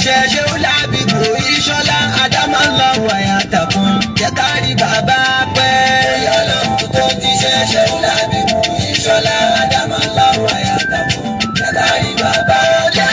jíṣẹ́ ṣé ó lábì kò ìṣọ́lá àdámọ́ lọ wàyà tàkùn jẹ́ ká rí bàbá pẹ́. bóyá lọ́hùn tó jíṣẹ́ ṣé ó lábì kò ìṣọ́lá àdámọ́ lọ wàyà tàkùn jẹ́ ká rí bàbá pẹ́.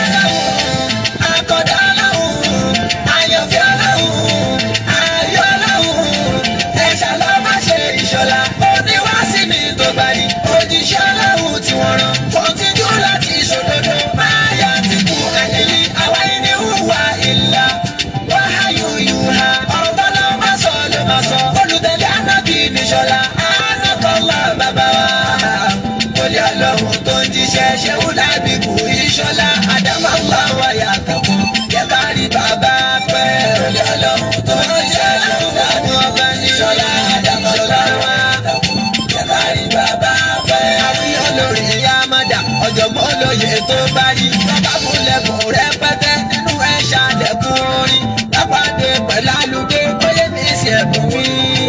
akọ̀dá lọ́hùn ayọ̀fẹ́ lọ́hùn ayọ̀ lọ́hùn ẹ̀ṣà lọ́ bá ṣe ìṣọ́lá oníwàásí mi tó gbàdí òjíṣẹ́ lọ́hùn tí wọ́n rán kọ́ńtínú láti ṣòdodo máa yá ti kú ẹ̀yẹ́lì àwa ẹni hùwà ìlà wáhàyù yùhà ọ̀rọ̀ bá lọ́ máa sọ ló máa sọ olùtẹ̀lé ànábì níṣọ́lá ànákọ́lá bàbá wa kólé ọlọ́run tó ń jíṣẹ́ ṣéwú lábì kú ìṣọ́lá àdámọ́lá wáyà kàkún yẹ ká rí bàbá pẹ́ kólé ọlọ́run tó ń jíṣẹ́ ṣéwú lábì kú ìṣọ́lá àdámọ́lá wáyà kàkún yẹ ká rí bàbá pẹ́. àfihàn lórí ìyá mọ́dà ọ̀jọ̀gbọ́n olóye tó bá rí bàbá múlẹ̀kùn rẹpẹtẹ nínú ẹ̀ ṣàlẹ̀kùn orin lápàdé pẹ̀lú alùdé bóyá mi sì ẹ̀bùn mi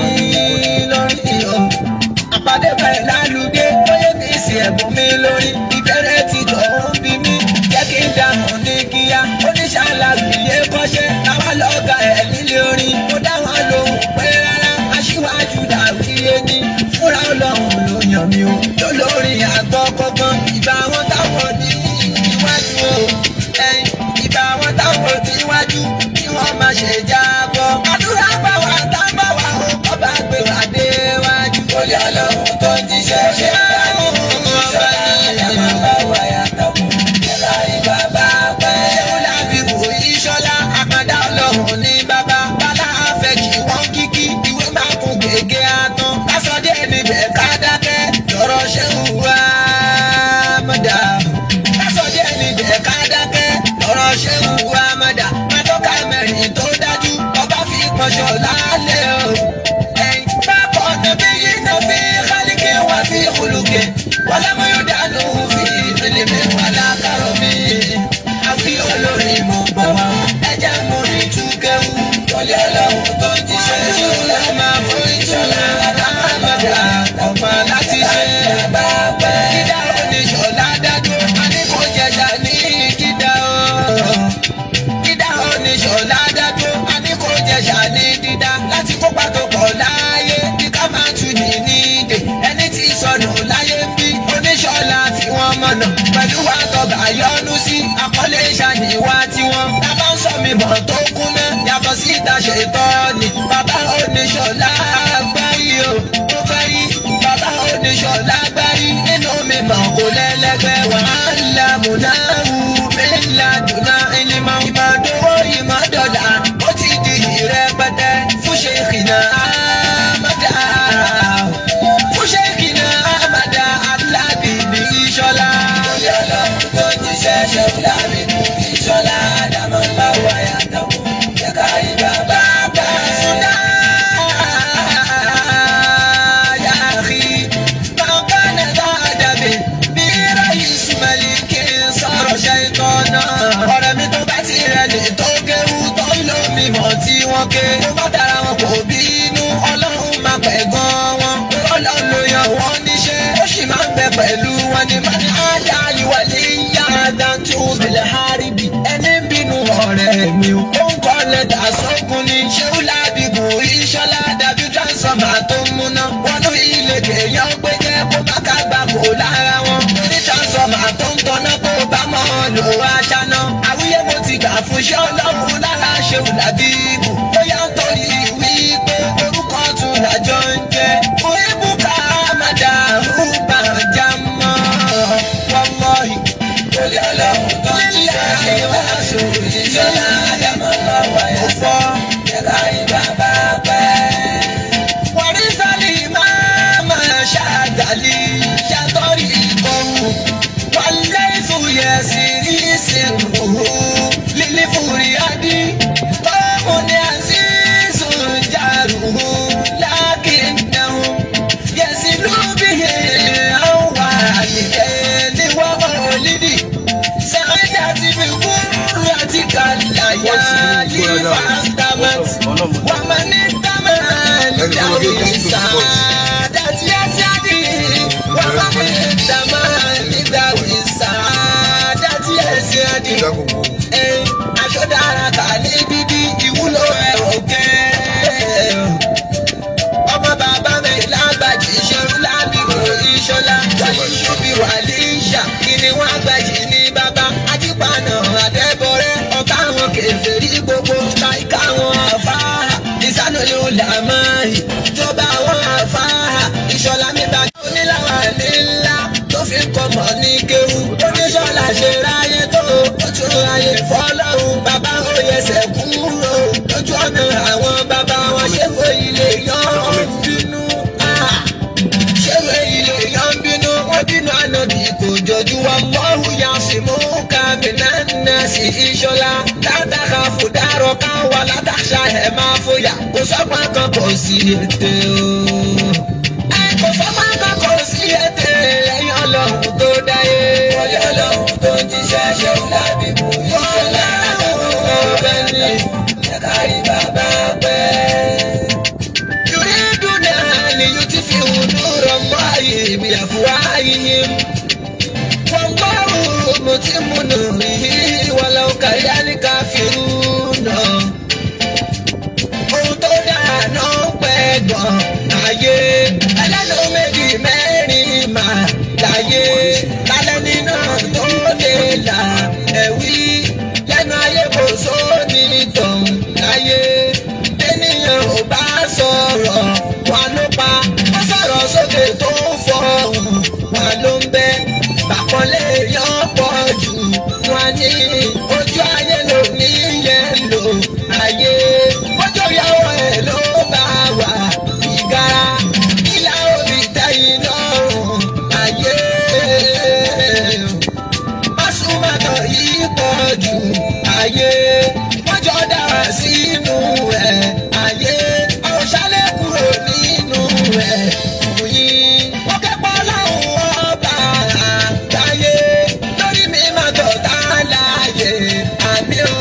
lórí ìhọ̀ àpàdé pẹ̀lú alùdé bóyá mi sì ẹ̀bùn mi lórí ìbẹ̀rẹ̀ ti tọ̀ ń bí mi jẹ́ kí n dáhùn ní kíá oníṣàlàyé kọ́ṣẹ́ táwa lọ́gà ẹ̀ nílé orin mo dá wọn lóhùn pé rárá aṣíwájú dàrúyé ní fúnra ọlọ́run ló yàn mí o lólórí àgbọ̀ kọ̀ọ̀kan ìgbà wọn táwọn ní iwájú o ẹ̀yìn ìgbà wọn táwọn ní iwájú kí wọ́n má ṣe jábọ́. àdúrà bá wa tá bá wa o kọ́ bá gbé wa déwájú. olè ọlọ́run tó ń jíṣẹ́ ṣe láàyè ìṣọ́lá àyàmọ́ bá wà yàtọ̀ fún ìlà ìbàbá pẹ́. ṣéwú làbí wò ìṣọ́lá àkàndá ọlọ́run ní bàbá bálá àfẹ́jì wọ́n kíkí ìwé máa kún gègé àtàn lásọdé níbẹ̀ ká dákẹ́ lọ́rọ̀ ṣéwú wá mọ́dà. lásọdé níbẹ̀ ká dákẹ́ lọ́rọ̀ ṣéwú wá mọ́dà. mẹ́tọ́ka mẹ́rin tó dájú ọba fi pọ̀ṣọ̀ lálẹ́ o. ẹ̀yìn bá kọ́ níbi yìí náà fi kálíkì wá fi kúlùkì. wọ́n lọ́mọ yóò dánú fi ìpele wà lákàrọ̀ mi. àfi olórí mo bọ̀ wá. ẹja mo rí túkẹ́wù. wọlé ọlọ́run tó ń jíṣẹ́ ṣọlá máa fún ìṣọlá. àmàlà ọ̀pá láti ṣe. dídá oníṣọlá dádó. a ní kó jẹjà ní dídá o dídá oníṣọ̀lá dádó a ní kó jẹ̀ṣà ní dídá láti kópa tó pọ̀ láàyè bí ká máa tù ní nídè ẹni tí sọnù láyé ń bí oníṣọ̀lá fi wọ́n mọ̀nà pẹ̀lú wa tọgbà yọnu sí àkọlé ìṣàníwá tiwọn tábà ń sọ mi bọ̀ tó kún mẹ́ yàtọ̀ sí ìta ṣètọ́ ni bàbá oníṣọ̀lá gbárí o ó fẹ́ rí bàbá oníṣọ̀lá gbárí nínú mi mọ̀ kó lẹ́lẹ́gbẹ́ wàhálà múnáwù mílíọ̀nù dùnà ìlímọ̀ ìmọ̀dówó ìmọ̀dọ̀là ó ti di ìrẹpẹtẹ fún ṣèkìnà àmàdà fún ṣèkìnà àmàdà alábìbí ìṣọlá. lórí ọlọ́run tó jíṣẹ́ ṣe fúlàbí ìṣọlá àdàmọ́ bá wáyà tàwọn jẹ́ ká rí bàbá bá sùdá. يا أخي ما كان ذا أدب برئيس ملك صار شيطانا ọ̀rẹ́ mi tó bá ti rẹlẹ̀ tó kéwú tó ń lo mímọ́ tí wọ́n ké tó bá dára wọn kò bínú ọlọ́run máa pẹ̀ gan wọn ọlọ́run ló yan wọn níṣẹ́ ó sì máa ń bẹ pẹ̀lú wọn ní mọ́ni ájá ìwọlé yá dáńtó bẹ̀lẹ̀ háríbì ẹni bínú ọ̀rẹ́ mi ó ń kọ́ lẹ́tà sókun ní ṣéwú lábìbò ìṣọ́lá dàbí transformer tó ń múná wọnú ilé kéèyàn gbé jẹ́ kó má ká gbà kó lára wọn ní transformer tó ń tọ́ná kó bá mọ́ lò wá ṣáná àwíyé mo ti gbà fún ṣé ọlọ́run lára ṣéwú lábìbò bóyá ń torí wípé orúkọ tún làjọ ń jẹ fún ibùkà àmàdà rúbà jámọ́ wọ́lọ́hì lórí ọlọ́run tó ń jíṣẹ́ ṣe wá sórí ìṣọ́lá àdàmọ́ lọ́wọ́ ẹ̀ fọ́ yẹ̀ká ìbàbá pẹ́. wàrísàlì máa máa ṣàgàlì ṣàtọ́rì ìkọ̀hún wàlẹ́ ìfúyẹ́ sí ìsìnkú lílí fúri adí báwo ni àṣìṣù jàrú lákìnnàwó yẹsì lóbìyẹ àwọn àlìkẹ́ ní wọ́n lídì sáyà ti fi kúrú àti kàlàyà yí fàtàmàtì wọ́n máa ní tàmàlì dàbí sàdàtì àṣàdì wọ́n máa ní tàmàlì dàbí sàdàtì àṣàdì aṣọ dára ayé fọlọ́run bàbá oyè sẹ́kúrò lójú ọ̀nà àwọn bàbá wọn ṣé fò ilé yan bínú. Ah ṣẹ́wé ilé yan bínú wọ́n bínú ànábì kò jọjú wa mọ́rù ya sì mú kàmínà náà sí ìṣọ́lá látàkà fòdàrọ̀ ká wà látàṣà ẹ̀ máa fòyà kò sọ́gbà kan kò sí ètè o. ẹ kò sọ́gbà kan kò sí ètè lẹ́yìn ọlọ́run tó dáyé. wọlé ọlọ́run tó ń jíṣẹ́ ṣẹ́wó lábí mú ìṣọ́lá ọ̀bẹ ní ẹ̀kárí bàbá pẹ́. يريدون أن يطفئوا نور الله بأفواههم والله متم نوره ولو كره الكافرون ohun tó dáa náà pẹ́ gan láyé ẹlẹ́nu méjì mẹ́rin mà láyé lálẹ́ nínú tó lè là ẹ̀wí lẹ́nu ayé kò sóni tọ̀hún láyé ènìyàn ò bá sọ̀rọ̀ wà ló pa wọ́n sọ̀rọ̀ sókè tó fọ̀hún wà ló ń bẹ́ bàkọ́lé yọ̀ pọ̀ jù wọn ní ojú ayé ló ní yẹn lò ayé ojú ìyàwó ẹ̀ ló bá wà ìgara ìlà òbí tẹ̀yìn lọ́rùn ayé mọ́sùmọ́tò yìí pọ̀ jù ayé wọ́n jọ dára sínú ẹ̀ ayé ọ̀ṣálẹ̀ kúrò nínú ẹ̀ òyìn wọ́n kẹ́pọ̀ láwọn ọba àgbáyé lórí mi máa tọ̀ tá láàyè àmì o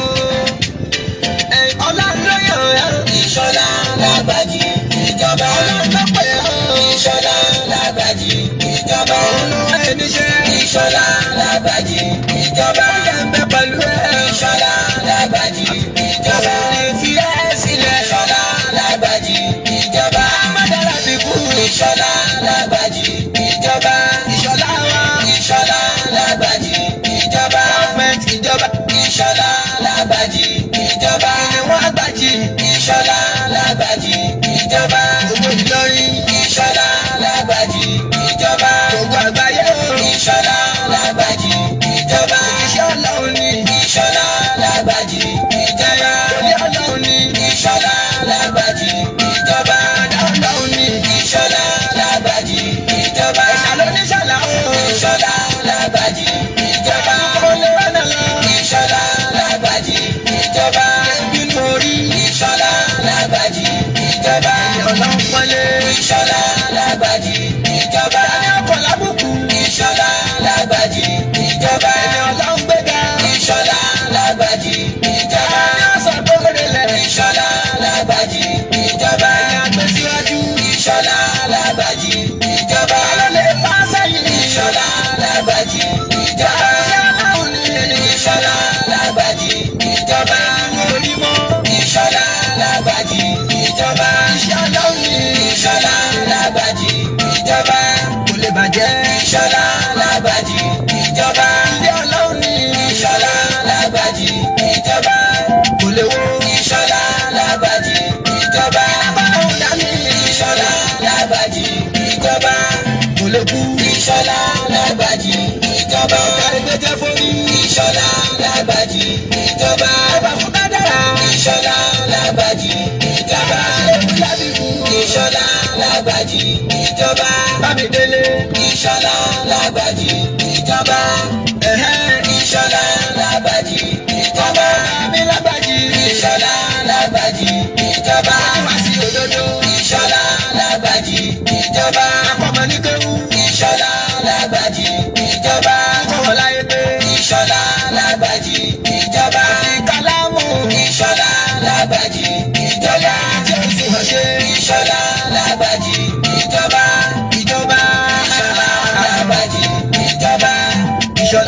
ọlọ́lọ́yọ̀ ìṣọ̀lá lágbàjì ìjọba ọlọ́lọ́pẹ̀ ìṣọ̀lá lágbàjì ìjọba olúwa ẹniṣẹ́ ìṣọ̀lá lágbàjì ìjọba ọjà ń bẹ pẹ̀lú ẹ̀ ìṣọ̀lá lágbàjì ìjọba ìfi ẹ̀ sílẹ̀ ìṣọ̀lá lágbàjì ìjọba amádára fi kú ìṣọ̀lá lágbàjì ìjọba ìṣọ̀lá wa ìṣọ̀lá lágbàjì ìjọba gọ́ọ̀mẹ̀ntì ìjọba ìṣọ̀lá lágbàjì ìjọba ìwọ̀n àgbàjì ìṣọ̀lá lágbàjì ìjọba gbogbo Ìlọrin ìṣọ̀lá lágbàjì ìjọba gbogbo àgbáyé ìṣọ̀lá lágbàjì ìjọba iṣẹ́ ọlọ́run ni ìṣọ̀lá lágbàjì ìjọba òní ọlọ́run ni ìṣọ̀lá lágbàjì ìjọba àdá ọlọ́run ni ìṣọ̀lá lágbàjì ìjọba ìṣàlóníṣàlá ìṣọ̀lá lágbàjì ìjọba olówó lọ ìṣọ̀lá lágbàjì ìjọba ìbínú orí ìṣọ̀lá lágbàjì ìjọba ọlọ́run pọ́nlé ìṣọ̀lá lágbàjì ìjọba ẹni ọkọ̀ lábùkù ìṣọ̀lá lágbàjì ìjọba ẹni ọlọ́run gbéga ìṣọ̀lá lágbàjì ìjọba ẹni ọ̀sán tó rẹlẹ̀ ìṣọ̀lá lágbàjì ìjọba ẹni àgbẹ̀síwájú ìṣọ̀lá lágbàjì ìjọba alẹ́ fà sẹ́yìn ìṣọ̀lá lágbàjì ìjọba ìṣọ̀lá lágbàjì ìjọba onímọ̀ ìṣọ̀lá lágbàjì ìjọba ìṣọ̀lá ìṣọ̀lá lágbàjì ìjọba kò lè bàjẹ́ ìṣọ̀lá lágbàjì ìjọba ilé ọlọ́run ní ìṣọ̀lá lágbàjì ìjọba kò lè wo ìṣọ̀lá lágbàjì ìjọba báwo dání ìṣọ̀lá lágbàjì ìjọba kò lè kú ìṣọ̀lá lágbàjì ìjọba kárẹ́gbẹ́jẹ́ fórí ìṣọ̀lá lágbàjì ìjọba ọba fún kádàrá ìṣọ̀lá lágbàjì ìjọba ìṣọ̀lá lágbàjì ìjọba bámidélé ìṣọ̀lá lágbàjì ìjọba ìṣọ̀lá lágbàjì ìjọba bámilágbàjì ìṣọ̀lá lágbàjì ìjọba wàásì òdodo ìṣọ̀lá lágbàjì ìjọba akọmọ nígbẹ̀wù ìṣọ̀lá lágbàjì ìjọba kọ̀wọ́láyé pé ìṣọ̀lá lágbàjì ìjọba ìkàlámù ìṣọ̀lá lágbàjì ìjọba tí ó sì hàn ṣe ìṣọ̀lá lágbàjì ìjọba ìjọba ìṣọ̀lá lágbàjì ìjọba ìṣọ̀lá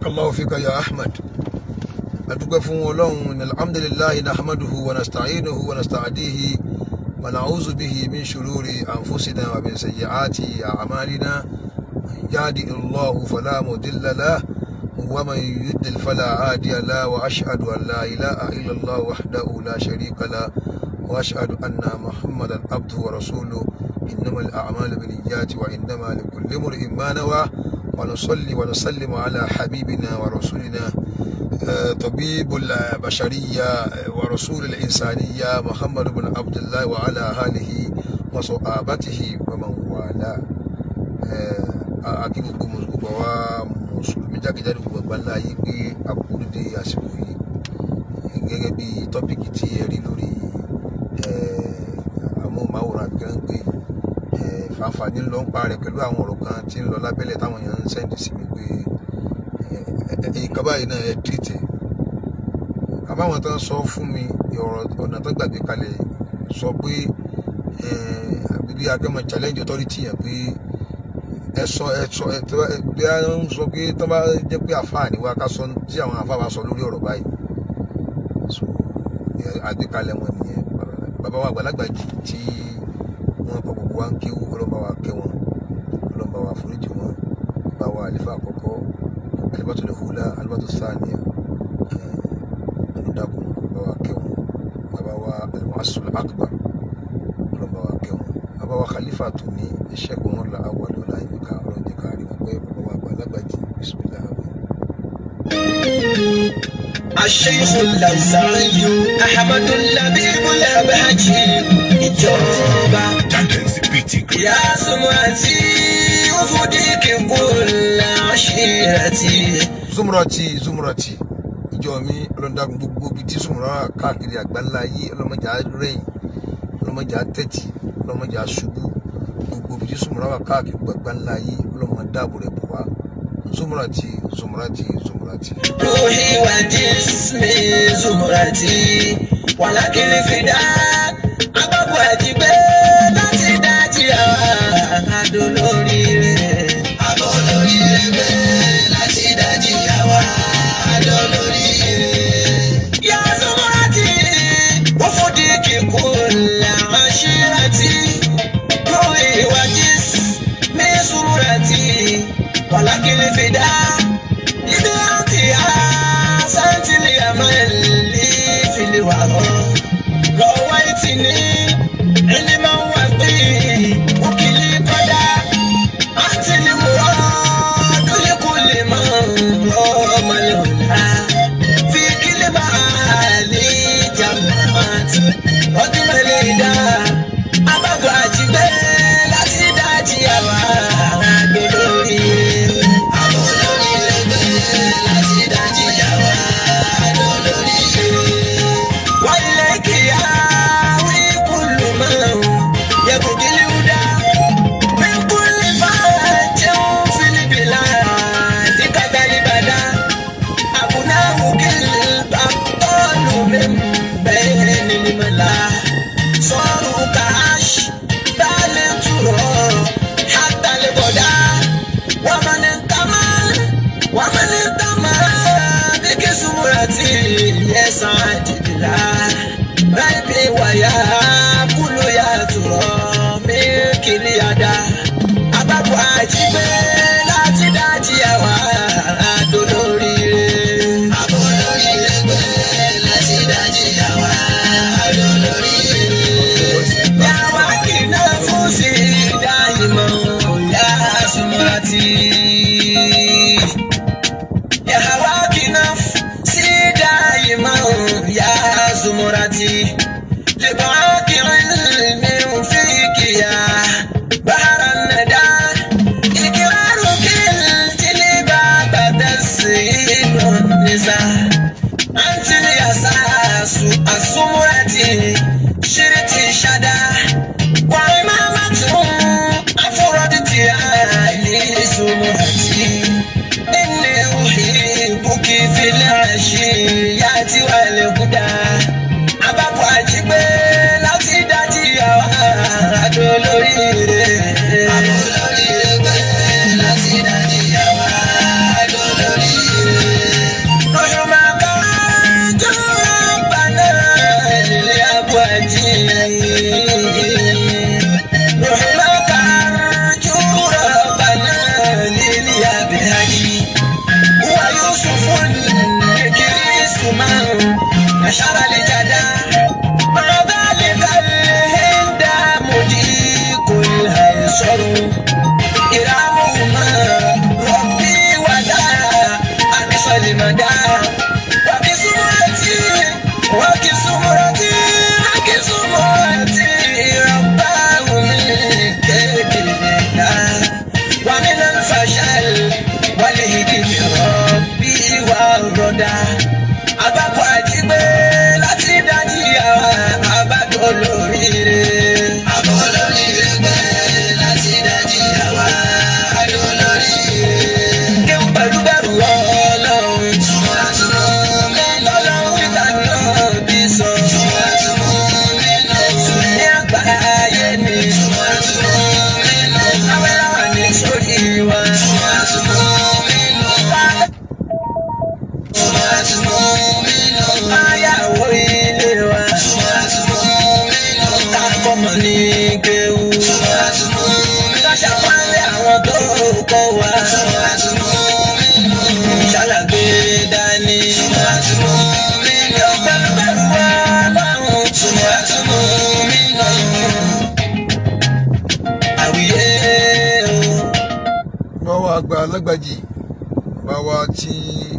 barakallahu fika ya ahmed adúgbò fún ọlọ́run alhamdulillahi nahmaduhu wa nasta'inuhu wa nasta'adihi wa na'udhu bihi min shururi anfusina wa min sayyiati a'malina man yahdihillahu fala mudilla lahu wa man yudlil fala hadiya lahu wa ashhadu an la ilaha illa allah wahdahu la sharika lahu wa ashhadu anna muhammadan abduhu wa rasuluhu innamal a'malu binniyati wa innama likulli imrin ma nawa ونصلي ونسلم على حبيبنا ورسولنا طبيب البشرية ورسول الإنسانية محمد بن عبد الله وعلى آله وصحابته ومن والاه akí gbogbo gbogbo wa mùsùlùmí jákèjádò gbogbo àgbáńlá yìí pé àkúrúdé àsìkò yìí gẹ́gẹ́ bí tọ́pìkì tí ẹ rí lórí amóhùnmáwòrán àbíkẹ́ ń pè fàǹfààní ló ń parẹ́ pẹ̀lú àwọn ọ̀rọ̀ kan tí ń lọ lábẹ́lẹ̀ táwọn èèyàn ń sẹ́ndì sí mi pé nǹkan báyìí náà ẹ tìrìtì àbáwọn tó ń sọ fún mi ọ̀nà tó gbàgbé kalẹ̀ sọ pé bíbí akẹ́mọ̀ challenge authority yẹn pé ẹ sọ ẹ sọ ẹ tó bí a ń sọ pé tó bá jẹ́ pé àfáà ni wá ká sọ tí àwọn àfáà bá sọ lórí ọ̀rọ̀ báyìí so àgbékalẹ̀ wọn nìyẹn bàbá wa àgbàlagbà tí wọn kọ gbogbo wa ń kéwú ọlọ́mọba wa kẹ́ wọn ọlọ́mọba wa foríjì wọn bá wa àlefa àkọ́kọ́ alibatu lè hula alibatu sáàniya ọlọ́dàkùn bá wa kẹ́ wọn bàbá wa alimuasul akbar ọlọ́mọba wa kẹ́ wọn bàbá wa khalifa tó ní iṣẹ́ kò wọ́n la awọ àdó láyé mi ká ọlọ́dẹ kárí wọn pé bàbá wa àgbà alágbàjì bisimilá الشيخ اللوزعي أحمد اللبيب الأبهجي ìjọba يا سمعتي وفديك كل عشيرتي zumurati zumurati ìjọ mi ọlọ́dàkùn gbogbo bíi tí zumura wà káàkiri àgbáńlá yìí ọlọ́mọjà rẹ̀yìn ọlọ́mọjà tẹ̀tì ọlọ́mọjà ṣubú gbogbo bíi tí zumura wà káàkiri àgbáńlá yìí ọlọ́mọ dáàbò rẹ̀ bọ̀ wá zumurati zumurati zumurati. روحي وجسمي زمرتي ولكن الفداء أباب واجبي láti dájí àwa adolóríire. Adolóríire láti dájí àwa adolóríire. Yá Zumurati, wọ́n fòdì kíkún làwọn ṣíratì. Ruhi wa jismi Zumurati, ولكن الفداء ibi àti àṣàtìlì àmàlì fìlìwàrọ̀ lọ́wọ́ ìtì ní ẹni máa ń wà pé òkìlì kọ́dá àti ní mùrọ̀ lóye kò lè mọ ọmọ yorùbá fi kílè máa lè jàmbáàtì ọdún mẹ́lẹ̀ dá abájọ àjígbé láti dájí àwa àgbẹ̀ lórí. Àbọ̀ lórí ẹgbẹ́ láti dájí àwa àdó lórí. Wáyé kìá wí kúlù máa ń yẹ̀kù kílí wúdá. Bí kúlì bá jẹun fílíbìlà díkàtà ìbàdà. Àbùnáwù kìlì bá tọ́lù mi bẹ́ẹ̀ ni mọ̀lá. Sọ̀rọ̀ kàáṣ dálé tùrọ̀ hátàlẹ̀ bọ̀dá. ومن انتمى ومن انتمى بكسمرتي يسعد بلا ريبي ويا كل يا ترى ملك اليدا أبابو àjígbé láti dájí àwa adolóríire. Adolóríire gbé láti dájí àwa adolóríire. Yàwá kìnnà fún sí dáìmọ̀ yá Zumurati. Yàwá kìnnà sí dáìmọ̀ yá Zumurati. لبعاك علم فيك يا بحر الندى إكرارك الجلباب تسيل النساء أنت الأساس السمرة شرت شدا وإمامة أفردت علي سمرتي إني أحبك في العشيات والهدى abábọ̀ àjígbé láti dájí àwa àdó lóríire. àdó lóríire gbé láti dájí àwa àdó lóríire. رحمك أرجو ربنا لليا بهدي هو يوسف الكريس من نشر الجدى مع ذلك الهند مجيك الهيصر إرامهما ربي ودا أقصى المدى وبسمرتي وكسمرتي وكسمرتي رباه من كيد الله ومن الفشل والهدم ربي والردى abákọ̀ àjígbé láti dájí àwa abájọ olóríire. àbọ̀ olóríire gbé láti dájí àwa abájọ olóríire. kéwù pẹ̀lú bẹ̀rù ọlọ́run. túmọ̀ àtúmọ̀ mi lọ́lọ́run ìta náà bí sọ. túmọ̀ àtúmọ̀ mi lọ́wọ́. ní àgbáyé ni. túmọ̀ àtúmọ̀ mi lọ́wọ́. awẹ́láwà ní sórí wa. túmọ̀ àtúmọ̀ mi lọ́wọ́. túmọ̀ àtúmọ̀ mi lọ́wọ́. ayáwó ilé wa. túmọ̀ àtúmọ̀ mi lọ́wọ́. káàkọ́mọ ní kéwù. túmọ̀ àtúmọ̀ mi lọ́wọ́. káṣà pálí àwọn tó kọ́ wa. túmọ̀ àtúmọ̀ mi lọ́wọ́. ṣàlàgbé dání. túmọ̀ àtúmọ̀ mi lọ́wọ́. pẹ̀lú pẹ̀lú wa lọ́rùn. túmọ̀ àtúmọ̀ mi lọ́wọ́. àwíyé o. wọ́n wá gba alágbàjì bá wa tí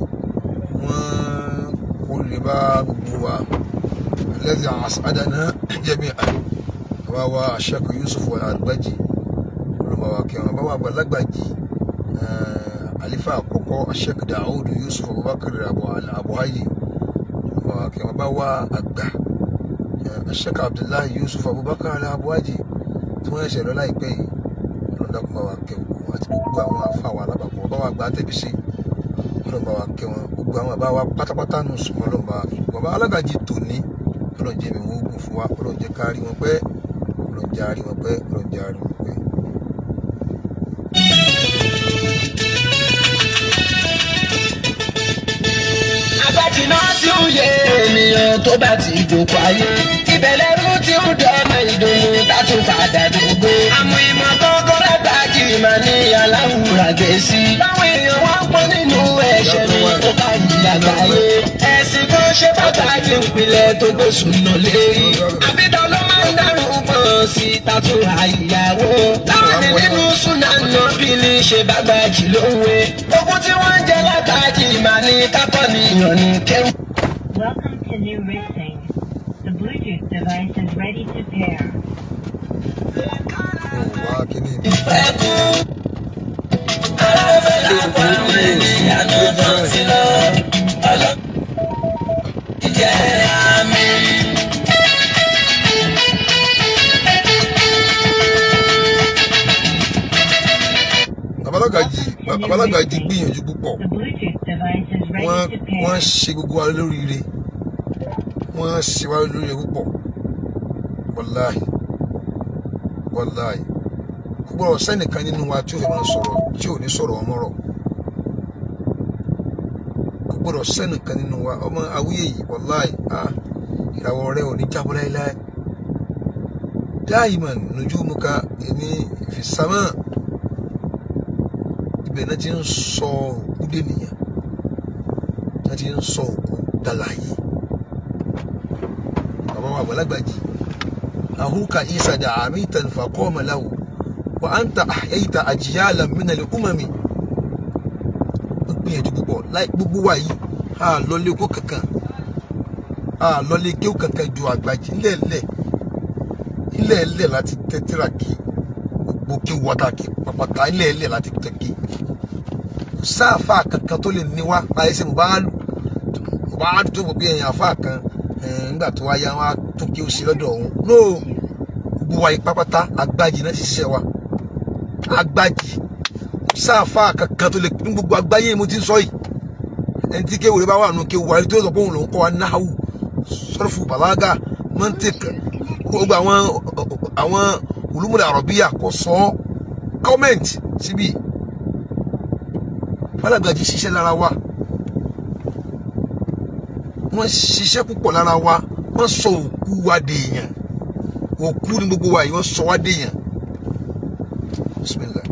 wọ́n kó lè bá gbogbo wa lẹ́sìn àṣàdánà jẹ́mi àbá wa aṣẹ́kù Yusuf alágbàjì olùmọ̀ wa kẹwọn bá wa gba alágbàjì alifa àkọ́kọ́ aṣẹ́kù Daoud Yusuf Abubakar abuhayi olùmọ̀ wa kẹwọn bá wa àgbà aṣẹ́kù Abdullahi Yusuf Abubakar abuhayi tí wọ́n ṣẹlẹ̀ láìpẹ́ yìí ọlọ́dàkùn bá wa kẹ́ wọn àti gbogbo àwọn àfa wa alábàpọ̀ bá wa gbà á tẹ̀bí sí ọlọ́run bá wa kẹ́ wọn gbogbo àwọn àbá wa pátápátá nù sùn ọlọ́run bá wa fi bàbá alágàjì tòní ọlọ́run jẹ́ mi wọ́n gùn fún wa ọlọ́run jẹ́ ká rí wọn pẹ́ ọlọ́run jẹ́ àárí wọn pẹ́ ọlọ́run jẹ́ àárí wọn pẹ́. agbájiná tí ń yé ènìyàn tó bá ti dòkó ayé ìbẹ̀lẹ̀rú tí ń dọ́mọ ìdùnnú tátù padà dògbé. àmọ́ ìmọ̀ kọ́kọ́ lágbàjì máa ní aláwùrà gbèsè. báwọn èèyàn wá ń pọ́n nínú ẹ̀ṣẹ̀ mi tó bá yí àgbáyé. ẹ̀sìn kan ṣe pàtàkì ìpìlẹ̀ tó gbèsùn lọ lérí. àbídọ́ ló máa ń dárùn pọ̀ sí tátù àyàwó. láwọn nínú súnà náà bí ní ṣe bá gbàjì lówe. ogun tí wọ́n ń jẹ lágbàjì máa ní kápọ̀ nìyàn ní kẹ́hìn. Welcome to new Rixing. The Bluetooth device is ready to pair. wọn wá kíní mi. babalágàjì babalágàjì gbìyànjú púpọ̀ The Bluetooth device is ready wọ́n to pair. wọ́n ṣe gbogbo wa lóríire wọ́n ṣe wa lóríire púpọ̀ wàláhì wàláhì kò gbọ́dọ̀ sẹ́nìkan nínú wa tí ò fẹ́ máa sọ̀rọ̀ tí ò ní sọ̀rọ̀ ọmọrọ̀ kò gbọ́dọ̀ sẹ́nìkan nínú wa ọmọ awúyẹ yìí wàláhì ah ìràwọ̀ rẹ ò ní jábọ́ láéláé dáìmọ̀n nujumuka ní fìsámà ibẹ̀ náà ti ń sọ òkú dènìyàn náà ti ń sọ òkú dàlàyé bàbá wa àgbàlagbàjì ahuka isa da amitan faqama lahu wa anta ahyaita ajyalan min al-umami ó gbìyànjú púpọ̀ láì gbogbo wa yìí a lọlé kó kankan a lọlé kéwù kankan ju àgbàjì ńlẹ̀ẹ́lẹ̀ ńlẹ̀ẹ́lẹ̀ láti tẹ́tẹ́rà kí gbogbo kéwù wọ́tà kí pàpàtà ńlẹ̀ẹ́lẹ̀ láti tẹ́ kí kò sáàfà kankan tó lè ní wá láyé sí mùbáàlù mùbáàlù tó gbogbo ẹ̀yìn àfà kan ẹ̀, nígbà tó wáyá wá tó kí ó sí lọ́dọ̀ ọ̀hún no gbogbo wa yìí pápátá agbájì náà ti ṣiṣẹ́ wa agbájì kò sáàfà kankan tó lè ní gbogbo agbáyé mo ti ń sọ yìí ẹni tí kéwòrè bá wà nù kéwòrè tó sọ pé òun lòún kọ́ wa náhù sọ́rọ̀fù bàlágà mọ́ntìkì gbogbo àwọn àwọn olùmọ̀lẹ̀ àrọ̀bíyà kò sọ kọ́mẹ̀ntì síbi Balagaji ṣiṣẹ́ lára wa wọ́n ṣiṣẹ́ púpọ̀ lára wa wọ́n sọ òkú wa dèèyàn òkú ni gbogbo wa yìí wọ́n sọ wá déèyàn bismillah.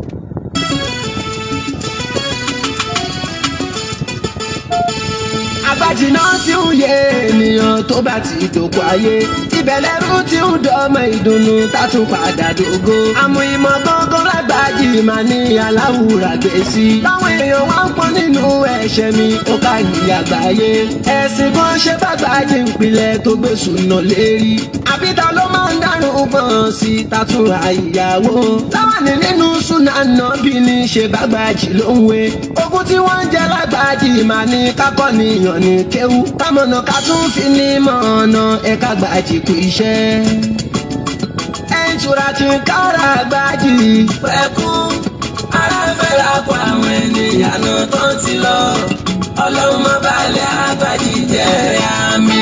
agbájìná tí ń yé ènìyàn tó bá ti dòkú ayé ìbẹ̀lẹ̀rú tí ń dọ́mọ ìdùnnú tátún padà dògo. àmọ́ ìmọ̀ gángan lágbájì máa ní aláwùrà gbé sí. táwọn èèyàn wá ń pọ́n nínú ẹ̀ṣẹ̀ mi ó ká yìí àgbáyé. ẹ̀sìn kan ṣe bàgbájì ìpìlẹ̀ tó gbé sùnà lérí. àbíta ló máa ń dárò gbọ̀n sí tàtúrà ìyàwó. táwọn ní nínú súnà náà bí ní ṣe bàgbájì ló ń wé. ogun tí wọ́n ń jẹ lágbájì máa ní kákọ́ níyàn ní kéwú. kámọ̀nà ká tún fi ní mọ̀ọ́nà ẹ̀ka gbàjì kú iṣẹ́. ẹ̀ ń tura kí n kára gbájì. pẹ̀kú ara fẹ́ra kó àwọn ènìyàn náà tó ti lọ ọlọ́run má balẹ̀ àgbàjì jẹ́ àmì.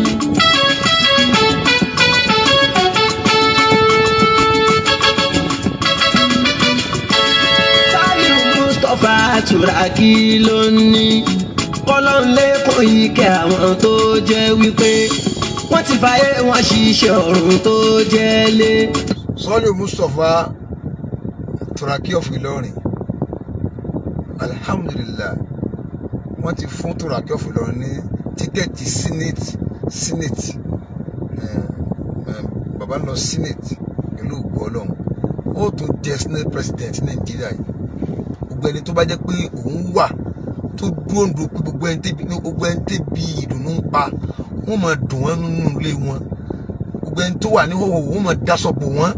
Saliu Mustapha Turaki ló ní kọ́lọ́n lẹ́kọ̀ọ́ ike àwọn tó jẹ́ wípé wọ́n ti fàyè wọn ṣiṣẹ́ ọ̀run tó jẹ́ lé. Sọ́lù Mustapha Turaki of Ìlọrin alhamdulillah wọ́n ti fún Turaki of Ìlọrin ní tíkẹ́ẹ̀tì senate senate eh, eh, bàbá lọ senate pẹ̀lú ògbó ọlọ́run ó tún jẹ́ senate president Nàìjíríà yìí gbogbo ẹni tó bá jẹ́ pé òun wà tó dúró ń do pé gbogbo ẹni tẹ́bi gbogbo ẹni tẹ́bi ìdùnnú ń pa wọ́n máa dùn wọ́n nínú ilé wọn gbogbo ẹni tó wà ní hòhò wọ́n máa daṣọ bò wọ́n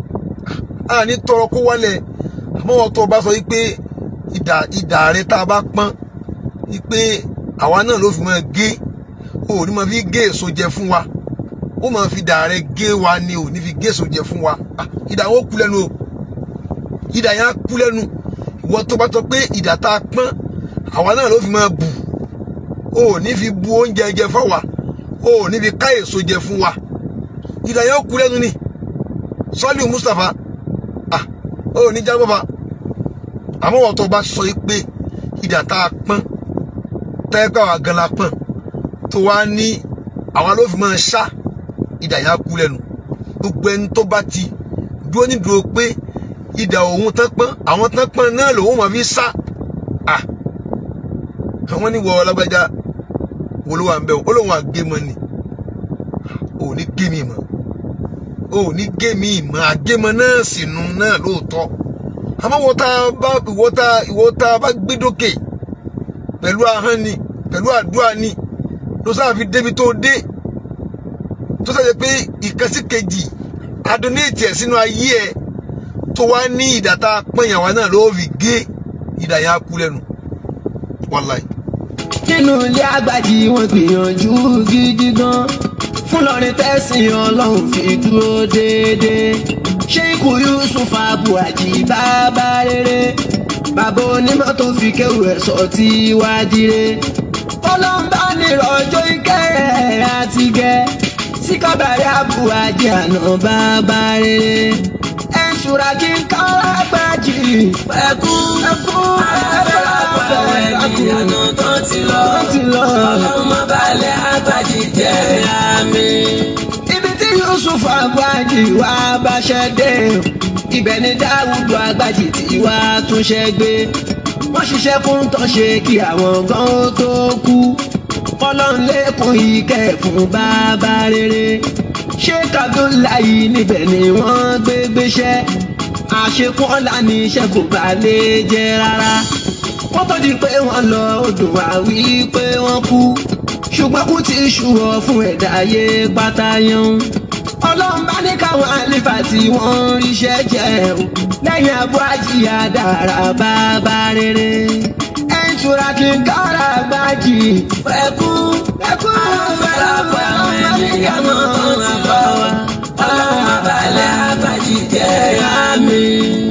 a ní tọrọ kó wálẹ̀ àmọ́ wọn tó bá sọ yìí pé ìdà ìdà rẹ tá a bá pọ́n yìí pé àwa náà ló fi máa gé o ò ní máa fi gé èso jẹ fún wa ó máa fi ìdà rẹ gé wa ni ò ní fi gé èso jẹ fún wa Ah, ìdà wọn kú lẹ́nu o ìdà yẹn á kú lẹ́nu ìwọ tó bá sọ pé ìdà tá a pọ́n àwa náà ló fi máa bù o ò ní fi bu oúnjẹ jẹ fáwa o ò ní fi ká èso jẹ fún wa ìdà yẹn ó kú lẹ́nu ni Sọ́líù Mustapha ah ó ní jágbọ́fà àmọ́ wọ́n tó bá sọ yìí pé ìdà tá a pọ́n tẹ́gbà wà gan la pọ́n tó wá ní àwa ló fi máa ṣá ìdà yẹn á kú lẹ́nu gbogbo ẹni tó bá ti dúró nídúró pé ìdà òun tán pọ́n àwọn tán pọ́n náà lòun máa fi sá ah àwọn ní wọ lágbájá wo ló wà ń bẹ ó lóun àgémọ ni ò ní gé mi mọ́ ò ní gé mi mọ́ àgémọ náà sì nu náà lóòótọ́ àmọ́ wọ́n tá a bá ìwọ́ tá ìwọ́ tá a bá gbé dókè pẹ̀lú ahọ́n ni pẹ̀lú àdúrà ni ló sáà fi débi tó dé tó sáà pé ìkànsí kejì adonate ẹ̀ sínú ayé ẹ̀ tó wá ní ìdàtà pẹ̀yàwó náà ló fi gé ìdà yẹn á kú lẹ́nu wàláì. nínú ilé àgbàjì wọn gbìyànjú gidi gan fún lọrin tẹsán Ọlọ́run fi dúró déédéé Sheikh Yusuf Abuaji bàbá rere bàbá onímọ̀ tó fi kéwù ẹ̀ sọ tí wá dire ọlọ́mbà nírọ̀jọ́ ìkẹ́ ẹ̀ àti gẹ́ síkọ́bàrẹ́ Abuaji àná bàbá rere ẹ̀ ń ṣúra kí n kára gbájì pẹ̀kú ẹ̀kú fẹ́ra kó àwọn ènìyàn náà tó ti lọ ti lọ. ọlọ́run má balẹ̀ àgbàjì jẹ́ àmì. ibi tí Yusuf Abuaji wá báṣẹ́ dé ibẹ̀ ni Dáwùdù Agbájì tí wá túnṣẹ́ gbé wọ́n ṣiṣẹ́ fún tọ́ṣe kí àwọn gan ó tó kú Ọlọ́run lẹ́kùn ìkẹ́ fún bàbá rere Sheikh Abdullahi níbẹ̀ ni wọ́n gbé gbéṣẹ́ àṣekún ọ̀la ní iṣẹ́ kò bá lè jẹ́ rárá wọ́n tó di pé wọ́n lọ odò wá wí pé wọ́n kú ṣùgbọ́n kú ti ṣùwọ̀ fún ẹ̀dá ayé pátá yan ọlọ́run bá ní káwọn àlefa tí wọ́n ríṣẹ́ jẹ́ o lẹ́yìn Abuaji àdàrà bàbá rere ẹ̀ ń tura kí n kára gbájì pẹ̀kú ẹ̀kú fẹ́ra kó àwọn ènìyàn náà tó ti lọ ọlọ́run má balẹ̀ àgbàjì jẹ́ àmì.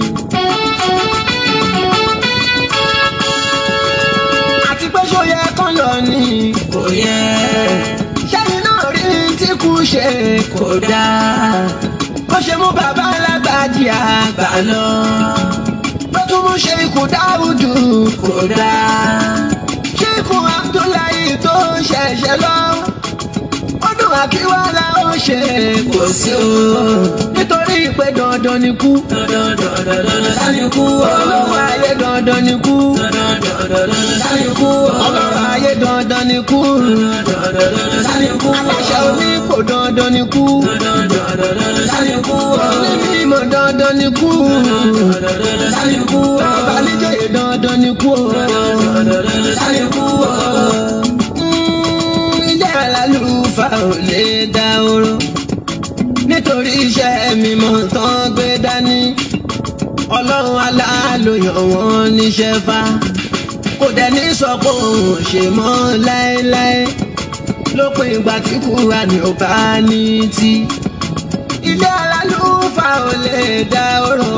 àti pé ṣó yẹ kán yọ ni kò yẹ ṣẹ́yìn náà rí tí kú ṣe kò dáa ó ṣe mú bàbá Alágbájì àgbà lọ ló tún mú ṣe ikú Dáúdù kò dáa ṣé ikú Abdullahi tó ṣẹ̀ṣẹ̀ lọ ó dùn wa kí wá la ó ṣe kò sí o nítorí pé dandan ni kú olówó ayé dandan ni kú ọlọ́rọ̀ ayé dandan ni kú aláṣẹ onípò dandan ni kú onímọ̀ dandan ni kú ọba níjòyè dandan ni kú ilé alálùfà ò lè dá oró nítorí iṣẹ́ mímọ́ tán gbé dání ọlọ́run aláàlóyàn wọn níṣẹ́ fa kò dẹ́ni sọ pé òun ò ṣe mọ́ láéláé lópin ìgbà tí Kùránì ò bá ní tí ilé alálùfà ò lè dá oró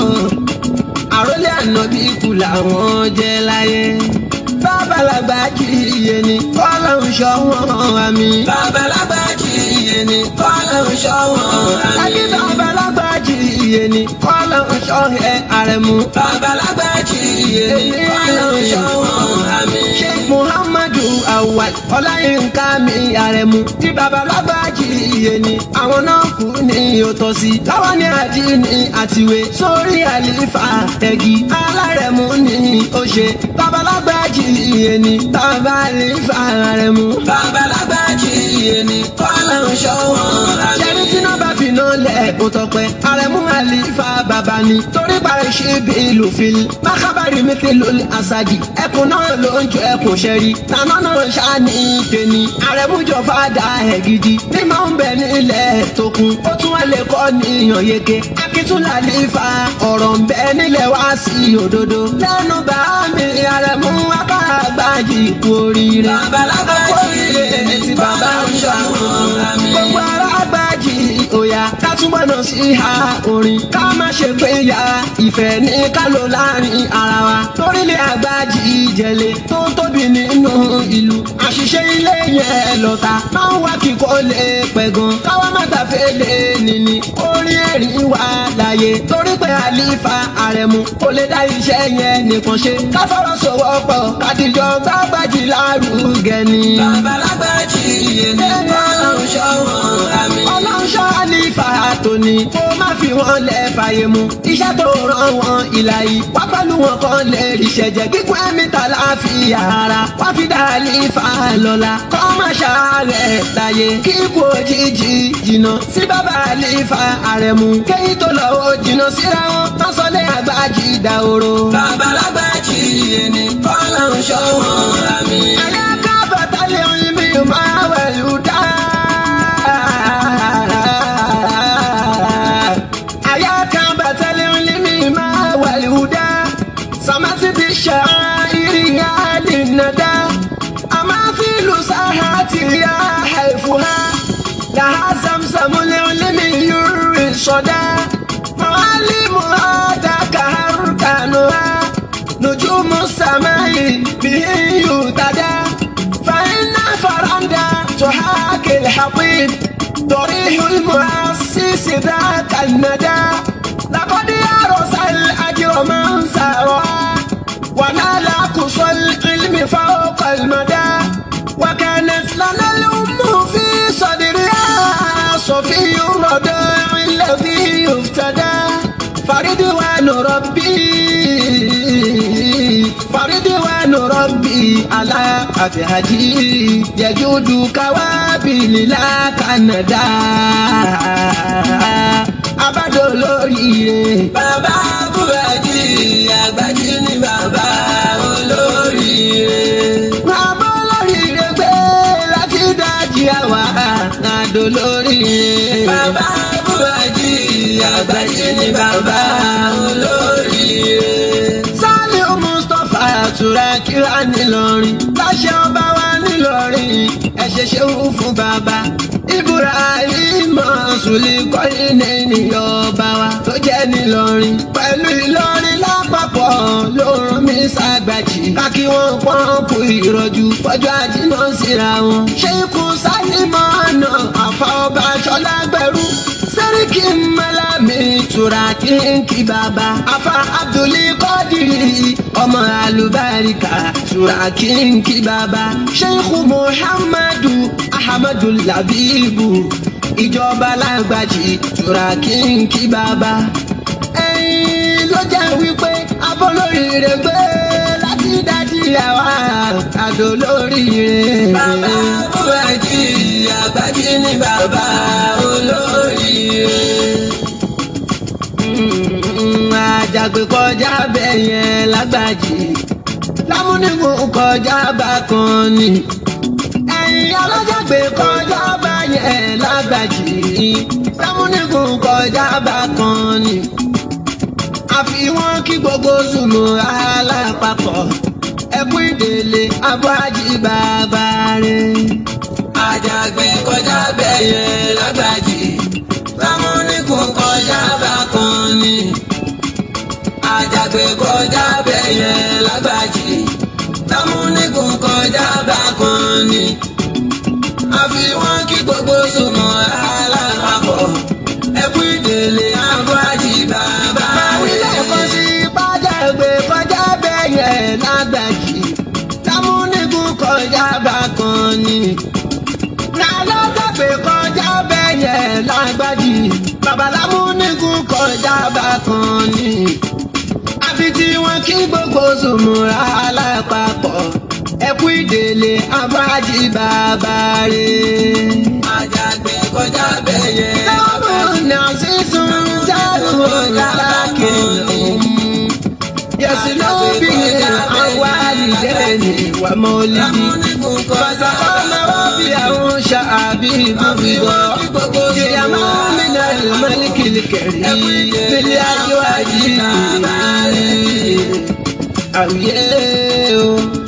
àrólé ànábì kù làwọn jẹ́ láyé babalagba kì í yé ni kọ́lọ́hún ṣọ́ wọn àmì. babalagba kì í yé ni kọ́lọ́hún ṣọ́ wọn àmì. àbí babalagba kì í yé ni kọ́lọ́hún ṣọ́ ẹ àrẹ̀mú. babalagba kì í yé ni kọ́lọ́hún ṣọ́ wọn àmì. sheikh muhammadu awal ọláyínká mi àrẹ̀mú. tí babalagba kì í yé ni àwọn náà kú ní òtọ́sí. láwọn ní àdínní àtiwé sórí àlìfà ẹ̀gì alárẹ̀mú ní ó ṣe. babalagba kì í yé ni bàbá àlìfà àrẹ̀mú. babalagba kì í yé ni kọ́lọ́hún ṣọ́ wọn àmì. ṣẹ́ni tí náà bá fi náà lẹ̀ kó tọpẹ́ àrẹ̀mú àlìfà bàbá ni torí parí ṣe bí ìlú fil mákàbárì mi ti lò ní àṣàjì ẹkùn náà ló ń jọ ẹkùn ṣẹ́rí nànà náà ṣáàní tèmi àrẹ̀mú jọ fàdà ẹ̀ gidi ní máa ń bẹ nílẹ̀ tó kún ó tún wá lè kọ́ níyàn yeke akíntúlà àlìfà ọ̀rọ̀ ń bẹ nílẹ̀ wá sí òdodo lẹ́nu bá mi àrẹ̀mú akáàgbájì kú oríire babalágbá oríire ti bàbá ń ṣàwọn gbogbo ara gbájì òyà ká túbọ̀ náà sí ha orin ká má ṣe pé ya ìfẹ́ ní ká lò láàrin ara wa torílẹ̀ àgbájì ìjẹ̀lẹ̀ tó tóbi nínú ìlú àṣìṣe ilé yẹn lọ́ta máa ń wá kíkọ́ lè pẹ̀ gan káwá má gbàfẹ́ lè nìní orin ẹ̀rín wà láàyè torí pé àlífà àrẹ̀mú kò lè dá iṣẹ́ yẹn nìkan ṣe ká fọwọ́ sowọ́pọ̀ kádìjọ gbàgbàjì lárugẹ ni. babalágbàjì yẹn ní ọlọ́run ṣọ́ wọn àmì. ọlọ́run ṣọ́ àlífà tóní kó má fi wọn lẹ̀ fàyè mu iṣẹ́ tó rán wọn ìlà yìí wá pẹ̀lú wọn kan lè ríṣẹ́ jẹ́ kíkún ẹ̀mí ta láàfin ara wá fi dá àlífà lọ́la kọ́ má ṣàárẹ̀ láyé kíkú òjijì jìnnà sí bàbá àlífà àrẹ̀mú kéyìn tó lọ ó jìnnà síra wọn má sọ lé àgbájì dàhóró. babalágbájì yẹn ni kọ́lọ́run ṣọ́ wọn àmì. ẹ̀yà ká bàtàlẹ̀ oyin bí máa wẹ̀lú dá. ẹ̀yà ká bàtàlẹ̀ oyin bí máa wẹ̀lú dá. sàmásì bí ṣàìrì yá lè nàdá. àmàfíìlù sáhà tìrìyà àìfùhà. لها زمزم العلم يروي الصدى معالمها ذاك أركانها نجوم السماء به يهتدى فإن فرندا تحاكي الحطيب ضريح المؤسس ذاك الندى لقد يرس الأجر من سارها ونال قصى العلم فوق المدى وكانت لنا الأم في صدرها صفي الرضاع الذي يفتدى فردوان ربي فردوان ربي على أبهجي يجود كوابل لا كندا abájọ olóríire. bàbá búrẹ́dì àgbájí ni bàbá olóríire. bàbá olóríire gbé láti dájí àwa àdó lóríire. bàbá búrẹ́dì àgbájí ni bàbá olóríire. Sálíù Mustapha àtúrà kíra nílọrin láṣẹ ọba wa nílọrin ẹ ṣe ṣeun fún bàbá. Ibrahim Sùlì kọ́lé ní ọba wa tó jẹ́ nílọrin. Pẹ̀lú Ìlọrin lápapọ̀ ló rán mi ṣàgbàjì. Kákí wọn pọ́ǹpù ìrọ̀jú pọ́jọ́ àjínà síra wọn. Ṣé ikú Sálímọ̀ ọ̀nà àfa ọba Ṣọlá gbẹ̀rú? sẹ́ríkì mọ́lámì tura kínkì bàbá afa abdulli kọ́dìrì ọmọ alùbáríkà tura kínkì bàbá sheikh muhammadu ahmadu labibu ìjọba lágbàjì tura kínkì bàbá ẹ̀yin ló jẹ́ wípé abọ́lóríire gbé láti dájí àwa àdó lóríire. Bàbá Bùhájì Àgbàjì ni bàbá olóríire. àjàgbé kọjá bẹ́ẹ̀ yẹn lágbàjì lámúnigun kọjá bákan ni ẹ̀yin alájàgbé kọjá bá yẹn lágbàjì lámúnigun kọjá bákan ni àfi wọn kí gbogbo sùnmù alápapọ̀ ẹkú ìdèlè abúájì bàbá rẹ̀. Àjàgbé kọjá bẹ́yẹ lágbàjì. Lámúnikùn kọjá bákan ni. Àjàgbé kọjá bẹ́yẹ lágbàjì. Lámúnikùn kọjá bákan ni. Àfi wọ́n kí gbogbo sùnmọ́ alápapọ̀. Ẹkú ìdèlè Abúájì bàbá Àwílẹ̀ rẹ̀. kan sí pàjágbé kọjá bẹ́yẹ lágbàjì lámúnigun kọjá bákan ni. Lálọ́gbàgbé kọjá bẹ́yẹ lágbàjì bàbá lámúnigun kọjá bákan ni. Àfi tí wọ́n kí gbogbo sùnmùrà alápapọ̀ ẹkú ìdèlè abájí bàbá rẹ̀. Àjàgbé kọjá bẹ́yẹ Lọ́mọ̀nà sísun dárò lákìlọ̀. Yẹ̀sì ló bí àwọn àlìdẹ́ni wà mọ́lìdì. Lámúnikùn kọjá Ọmọ wa bí àwọn ṣàbí ìbúfìbọ̀. Ìyàmá mi náà lè mọ́lìkìlì kẹ̀rí. Bílí ajó àjí àwùyé o.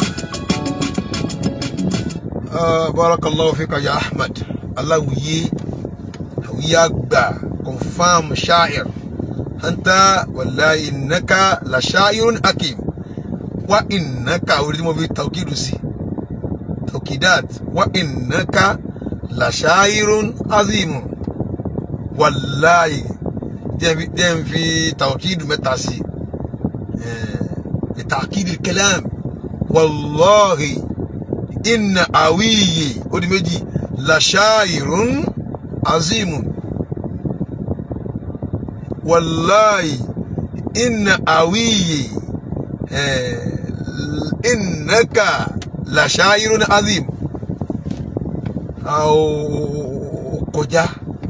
Ah, barakallahu fika ya ahmad aláwìyé àwìyé àgbà confam sha'ir anta wallahi innaka la sha'irun hakim wa innaka orí tí mo fi tawkidu sí tawkidat wa innaka la sha'irun azimun wallahi jẹ́ n fi tawkidu mẹ́ta sí لتعقيد الكلام والله إن أوي ودي مجي لشاعر عظيم والله إن أوي آه، إنك لشاعر عظيم أو كجا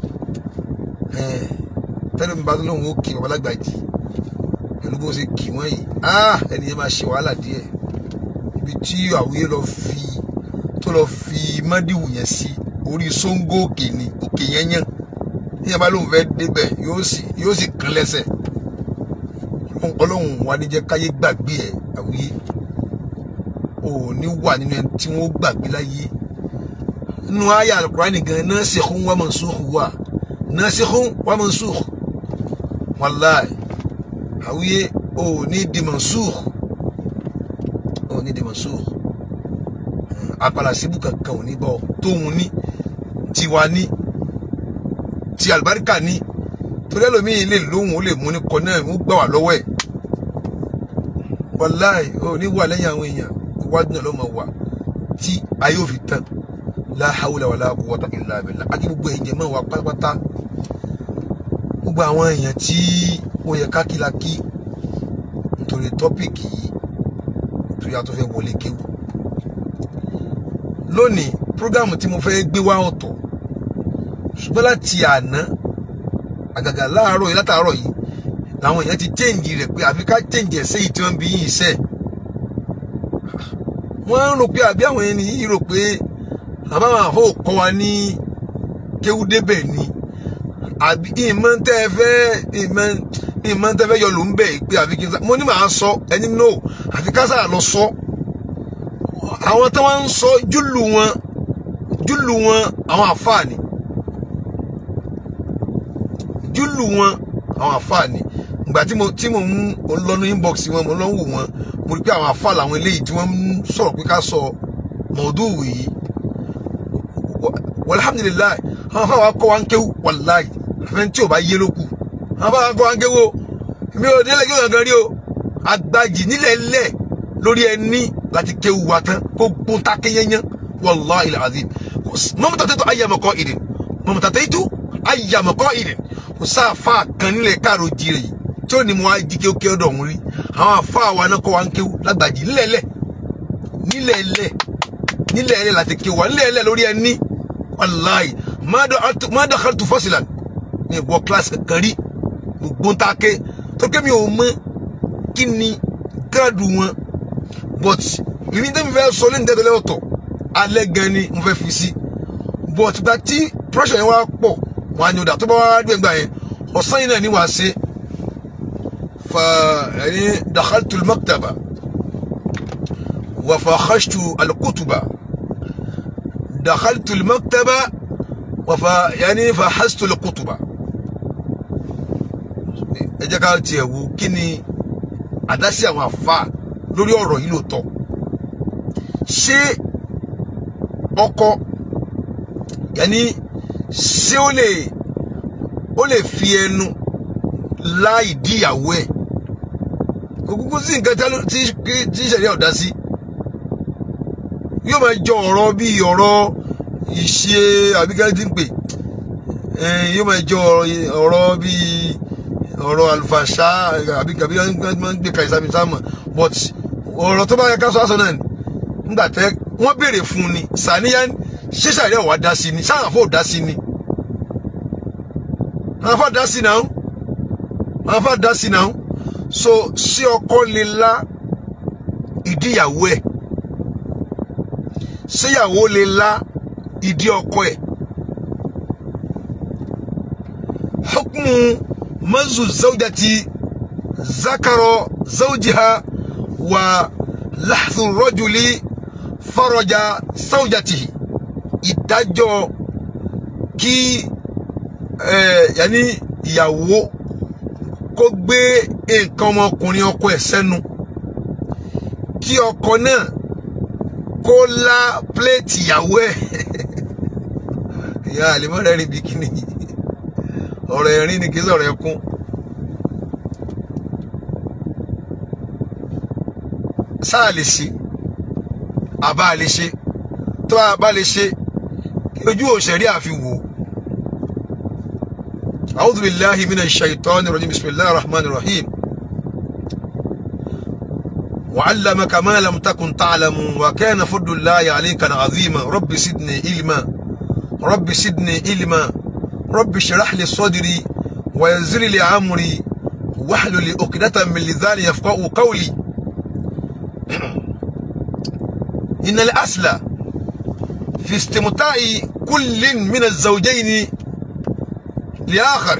tẹ́lẹ̀ mi bá tó lóun ó kí babalágbàjì pẹ̀lú bó ṣe kì wọ́n yìí ah ẹni yẹn máa ṣe wàhálà díẹ̀ ibi tí àwòye lọ fi tó lọ fi mọ́díwù yẹn sí orí sóńgó òkè ni òkè yẹn yàn ní yẹn bá lóun fẹ́ débẹ̀ yóò sì yóò sì kán lẹ́sẹ̀ ọlọ́run wa ní jẹ́ káyé gbàgbé ẹ̀ àwòye ò ní wà nínú ẹni tí wọ́n gbàgbé láyé nínú àyà Al-Qur'ani gan nasikhun wa mansukh wà nasikhun wa mansukh wallahi àwíyé ò ní di mansukh ò ní di mansukh apàlà síbù kankan ò ní bọ tóun ní tiwa ní ti àlùbáríkà ní torí ẹlòmíì lè lóhùn ó lè mú ní kọ náà ó gbà wá lọ́wọ́ ẹ̀ wàláì ò ní wà lẹ́yìn àwọn èèyàn iwájú náà ló máa wà tí ayé ò fi tán la hawla wala quwwata illa billah àti gbogbo ẹ̀yìn jẹ́ máa wà pátápátá gbogbo àwọn èèyàn tí ó yẹ kákìlákì nítorí tọ́pìkì yìí tó yà tó fẹ́ wọlé kéwù lónìí prógámù tí mo fẹ́ gbé wá ọ̀tọ̀ ṣùgbọ́n láti àná àgàgà láàárọ̀ yìí látàárọ̀ yìí làwọn èèyàn ti chẹ́ǹjì rẹ̀ pé àfi ká chẹ́ǹjì ẹ̀ sẹ́yìn tí wọ́n bí yìí sẹ́ wọ́n ń rò pé àbí àwọn ẹni yìí rò pé àbáwọn àfọ kọ́ wa ní kéwú débẹ̀ ni àbí ìmọ̀ tẹ́ ẹ fẹ́ ìmọ̀ ìmọ̀ tẹ́ fẹ́ yọ ló ń bẹ̀ pé àfi kí n sá mo ní màá sọ ẹni no àfi ká sáà lọ sọ àwọn tí wọ́n ń sọ júlù wọn júlù wọn àwọn àfáàní júlù wọn àwọn àfáàní ìgbà tí mo tí mo ń lọ ní inbox wọn mo lọ ń wò wọn mo rí pé àwọn àfáà làwọn eléyìí tí wọ́n ń sọ̀rọ̀ pé ká sọ mọ̀ọ́dúnwù yìí alhamdulilayi àwọn afáà wa kọ́ wa ń kéwù wàláyì àfẹn tí ò bá yé ló kù àwọn bá kọ́ àǹkéwò èmi ò délé kéwòn kan rí o agbájì nílẹ̀ lẹ̀ lórí ẹni láti kéwù wa tán kó gbón táké yẹnyẹn wallahi alazim mọ́mọ́tà tẹ́tọ́ ayàmọ̀kọ́ ìdè mọ́mọ́tà tẹ́tọ́ ayàmọ̀kọ́ ìdè kò sáfà kan nílẹ̀ káàró jire yìí tí ó ní mo wá jí kéwké ọ̀dọ̀ òun rí àwọn àfa wa náà kọ́ wa ń kéwù lágbàjì nílẹ̀ lẹ̀ nílẹ̀ lẹ̀ nílẹ̀ lẹ̀ láti kéwù wa nílẹ̀ lẹ̀ lórí ẹni wàláì má dàkàtú fọ́sílà ní ìwọ kíláàsì kankan rí gbogbo ń ta ké tó ké mi ò mọ kí ni gírádù wọn but ìrìn tẹ́mi fẹ́ sọ lẹ́nu tẹ́tẹ́lẹ́ ọ̀tọ̀ alẹ́ gan ni mo fẹ́ fi sí but gba tí pressure yẹn wá pọ̀ wọn á ní ọ̀dà tó bá wá dé gbà yẹn ọ̀sán yìí náà ni wàá ṣe fa ẹni dàkàtú maktaba wà fàkàṣtù alkutuba. دخلت المكتبة وف يعني فحصت الكتب ẹ jẹ́ ká tiẹ̀ wo kí ni àdásí àwọn àfa lórí ọ̀rọ̀ yìí lóòótọ́ ṣé ọkọ yẹni ṣé ó lè ó lè fi ẹnu láì díyàwó ẹ̀ kò kúkú sí nǹkan tí tí ìṣẹ̀lẹ̀ ọ̀dá sí yóò máa jọ ọ̀rọ̀ bíi ọ̀rọ̀ ìṣe àbíkẹ́ tí ń pè yóò máa jọ ọ̀rọ̀ bíi ọ̀rọ̀ àlùfàṣà àbíkẹ́ bí wọ́n máa ń gbé kàìsàmì sáàmù but ọ̀rọ̀ tó bá yẹ ká sọ àṣọ náà ni nígbà tẹ wọ́n béèrè fún ni sàníyàn ṣé sàríà wà dá sí ni sáà fò dá sí ni àwọn fà dá sí náà àwọn fà dá sí náà so ṣé ọkọ lè la ìdíyàwó ẹ̀ ṣéyàwó lè la ìdí ọkọ ẹ̀ hukmu mazu zawjati zakaro zawjiha wa lahthu rajuli faraja zawjatihi ìdájọ́ kí ẹ yanni ìyàwó kó gbé nǹkan ọmọkùnrin ọkọ ẹ̀ sẹ́nu kí ọkọ náà kó lá pléètì ìyàwó ẹ̀ ìyá àlèmọ́ rẹ̀ rìn bí kíní ọ̀rọ̀ ẹ̀rín ni kì í sọ̀rọ̀ ẹkún sáà lè ṣe àbá lè ṣe tó a bá lè ṣe kí ojú òṣèré àfi wò ó. أعوذ بالله من الشيطان الرجيم بسم الله الرحمن الرحيم وعلمك ما لم تكن تعلم وكان فضل الله عليك عظيما رب سدني علما رب سدني علما رب اشرح لي صدري ويسر لي امري واحلل عقدة من لساني يفقهوا قولي ان الاصل في استمتاع كل من الزوجين لآخر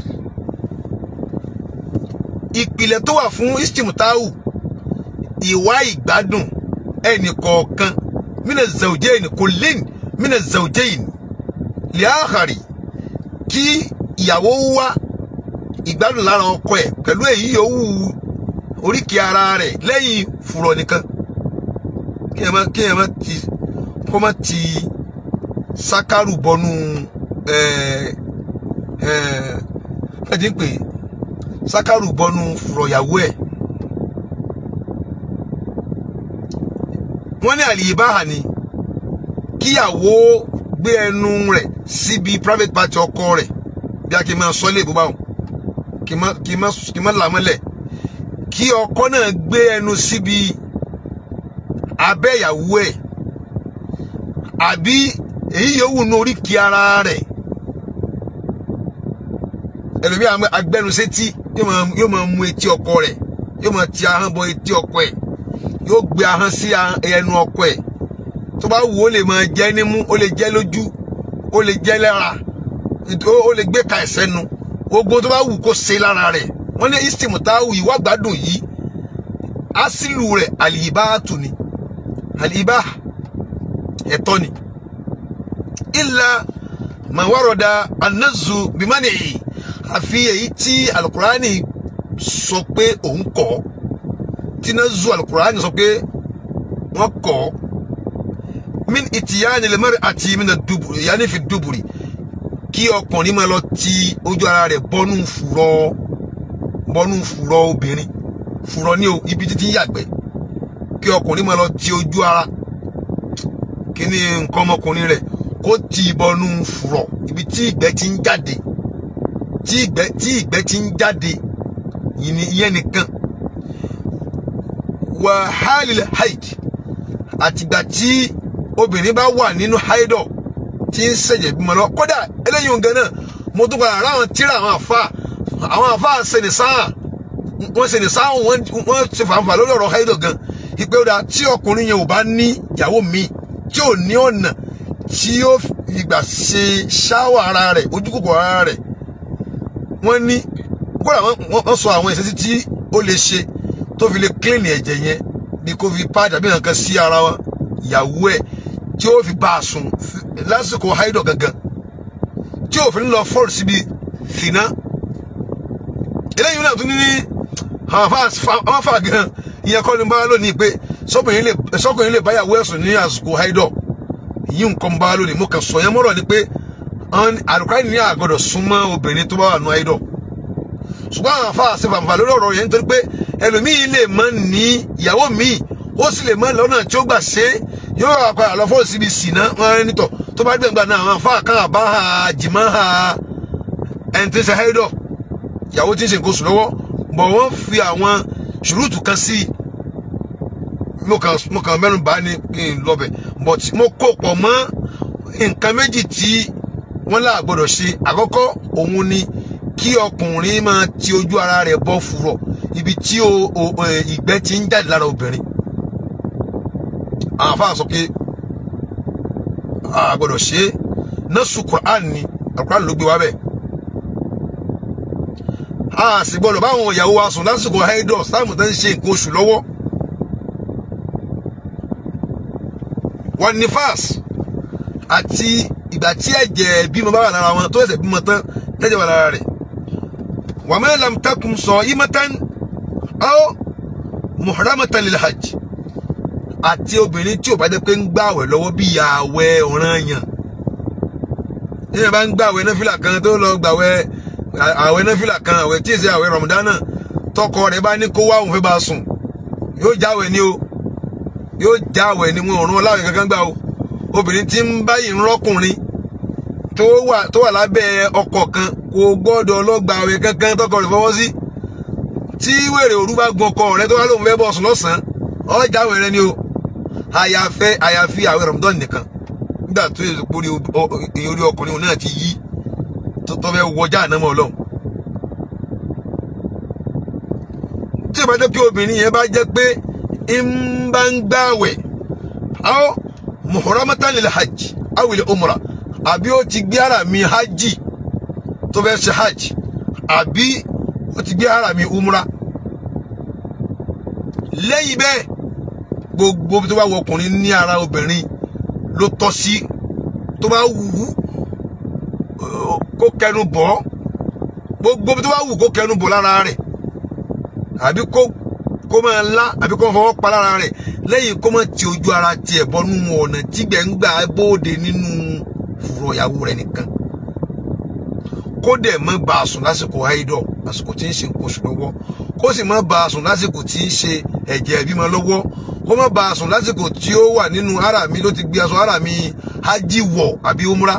ìpìlẹ̀ tó wà fún istimtau ìwà ìgbádùn ẹnì kọ̀ọ̀kan mina zawjayn kullin mina zawjayn liakhari kí ìyàwó wá ìgbádùn lára ọkọ ẹ̀ pẹ̀lú èyí yòówù oríkèé ara rẹ̀ lẹ́yìn fùrọ̀ nìkan kí ẹ má kí ẹ má ti kó má ti sákàrù bọnú ẹ ẹ ẹ ti ń pè sákàrù bọnú fùrọ̀ ìyàwó ẹ̀. wọ́n ní àlìyébáhà ni kíyàwó gbé ẹnu rẹ̀ síbi private party ọkọ rẹ̀ bí a kì í máa sọ ilé ìbúbá wọn kì í má kì í má kì í má là mọ́lẹ̀ kí ọkọ náà gbé ẹnu síbi abẹ́ ìyàwó ẹ̀ àbí èyí yòówù ní oríkì ara rẹ̀ ẹlòmíà agbẹnusétí yóò máa mú etí ọkọ rẹ̀ yóò máa ti ahọ́n bọ etí ọkọ ẹ̀ yóò gbé ahọ́n sí ẹnu ọkọ ẹ̀ tó bá wù ó lè máa jẹ́ nímú ó lè jẹ́ lójú ó lè jẹ́ lára ó lè gbé ka ẹ̀sẹ̀ nu gbogbo tó bá wù kó ṣe lára rẹ̀ wọ́n ní istimu táwù ìwà gbádùn yìí asílù rẹ̀ àlìyíbáàtù ni àlìyíbá ẹ̀tọ́ ni ìlà màwárọ̀dà anazu bimani àfi èyí tí alukurani sọ pé òun kọ́ ọ́ tí nazu alukurani sọ pé wọn kọ min ìtìyáni lè mẹ́rin àti min duburi yanni fi duburi kí ọkùnrin máa lọ ti ojú ara rẹ̀ bọ́nú fùrọ̀ bọ́nú fùrọ̀ obìnrin fùrọ̀ ní o ibi títí ń yàgbẹ́ kí ọkùnrin máa lọ ti ojú ara kí ni nǹkan ọmọkùnrin rẹ̀ kó ti bọ́nú fùrọ̀ ibi tí ìgbẹ́ ti ń jáde tí ìgbẹ́ tí ìgbẹ́ ti ń jáde yìí ni ìyẹn nìkan wàhálì haid àtìgbà tí obìnrin bá wà nínú haidọ̀ tí ń ṣẹ̀jẹ̀ bímọ lọ kódà eléyìí òun gan náà mo tún padà ráwọn tíra àwọn àfa àwọn àfa ṣẹni sáà wọn ṣẹni sáà wọn wọn ṣe fàǹfà lórí ọ̀rọ̀ haidọ̀ gan ìpè ọdà tí ọkùnrin yẹn ò bá ní ìyàwó mi tí ò ní ọ̀nà tí ó ìgbà ṣe ṣáwà ara rẹ̀ ojúkòkò ara rẹ̀ wọ́n ní kódà wọ́n sọ àwọn ìṣesí tí ó lè ṣe tó fi lè kílìnì ẹ̀jẹ̀ yẹn bí kò fi pàdé àbí nǹkan sí ara wọn ìyàwó ẹ̀ tí ó fi bá a sùn lásìkò haidọ̀ gangan tí òfin lọ fọ́ọ̀rù síbi fìná eléyìí náà tún ní ní àwọn afa gan ìyẹn kọ́ ni bá lónìí pé sọ́kùnrin lè báyàwó ẹ̀sùn ní àsìkò haidọ̀ yìí nǹkan bá lónìí mo kàn sọ yẹn mọ́rọ̀ ni pé àlùkò ní àgọ́dọ̀ súnmọ́ obìnrin tó bá wà nù haidọ̀ ṣùgbọ́n àwọn afa àti fàǹfà lórí ọ̀rọ̀ yẹn nítorí pé ẹlòmíì lè mọ ní ìyàwó míì ó sì lè mọ lọ́nà tí ó gbà ṣe é yóò wà padà lọ fọ́ síbi sìnà wọn rẹ nítọ̀ tó bá gbẹ̀ngbà náà àwọn afa kan àbá ha jìmọ̀ ha ẹni tí ń ṣe haidọ̀ ìyàwó tí ń ṣe nǹkan oṣù lọ́wọ́ bọ̀ wọ́n fi àwọn ṣùrùtù kan sí i mo kàn mo kàn mẹ́nu bá ní kí n lọ́bẹ̀ but mo kó pọ̀ mọ́ nǹkan méjì tí wọ́n là gbọ́dọ̀ ṣe àkọ́kọ́ òun ni kí ọkùnrin máa ti ojú ara rẹ̀ bọ́ fùrọ̀ ibi tí ìgbẹ́ ti ń jáde lára obìnrin àwọn afáà sọ pé a gbọ́dọ̀ ṣe é nọ́ọ̀sù Quran ni Quran ló gbé wá bẹ́ẹ̀ a sì gbọ́dọ̀ báwọn ìyàwó wa sùn lásìkò haidọ̀ sáàmù tó ń ṣe nǹkan oṣù lọ́wọ́ wọn ní fas àti ìgbà tí ẹ̀jẹ̀ bímọ bá wà lára wọn tó ẹ̀sẹ̀ bímọ tán tẹ́jẹ̀ wà lára rẹ̀ wa ma lam takun sa'imatan aw muhramatan lil hajj àti obìnrin tí ò bá jẹ́ pé ń gbààwẹ̀ lọ́wọ́ bí ààwẹ̀ ọ̀ranyàn yíyan bá ń gbààwẹ̀ náfìlà kan tó lọ gbààwẹ̀ ààwẹ̀ náfìlà kan ààwẹ̀ tí èsì ààwẹ̀ rọ̀mùdánà tọkọ rẹ̀ bá ní kó wá òun fẹ́ bá a sùn yóò jáwẹ̀ ní o yóò jáwẹ̀ ní wọn òrùn ọláwẹ̀ kankan gbà o obìnrin tí ń báyìí ń rọ́kùnrin tó wà tó wà lábẹ́ ọkọ kan kò gbọ́dọ̀ lọ́gbàwẹ̀ kankan tọkọ rẹ̀ fọwọ́ sí tí wèrè òru bá gun ọkọ rẹ̀ tó wá lóun fẹ́ bọ̀ sùn lọ́sàn-án ọjàwẹ̀ rẹ̀ ni o àyàfẹ́ àyàfi àwẹ̀ rọ̀mùdán nìkan nígbà tó yẹ kó orí ọkùnrin náà ti yí tó fẹ́ wọjá ànámọ́ ọlọ́run tí ìbá jẹ́ pé obìnrin yẹn bá jẹ́ pé ń bá ń gbààwẹ̀ aw muhramatan lil hajj aw lil umra àbí ó ti gbé ara mi hajj tó fẹ́ ṣe hajj àbí ó ti gbé ara mi umra lẹ́yìn bẹ́ẹ̀ gbogbo tó bá wọ ọkùnrin ní ara obìnrin ló tọ́ sí tó bá wù ú kó kẹnu bọ̀ gbogbo tó bá wù kó kẹnu bọ̀ lára rẹ̀ àbí kó kó máa lá àbí kó máa fọwọ́ pa lára rẹ̀ lẹ́yìn kó máa ti ojú ara tiẹ̀ bọ́nú ọ̀nà tígbẹ̀ ń gbà bóde nínú fùrọ̀ ìyàwó rẹ̀ nìkan kó dẹ̀ má bá a sùn lásìkò haidọ̀ lásìkò tí ń ṣe nǹkan oṣù lọ́wọ́ kó sì má bá a sùn lásìkò tí ń ṣe ẹ̀jẹ̀ ìbímọ lọ́wọ́ kó má bá a sùn lásìkò tí ó wà nínú ara mi ló ti gbé aṣọ ara mi hajj wọ̀ àbí umra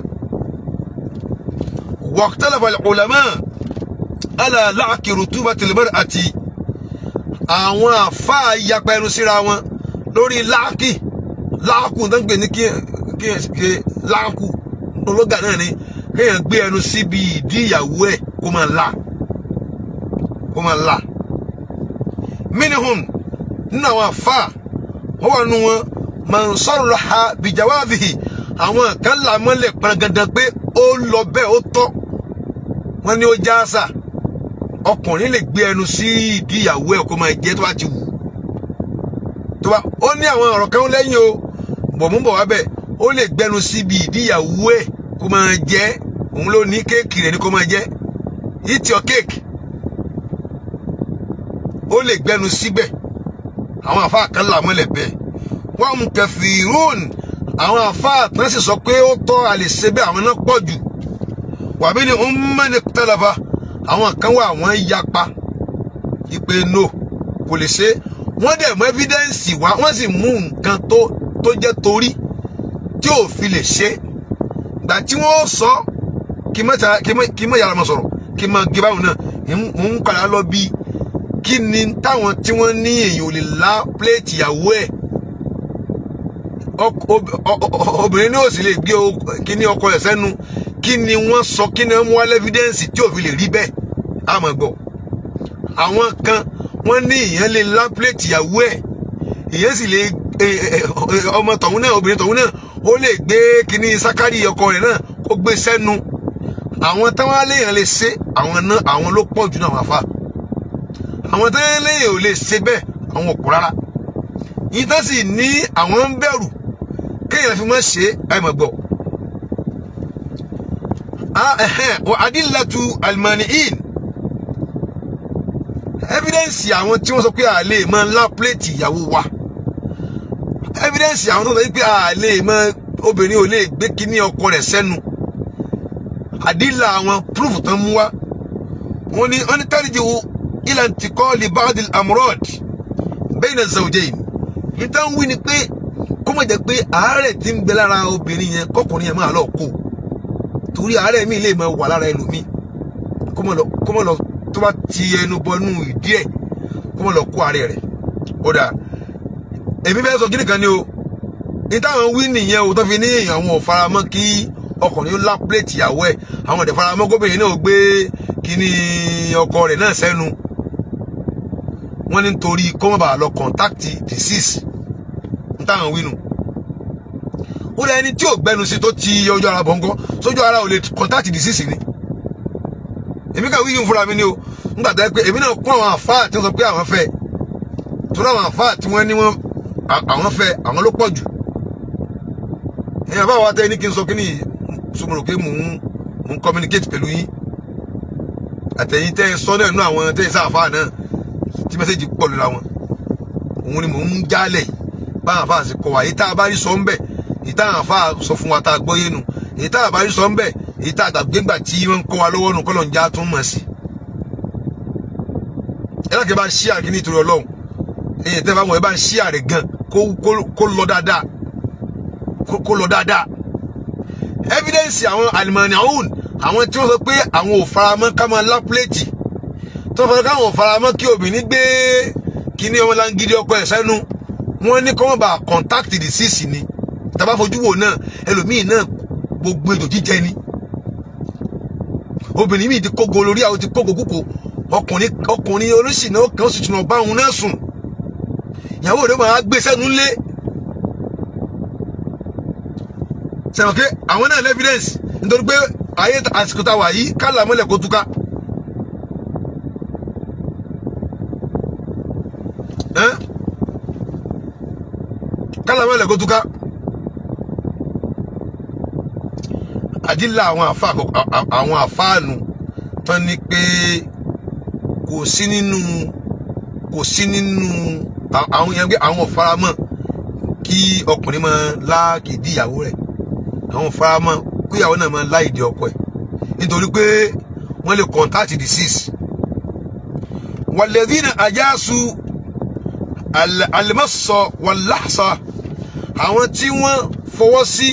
waqtalafa al-ulama ala la'ki rutubati al-mar'ati àwọn àfáà yapa ẹnu síra wọn lórí láàkì láàkù tó ń gbé ní kí kí láàkù ológa náà ni kéèyàn gbé ẹnu síbi ìdí ìyàwó ẹ̀ kó máa la kó máa la minihun nínú àwọn àfáà wọ́n wà nù wọn man sarraha bijawazihi àwọn kan là mọ́lẹ̀ pàgàdàn pé ó lọ bẹ́ẹ̀ ó tọ́ wọ́n ní ó já àṣà ọkùnrin lè gbé ẹnu sí ìdí ìyàwó ẹ̀ kó máa jẹ́ tó bá ti wù tó bá ó ní àwọn ọ̀rọ̀ kan lẹ́yìn o bọ̀múbọ̀ wá bẹ̀ ó lè gbẹnu síbi ìdí ìyàwó ẹ̀ kó máa jẹ́ òun ló ní kéèkì rẹ̀ ní kó máa jẹ́ eat your cake ó lè gbẹnu síbẹ̀ àwọn àfáà kan là mọ́lẹ̀ bẹ́ẹ̀ wọ́n mú kẹfìrún àwọn àfáà tán sì sọ pé ó tọ́ a lè ṣe bẹ́ẹ̀ àwọn náà pọ̀ jù wàbí ni ń mẹ́ni tẹ́lẹ̀fà àwọn kan wà wọ́n yapa ìpè no kò lè ṣe wọ́n dẹ̀ mú evidence wá wọ́n sì mú nǹkan tó tó jẹ́ torí tí ò fi lè ṣe gbà tí wọ́n sọ kí mọ́ tara- kí mọ́- kí mọ́ yàrá mọ́ sọ̀rọ̀ kí mọ́ gé báwọn náà ń- mò ń padà lọ bí kí ni táwọn tí wọ́n ní èyàn ò lè la pléètì ìyàwó ẹ̀ ọk- ob- ọ- ọ- obìnrin ní òsì lè gbé o- kíní ọkọ ẹ̀ sẹ́nu kí ni wọ́n sọ kí ni wọ́n mú wá lẹ́fídẹ́ǹsì tí ò fi lè rí bẹ́ẹ̀ àmọ́ gbọ́ àwọn kan wọ́n ní ìyẹn lè la pléètì ìyàwó ẹ̀ ìyẹn sì lè ẹ- ẹ- ẹ- ọmọ tọ̀hún náà obìnrin tọ̀hún náà ó lè gbé kíní sákárì ọkọ rẹ̀ náà kó gbé sẹ́nu àwọn táwọn aléyàn lè ṣe àwọn náà àwọn ló pọ̀ jù náà wà fà àwọn táwọn aléyàn ò lè ṣe bẹ́ẹ̀ àwọn òpó rárá yìí tán sì ní àwọn ń bẹ̀rù kéèyàn fi mọ́ ṣe àìmọ̀ gbọ́ adílàtú almaniin evidence àwọn tí wọ́n sọ pé a lè máa ńlá pléètì ìyàwó wa evidence àwọn tó sọ pé a lè máa obìnrin ò lè gbé kíní ọkọ rẹ̀ sẹ́nu àdílà àwọn proof tán mú wá wọ́n ní wọ́n ní tẹ́lẹ̀jì wo ilà tí kọ́ lè bá adìl amurad bayna zawjayn níta ń wí ni pé kó má jẹ́ pé àárẹ̀ tí ń bẹ lára obìnrin yẹn kọkùnrin yẹn máa lọ kó torí àárẹ̀ mi lè máa wà lára ẹlòmíì kó má lọ kó má lọ tó bá ti ẹnu bọnú ìdí ẹ̀ kó má lọ kó àárẹ̀ rẹ̀ ó dà èmi fẹ́ sọ kíni kan ni o ní táwọn wí nìyẹn o tó fi ní àwọn ò faramọ́ kí ọkùnrin ó lá pléètì ìyàwó ẹ̀ àwọn ọ̀dẹ̀ faramọ́ gómìnà náà gbé kíní ọkọ rẹ̀ náà sẹ́nu wọ́n ní nítorí kó má bàa lọ kọ̀ǹtáàtì disease ń táwọn wí nù ó lẹ ẹni tí ò gbẹnu sí tó ti ojú ara bọ̀ ńkọ́ sójú ara ò lè kọ̀ǹtáàtì disease ni èmi kà wíyìn fúnra mi ni o nígbà tó yẹ pé èmi náà kún àwọn àfáà tí wọ́n sọ pé àwọn fẹ́ torí àwọn àfáà tí wọ́n ní wọ́n àwọn fẹ́ àwọn ló pọ̀ jù èèyàn bá wa tẹ ní kí n sọ kí ni sọmọlò pé mò ń mò ń communicate pẹ̀lú yín àtẹ̀yìn tẹ́ ẹ sọ náà nú àwọn tẹ́ ẹ sáfà náà tí mẹ́sẹ̀jì pọ̀ lóra wọn òun ni mò ń jálẹ̀ yìí báwọn àfáà sì kọ wá èyí tá a bá rí sọ ń bẹ̀ èyí tá àwọn àfáà sọ fún wa tá a gbọ́ yé nu èyí tá a bá rí sọ ń bẹ̀ èyí tá a gbàgbé ńgbà tí wọ́n ń kọ́ wa lọ́wọ́ nù kọ́lọ̀ ń já tún mọ̀ sí. ẹ láti bá ń ṣí àrẹ ní ìtòrí ọlọ́run èyí tẹ́ bá wọn ẹ bá ń ṣí àrẹ gan kó kó- kó lọ dáadáa kó- kó lọ dáadáa evidence àwọn alimani ahun àwọn tí wọ́n sọ pé àwọn ò faramọ́ ká máa lá pléètì tó fẹ́ káwọn ò faramọ́ kí obìnrin gbé kíní ọmọ langidi ọkọ ẹ̀ sẹ́nu wọ́n ní kọ́mọ́ bá contact disease ni tàbá fojú wò náà ẹlòmíì náà gbogbo ètò jíjẹ ni obìnrin míì ti kógo lórí àwọn ti kógo kúkò ọkùnrin ọkùnrin oríṣìí kan ó sì tún ọba òun náà sùn ìyàwó rẹ̀ máa gbé sẹ́nu lé sẹ̀wọ̀n pé àwọn náà ní evidence nítorí pé ayé àsìkò tá a wà yìí kálà mọ́lẹ̀ kó túká. Ẹ́n? kálà mọ́lẹ̀ kó túká. àdìlà àwọn àfa àwọn àfáànù tán ni pé kò sí nínú kò sí nínú à- àwọn yẹn pé àwọn ò faramọ́ kí ọkùnrin máa láàkìdí ìyàwó rẹ̀ àwọn faramọ́ kó ìyàwó náà máa láìdí ọkọ ẹ̀ nítorí pé wọ́n lè contact disease wàlẹ́dínà àjàsù àlẹ́mọ́sọ wàláṣà àwọn tí wọ́n fọwọ́ sí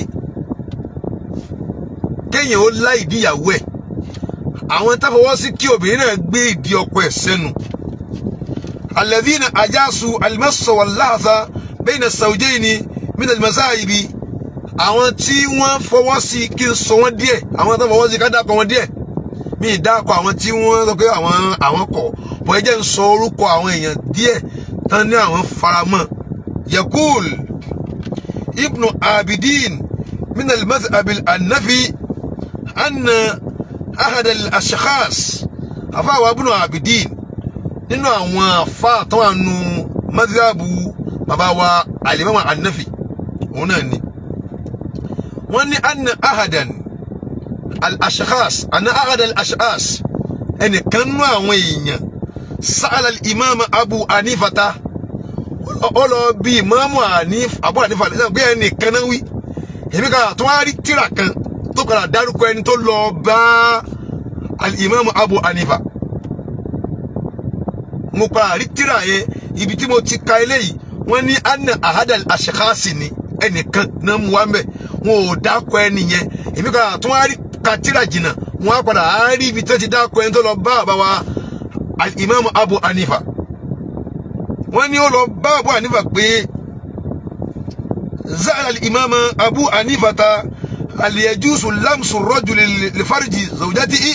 kéèyàn ó láìdí ìyàwó ẹ̀ àwọn tá fọwọ́ sí kí obìnrin náà gbé ìdí ọkọ ẹ̀ sẹ́nu àlẹ́dínà àjàsù àlẹ́mọ́sọ wàláṣà bẹ́ẹ̀ ni sàwùjẹ́ ni mí àwọn tí wọ́n fọwọ́ sí kí n sọ wọ́n díẹ̀ àwọn tó fọwọ́ sí ká dákọ̀ wọn díẹ̀ mi ì dákọ̀ àwọn tí wọ́n sọ pé àwọn àwọn kọ̀ bọ́ ẹ jẹ́ ń sọ orúkọ àwọn èèyàn díẹ̀ tán ní àwọn faramọ́ yakul ibnu abidin min al-madhhab al-hanafi anna ahad al-ashkhas afáwa ibnu abidin nínú àwọn afá tó wà nù madhhabu bàbá wa alimama hanafi òun náà ni wọ́n ní anna ahadan al-ashkhas anna ahad al-ashkhas ẹnìkan nú àwọn èèyàn sa'ala al-imam abu anifata ó lọ bí ìmáàmù àníf abu anifa lẹ́sẹ̀ pé ẹnìkan náà wí èmi kan tó wá rí tíra kan tó padà dárúkọ ẹni tó lọ bá al-imam abu hanifa mo padà rí tíra yẹn ibi tí mo ti ka eléyìí wọ́n ní anna ahadal ashkhasi ni ẹnìkan náà mú wa mẹ wọn ò dákọ ẹni yẹn èmi kan àtún wá rí ka tíra jìnnà wọn á padà á rí ibi tó ti dákọ ẹni tó lọ bá bàbá wa al-imam abu hanifa wọ́n ní ó lọ bá abu hanifa pé za'al al-imam abu hanifa ta hal yajuzu lamsu rajuli li farji zawjatihi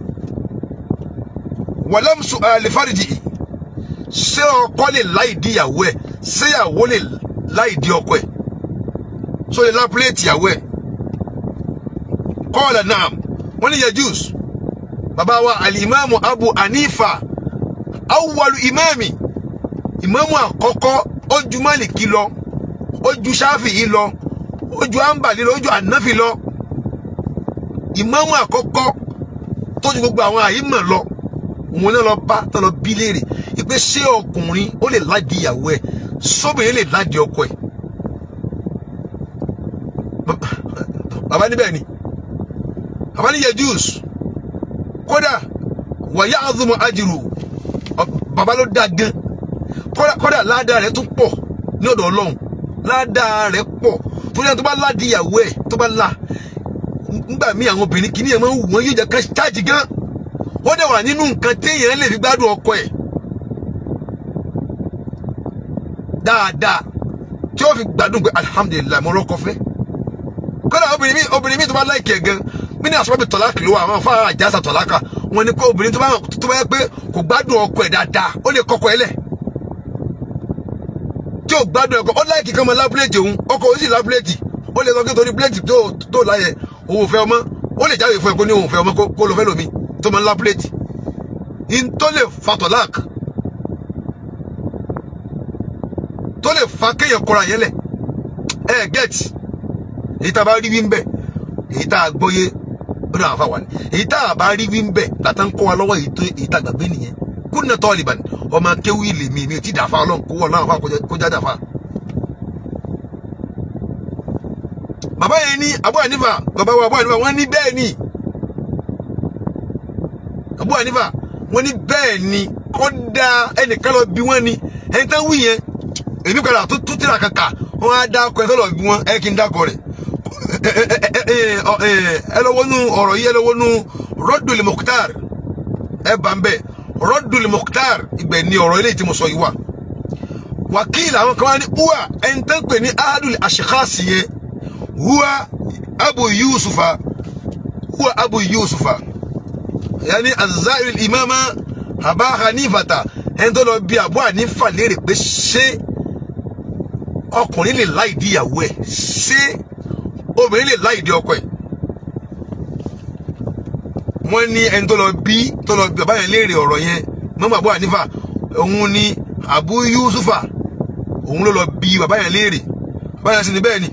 wa lamsu li farjihi ṣé ọkọ lè láì di ìyàwó ẹ̀ ṣé ìyàwó lè láì di ọkọ ẹ̀ so lè lápúlẹ̀tì ìyàwó ẹ̀ kọ́ọ̀lá náà wọ́n ní yajus bàbá wa alimami abu hanifa awwalu imami ìmáàmù àkọ́kọ́ ó ju Málìkì lọ ó ju Ṣáfi'í lọ ó ju Hanbali lọ ó ju Hanafi lọ ìmáàmù àkọ́kọ́ tó ju gbogbo àwọn àyímọ̀ lọ òun náà lọ bá tó lọ bí léèrè ìpè ṣé ọkùnrin ó lè ládi ìyàwó ẹ̀ sóbìnrin lè ládi ọkọ ẹ̀ bàbá níbẹ̀ ni bàbá ní yejus kódà wàyà àzùmọ̀ àjìrò bàbá ló dá gan kódà kódà ládàá rẹ̀ tún pọ̀ ní ọ̀dọ̀ ọlọ́run ládàá rẹ̀ pọ̀ tó yẹ tó bá ládi ìyàwó ẹ̀ tó bá la nígbà míì àwọn obìnrin kìíní ẹ̀ máa ń wù wọ́n yóò jẹ́ ká ṣáàjì gan ó dẹ̀ wà nínú nǹkan téèyàn lè fi gbádùn ọkọ ẹ̀ dáadáa tí ó fi gbádùn pé alihamudulilayi mo rọ́kọ fẹ́ kódà obìnrin mi obìnrin mi tó bá láìkì ẹ̀ gan mí ní àsọ́bí tọ́láàkì ló wà àwọn afárá àjàsà tọ́láàkà wọn ni pé obìnrin tó bá tó bá yẹ pé kò gbádùn ọkọ ẹ̀ dáadáa ó lè kọkọ ẹ̀ lẹ̀ tí ò gbádùn ẹ̀kọ́ ó láìkì kan mọ lábúlẹ̀tì òun ọkọ ó sì lábúlẹ̀tì ó lè sọ pé torí búlẹ̀tì tó tó láyẹ òun ò fẹ́ ọmọ ó lè jáwèé fún ẹ kó ní òun ò fẹ́ ọmọ kó lọ fẹ́ lómi tó mọ lábúlẹ̀tì in tó lè fa tọ́láàkì tó lè fa kéèyàn kọra yẹn lẹ̀ ẹ gẹ́ẹ̀tì èyí tá a bá rí wí ń bẹ̀ èyí tá a gbọ́yé ó náà fà wà ní èyí tá a bá rí wí ń bẹ̀ látà ń kọ́ wa lọ́wọ́ èyí tó èyí tá a gbàgbé nìyẹn kó nà tọ́ ìlìbàn ọmọ akéwì ilé mi mi ò tí dàáfà ọlọ́run kó wọ́n náà fà kó já dàáfà. bàbá yẹn ní Abu Hanifa bàbá wa Abu Hanifa wọ́n ní bẹ́ẹ̀ ni Abu Hanifa wọ́n ní bẹ́ẹ̀ ni kọ́dà ẹnìkan lọ bí wọ́n ni ẹni tán wí yẹn èmi padà tó tó tìrà kàkà wọ́n á dákọ̀ ẹ̀ tó lọ bí wọ́n ẹ kí n dákọ̀ rẹ̀ ẹ lọ wọnú ọ̀rọ̀ yìí ẹ lọ wọnú Raddul Mukhtar ẹ bá ń bẹ̀ Raddul Mukhtar ibẹ̀ ni ọ̀rọ̀ eléyìí tí mo sọ yìí wà wákìlì àwọn kan wá ní uwa ẹni tán pè ní ahadul ashkhasi yẹn huwa Abu Yusufa huwa Abu Yusufa yanni azairi imama Aba Hanifata ẹni tó lọ bí Abu Hanifa léèrè pé ṣé ọkùnrin lè láì di ìyàwó ẹ̀ ṣé obìnrin lè láì di ọkọ ẹ̀ wọ́n ní ẹni tó lọ bí tó lọ bí bàbá yẹn léèrè ọ̀rọ̀ yẹn mọ́mọ́ Abu Hanifa òun ni Abu Yusufa òun ló lọ bí bàbá yẹn léèrè bàbá yẹn sì ní bẹ́ẹ̀ ni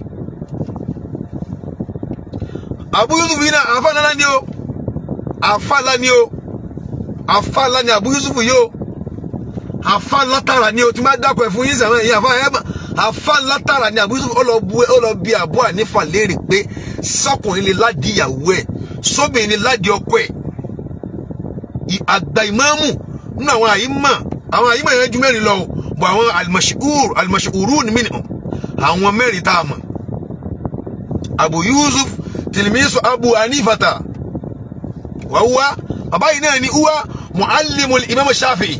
Abu Yusuf yìí náà àfa ńlá ni o àfa ńlá ni o àfa ńlá ni Abu Yusuf yìí o àfa ńlá tààrà ni o tí máa dákọ̀ ẹ̀ fún yín sàmọ́ ẹ̀yìn àfa ẹ̀ àfa ńlá tààrà ni Abu Yusuf ó lọ bu ó lọ bí Abu Hanifa léèrè pé sọkùnrin lè ládi ìyàwó ẹ̀ sóbìnrin lè ládi ọkọ ẹ̀ àgbà ìmáàmù nínú àwọn àyímà àwọn àyímà yẹn ju mẹ́rin lọ o bọ̀ àwọn alimashur alimashuru ni mìíràn àwọn mẹ́rin tá a mọ̀ Abu Yusuf tilimisu Abu Hanifata wa huwa bàbá yìí náà ni huwa muallimul imam Shafi'i.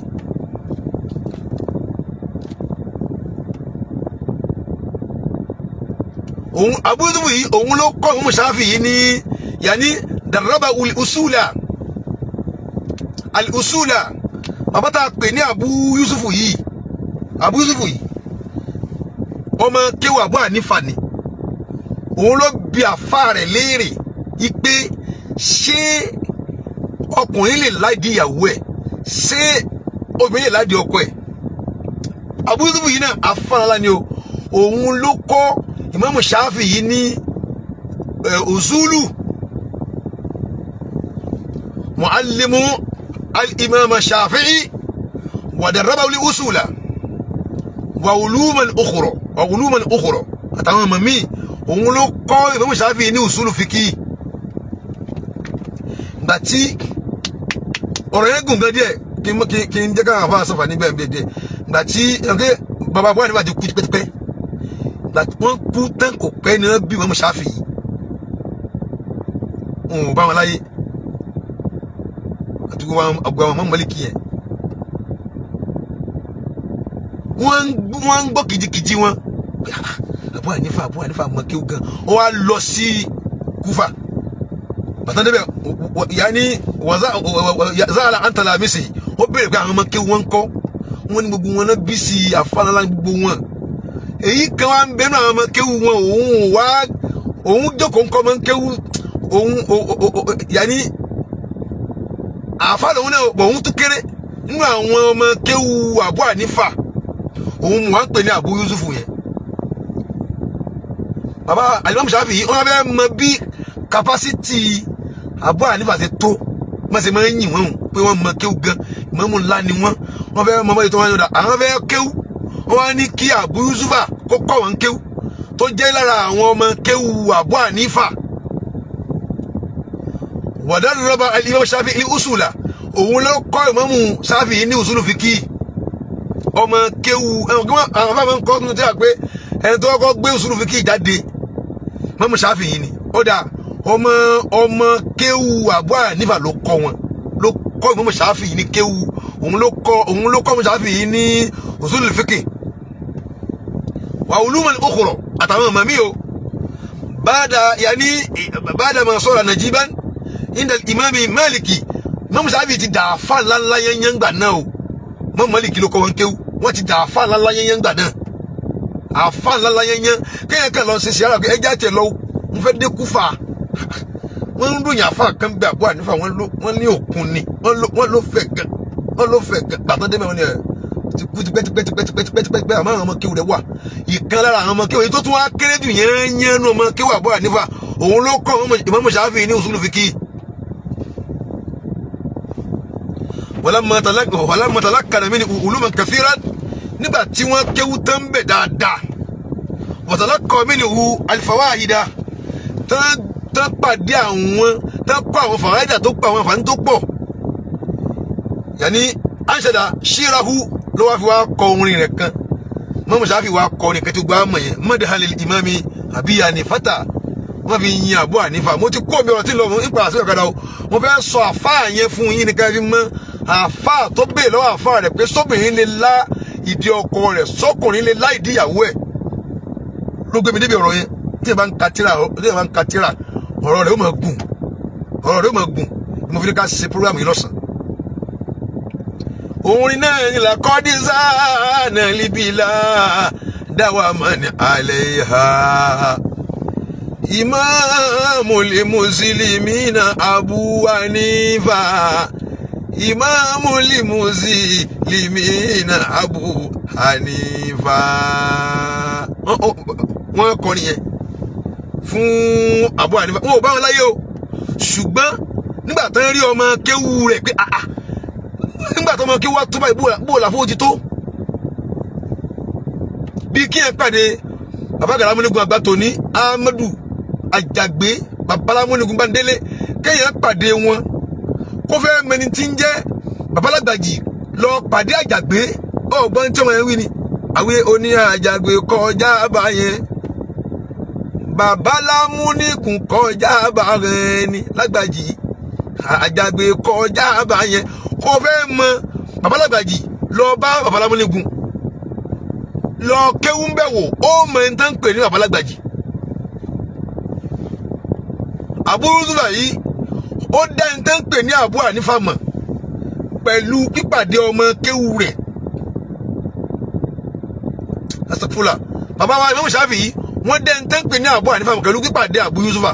òun Abu Yusuf yìí òun ló kọ́ imam Shafi'i ní yanni daraba usula al-usula bàbá tá a pè ní Abu Yusuf yìí Abu Yusuf yìí ọmọ kéwà Abu Hanifa ni òun ló bi àfa rẹ̀ léèrè ipe ṣé ọkùnrin lè ládi ìyàwó ẹ̀ ṣé obìnrin lè ládi ọkọ ẹ̀ Abu Yusuf yìí náà afárálá ni o òun ló kọ́ Imam Shafi yìí ní usulu muallimu al-imam Shafi'i wa darrabahu li usula wa uluman ukhra wa uluman ukhra àtàwọn ọmọ míì òun ló kọ́ Imam Shafi'i ní usulu fiki gbà tí ọ̀rọ̀ yẹn gùn gan díẹ̀ kí n kí kí n jẹ́ káwọn afá sọ̀fà níbẹ̀ bíi díẹ̀ gbà tí ẹ̀kẹ́ bàbá Abu Hanifa ti kú tipẹ́tipẹ́ gbà tí wọ́n kú tán kò pẹ́ ni wọ́n bí Imam Shafi'i wọn ò bá wọn láyé àti wọn àgbà wọn mọ́ Málíkì yẹn wọ́n ń gbọ́- wọ́n ń gbọ́ kìjikìji wọn Ah, Abu Hanifa Abu Hanifa mọ kí o gan ó wá lọ sí Kúfà bàtà débẹ̀ yanni wàzáàlà àǹtàlà mísì ó béèrè pé àwọn ọmọ kí wọ́n ń kọ́ wọ́n ní gbogbo wọn náà bí sí àfàlálà gbogbo wọn èyí kan wá ń bẹnu àwọn ọmọ kéwu wọn òun wá òun jókòó ń kọ́ ọmọ kéwu òun yanni àfàlà òun náà òun tún kéré nínú àwọn ọmọ kéwu Abu Hanifa òun wà ń pè ní Abu Yusufu yẹn baba alimami Shafi'i wọn bẹ mọ bí kapasiti Abu Hanifa ṣe tó wọn ṣe máa ń yìn wọn o pé wọn mọ kéwù gan ìmọ̀mù ńlá ni wọn wọn fẹ́ mọ báyìí tó wọn yọ̀dà àwọn fẹ́ kéwù wọn wá ní kí Abu Yusufa kó kọ́ wọn kéwù tó jẹ́ lára àwọn ọmọ kéwù Abu Hanifa wàdàlú rọ́bà alimami Shafi'i ní usula òun ló kọ́ ìmọ̀mù Shafi'i ní usulu fiki ọmọ kéwù ẹ̀wọ̀n kí wọ́n àwọn afáàmọ́ ń kọ́ tuntun tí a pé ẹni tó kọ́ gbé usulu fiki jáde mọ́mú Ṣáfi'í ni ó dà ọmọ ọmọ kéwu Abu Hanifa ló kọ́ wọn ló kọ́ mọ́mú Ṣáfi'í ní kéwu òun ló kọ́ òun ló kọ́ mọ́mú Ṣáfi'í ní usulul fiqh wa uluman ukhra àtàwọn ọmọ mi o báàdà yanni báàdà ma sọ̀rọ̀ najiban inda imami Maliki mọ́mú Ṣáfi'í ti dàáfà ńláńlá yẹn yẹn gbà náà o mọ́mú Maliki ló kọ́ wọn kéwu wọ́n ti dàáfà ńláńlá yẹn yẹn gbà náà àfa ńláńlá yẹn yẹn kéèyàn kan lọ ṣe ṣe ara ẹja tiẹ̀ lọ ń fẹ́ dé Kúfà wọ́n ń ròyìn àfa kan bẹ Abu Hanifa wọ́n ló wọ́n ní òkun ni wọ́n ló wọ́n ló fẹ̀ gan wọ́n ló fẹ̀ gan gbàtàn dé mẹ́wọ́n ni ẹ̀ ti kú tipẹ́tipẹ́tipẹ́tipẹ́tipẹ́ àmọ́ àwọn ọmọ kéwù rẹ̀ wà ìkan lára àwọn ọmọ kéwù yìí tó tún wá kéré jù yẹn yẹn nu ọmọ kéwù Abu Hanifa òun ló kọ́ Imam Shafi'i ní usulu fiqh walamma talaqqana minhu uluman kathiran nígbà tí wọ́n kéwú tán bẹ̀ dáadáa wọ̀tàlákọ̀ minhu alfawahida tán pàdé àwọn tán kọ́ àwọn fàwáìdà tó pọ̀ àwọn àǹfààní tó pọ̀ yàní anṣẹ́dá ṣírahu ló wá fi wá kọ orin rẹ̀ kan mọ́mú sáfì wá kọ orin kẹtù gbá mọ̀ yẹn mọ́dàhálẹ̀ ìmáàmì àbí Hanifata wọ́n fi yin Abu Hanifa mo ti kó mi ọ̀rọ̀ tí lọ nípa àṣẹ ọ̀kadà o mo fẹ́ sọ àfáà yẹn fún yín nìkan fi mọ́ àfáà tó bèè lọ́wọ́ àfáà rẹ̀ pé sóbìnrin lè lá ìdí ọkọ rẹ̀ sọkùnrin lè lá ìdí ìyàwó ẹ̀ ló gbé mi débi ọ̀rọ̀ yẹn tí ẹ bá ń ka tíra tí ẹ bá ń ka tíra ọ̀rọ̀ rẹ̀ ó máa gùn ọ̀rọ̀ rẹ̀ ó máa gùn mo fi ní ká ṣe program yìí lọ́sàn. orin náà ní làkọ́dí sáà líbi là dáwà máa ní alẹ́ ha ìmáàmù lè mùsùlùmí na Abu Hanifa ìmáàmù lè mùsùlùmí na Abu Hanifa wọ́n kọrin yẹn fún Abu Hanifa wọn ò bá wọn láyé o ṣùgbọ́n nígbà tó ń rí ọmọ kéwú rẹ̀ pé àà nígbà tó ọmọ kéwú wá tó báyìí bó la fowó ti tó bí kí ẹ pàdé bàbá gàlámúnigun àgbà tòní Ahmadu Àjàgbé babalámúnigun Bándélé kéèyàn pàdé wọn kó fẹ́ mẹni tí ń jẹ́ babalágbàjì lọ pàdé Àjàgbé ọgbọ́n tí ọmọ yẹn wí ni àwé oní Àjàgbé kọjá báyẹn babalámúnigun kọjá báyẹn ni lágbàjì Àjàgbé kọjá báyẹn kó fẹ́ mọ babalágbàjì lọ bá babalámúnigun lọ kéwú bẹ̀ wò ó mọ ẹni tán pè ní babalágbàjì Abu Yusufa yìí ó dá ẹni tán pè ní Abu Hanifa mọ̀ pẹ̀lú pípàdé ọmọ kéwú rẹ̀ asafula bàbá wa Imam Shafi'i wọ́n dá ẹni tán pè ní Abu Hanifa mọ̀ pẹ̀lú pípàdé Abu Yusufa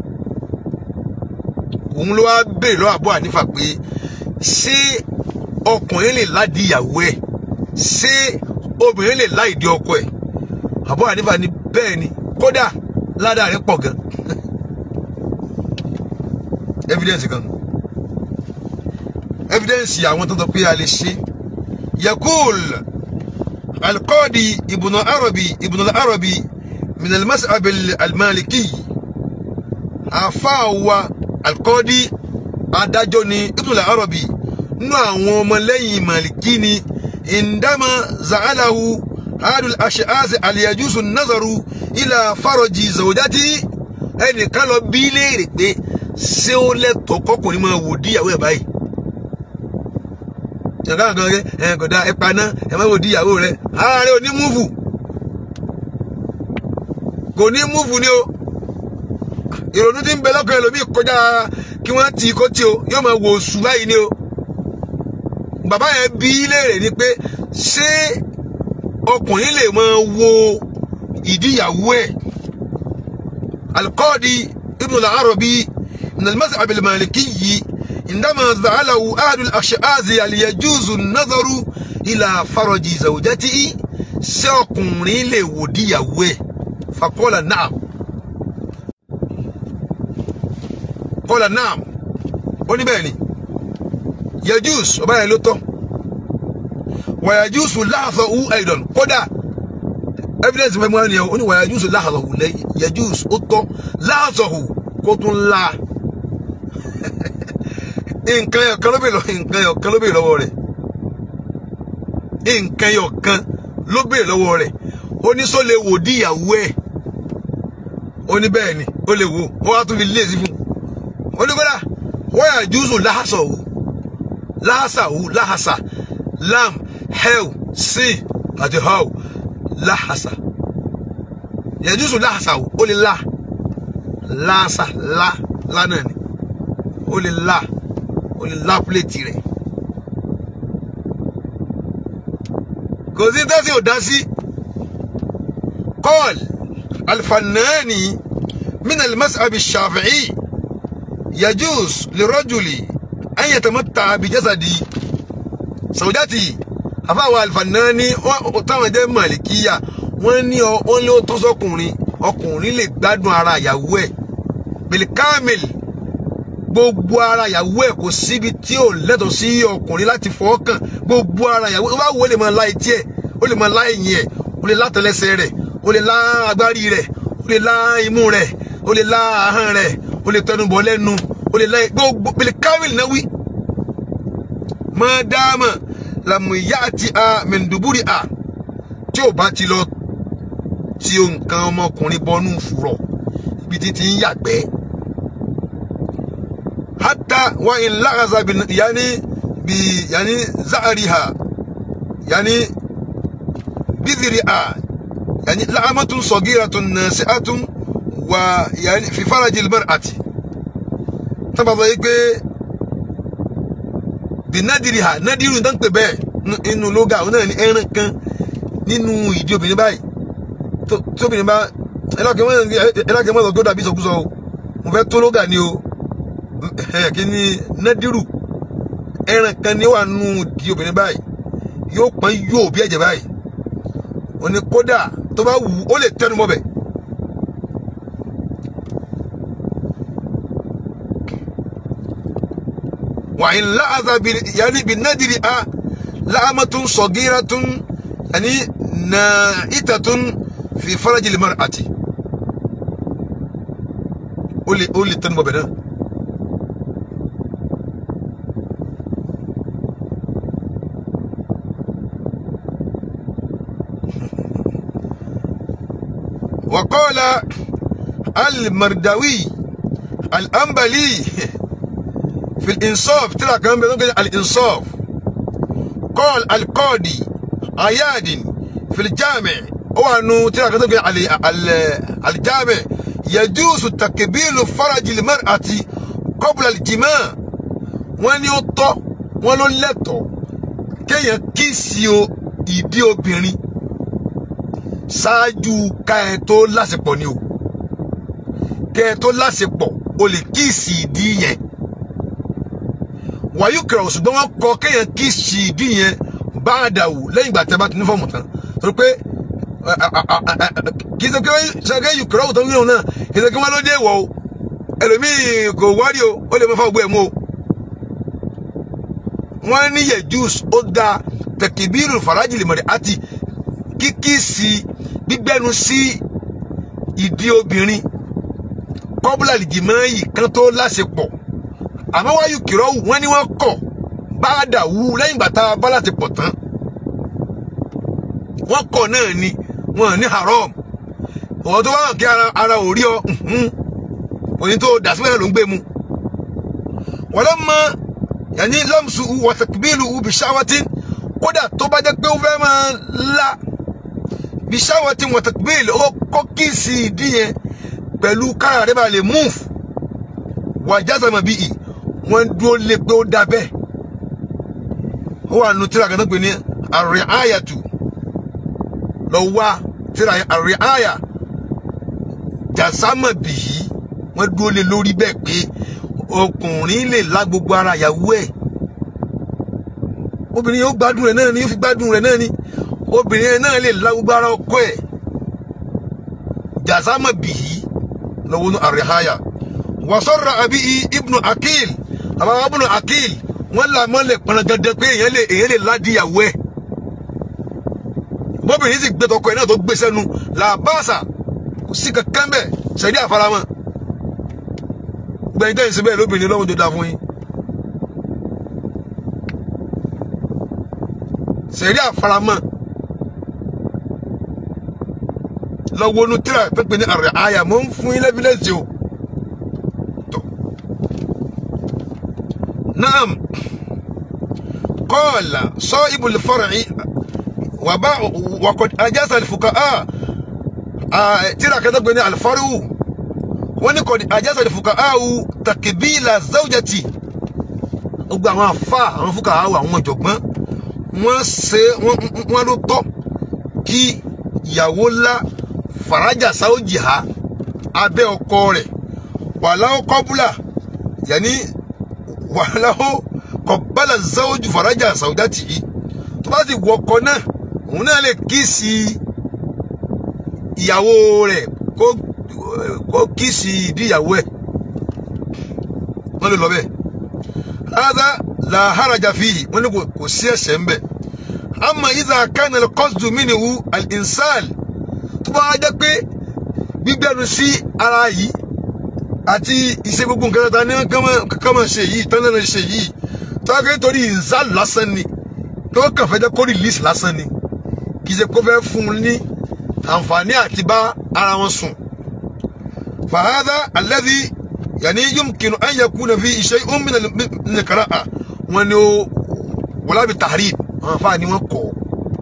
òun ló wá béèrè lọ́wọ́ Abu Hanifa pé ṣé ọkùnrin lè ládìí ìyàwó ẹ̀ ṣé obìnrin lè láì di ọkọ ẹ̀ Abu Hanifa ní bẹ́ẹ̀ ni kódà ládàá rẹ̀ pọ̀ gan evidence kan evidence àwọn tó ń sọ pé a lè ṣe yakul alqadi ibùnà arabi ibùnà arabi min almas'ab almaliki àfáàwà alqadi adájọ́ ni ibn al-arabi nínú àwọn ọmọlẹ́yìn màlìkí ni indama za'alahu adul ash'az aliyajusu nazaru ila faraji zawjati ẹnìkan lọ bí léèrè pé ṣé ó lẹ́tọ̀ọ́ kọkùnrin máa wò díyàwó ẹ̀ báyìí ṣàkà kan rẹ ẹ kò dáa ẹ paná ẹ má wò díyàwó rẹ ara rẹ ò ní múfù kò ní múfù ni o ìrònú tí ń bẹ lọ́kàn ẹlòmíì kọjá kí wọ́n tì í kó tí o yóò máa wò oṣù báyìí ni o bàbá yẹn bí léèrè ni pé ṣé ọkùnrin lè máa wo ìdíyàwó ẹ̀ alikọ́ọ̀dì ibn al-arabi min al-mazhab al-maliki indama za'alahu ahadu al-ash'azi al-yajuzu an-nazaru ila faraji zawjatihi ṣé ọkùnrin lè wò díyàwó ẹ̀ faqala na'am qala na'am ó ní bẹ́ẹ̀ ni yajus ọba yẹn ló tọ́ wa yajusu láàfọ̀ hu aidan kódà evidence fẹ́ mú ẹni yẹn ó ní wa yajusu láàfọ̀ hu lẹ́yìn yajus ó tọ́ láàfọ̀ hu kó tún la nǹkan yọ̀ kan ló bèèrè lọ́wọ́ nǹkan yọ̀ kan ló bèèrè lọ́wọ́ rẹ̀ nǹkan yọ̀ kan ló bèèrè lọ́wọ́ rẹ̀ ó ní sọ lè wò díyàwó ẹ̀ ó ní bẹ́ẹ̀ ni ó lè wò ó wá tún fi lé sí fún un ó ní kódà wọ́n yà júùsù láhàsọ̀ wò láhàsà wò láhàsà lam hell sin àti how láhàsà yà júùsù láhàsà wò ó lè la láhàsà la la náà ni ó lè la ó lè la pléètì rẹ̀ kò sí tẹ́sí ò dá sí قال الفناني من المذهب الشافعي يجوز للرجل أن يتمتع بجسد زوجته àfáwọn alfanani táwọn jẹ́ màlìkíyà wọ́n ní wọ́n lé tó sọkùnrin ọkùnrin lè gbádùn ara ìyàwó ẹ̀ bilkamil gbogbo ara ìyàwó ẹ̀ kò síbi tí ò lẹ́tọ̀ọ́ sí ọkùnrin láti fọwọ́ kàn gbogbo ara ìyàwó ẹ̀ ó bá wo lè máa lá etí ẹ̀ ó lè máa lá ẹ̀yìn ẹ̀ ó lè lá tẹlẹsẹ̀ rẹ̀ ó lè lá agbárí rẹ̀ ó lè lá imú rẹ̀ ó lè lá ahọ́n rẹ̀ ó lè tẹnubọ̀ lẹ́nu ó lè lá gbogbo bilkamil náà wí mọ́dáàmà làmúyá àti a mẹ́ndùbúrì a tí ò bá ti lọ tí o nǹkan ọmọkùnrin bọnú fùrọ̀ ibi tí ti ń yàgbẹ́. hátà wà ń lágàzà yanni bí yanni záàrí ha yanni bídìrí a yanni láàmàtún sọ̀gíra tún nàṣẹ́ àtún wà yanni fífárajì lmar àti. tábàtà yìí pé bí nádìrí ha nádìrí ń dánpẹ bẹ́ẹ̀ inú lóga òun náà ní ẹran kan nínú ìdí obìnrin báyìí tí obìnrin bá ẹlẹ́kẹ̀ mọ́tò tó dàbí ìsọkúsọ o mo fẹ́ tó lóga ni o kí ni nádìrú ẹran kan ní wà nù ìdí obìnrin báyìí yóò pọ́n yóò bí ẹ̀jẹ̀ báyìí ó ní kódà tó bá wù ó lè tẹnu mọ́ bẹ̀. وإن لأذ يعني بالنادر أ لأمة صغيرة يعني نائتة في فرج المرأة قولي قولي تنمو بنا وقال المرداوي الأنبلي في الإنصاف ترى كمان بيقول الإنصاف قال القاضي عياد في الجامع هو أنه ترى كمان الجامع يجوز تكبير فرج المرأة قبل الجماع wọ́n ní ó tọ́ wọ́n ló lẹ́tọ̀ọ́ kéèyàn kíìsì o ìdí obìnrin ṣáájú ká ẹ tó láṣepọ̀ ni o kẹ́ ẹ tó láṣepọ̀ o lè kíìsì ìdí yẹn wàyí kẹrọ ṣùgbọ́n wọ́n kọ kéèyàn kí ṣìdí yẹn bá a dà wò lẹ́yìn ìgbà tí a bá ti ní fọ́ọ̀mù tán torí pé kì í ṣe pé ṣàkẹ́ yìí kẹrọ òtún yìí náà kì í ṣe kí wọ́n ló dé wọ̀ o ẹlòmíì kò wárí o ó lè mọ fọ́ gbé ẹ̀ mú o. wọ́n ní yẹ jùs ó da tẹkibírù farajìlì mọ̀rẹ́ àti kíkí sí gbígbẹ́nu sí ìdí obìnrin kọ́bùlà lìjìmọ́ yìí kan tó láṣepọ̀ àmọ́ wáyù kìrọ́wù wọ́n ní wọ́n kọ̀ báàdà wú lẹ́yìn ìgbà tá a bá láti pọ̀ tán wọ́n kọ̀ náà ni wọ́n ní haram ọ̀wọ́ tó bá hàn kí ara ara ò rí ọ mhm. òní tó dà síbẹ̀ náà ló ń gbé mu wọ́n lọ́ mọ yàní lọ́mùsù wọ̀tẹ̀kìbílù bìṣáwátì kódà tó bá jẹ́ pé ó fẹ́ máa la bìṣáwátì wọ̀tẹ̀kìbílù ó kọ́ kíìsì ìdí yẹn pẹ̀lú kára rẹ̀ bá lè múùf wàjásàmọ̀ bíi wọ́n dúró lé pé ó dá bẹ́ẹ̀ ó wà nù tíra kan tó pè ní àrẹ àyàtù lọ wá tíra yẹn àrẹ àyà jàsámọ̀ bìí wọ́n dúró lé lórí bẹ́ẹ̀ pé ọkùnrin lè lá gbogbo ara ìyàwó ẹ̀ obìnrin yóò gbádùn rẹ̀ náà ni yóò fi gbádùn rẹ̀ náà ni obìnrin yẹn náà lè lá gbogbo ara ọkọ ẹ̀ jàsámọ̀ bìí lọ́wọ́ nù àrẹ àyà wasọ́ra àbí ibnu akil àbáwá ibnu akil wọ́n là mọ́lẹ̀ pọnà dandan pé èèyàn lè èèyàn lè ládìyàwó ẹ̀ bóbìnrin sì gbé tọkọ ẹ̀ náà tó gbé sẹ́nu làbáàsà kò sí kankan bẹ́ẹ̀ sẹ́dí àfaramọ́ gbẹ̀yìn tẹ́yìn síbẹ̀ lóbìnrin lọ́wọ́ tó dáa fún yín sẹ́dí àfaramọ́ lọ́wọ́ nu tíra pépé ní àrẹ àyà mọ́ ń fún yín lẹ́fílẹ́sì o. نعم قال صائب الفرع وباع وقد أجاز الفقهاء ترى كذا بني الفرع ونقد أجاز الفقهاء تقبيل الزوجة gbogbo àwọn afa àwọn fúkà àwọn àwọn ọ̀jọ̀gbọ́n wọ́n ṣe wọ́n ló tọ́ kí ìyàwó ńlá farajà sáwọ́jì ha abẹ́ ọkọ rẹ̀ wàláwọ́ kọ́búlà yẹni wàhálàó kọ̀bálà záwójú farajà sàwùdátì yìí tó bá sì wọkọ náà òun náà lè kíìsì ìyàwó rẹ̀ kó kó kíìsì ìdí ìyàwó ẹ̀ wọ́n lè lọ bẹ́ẹ̀ hádà làháràjà fìhì wọ́n ní kò sí ẹ̀ṣẹ̀ ń bẹ̀ àmọ́ ìzà kánà kọ́sùdù mínìwú al-insal tó bá jẹ́ pé gbígbẹ́nu sí ara yìí àti ìṣe gbogbo nǹkan ta ní kọ́mọ̀ ṣe yìí tán náà ṣe yìí tó wá pé torí ìzal lásán ni tó kàn fẹ́ jẹ́ kó release lásán ni kì í ṣe kó fẹ́ fún un ní àǹfààní àti bá ara wọn sùn. fàhádà alladhi yàní yumkinu an yakuna fi shay'un min al-qira'a wọn ni ó wala bi tahrib àwọn afáà ni wọ́n kọ́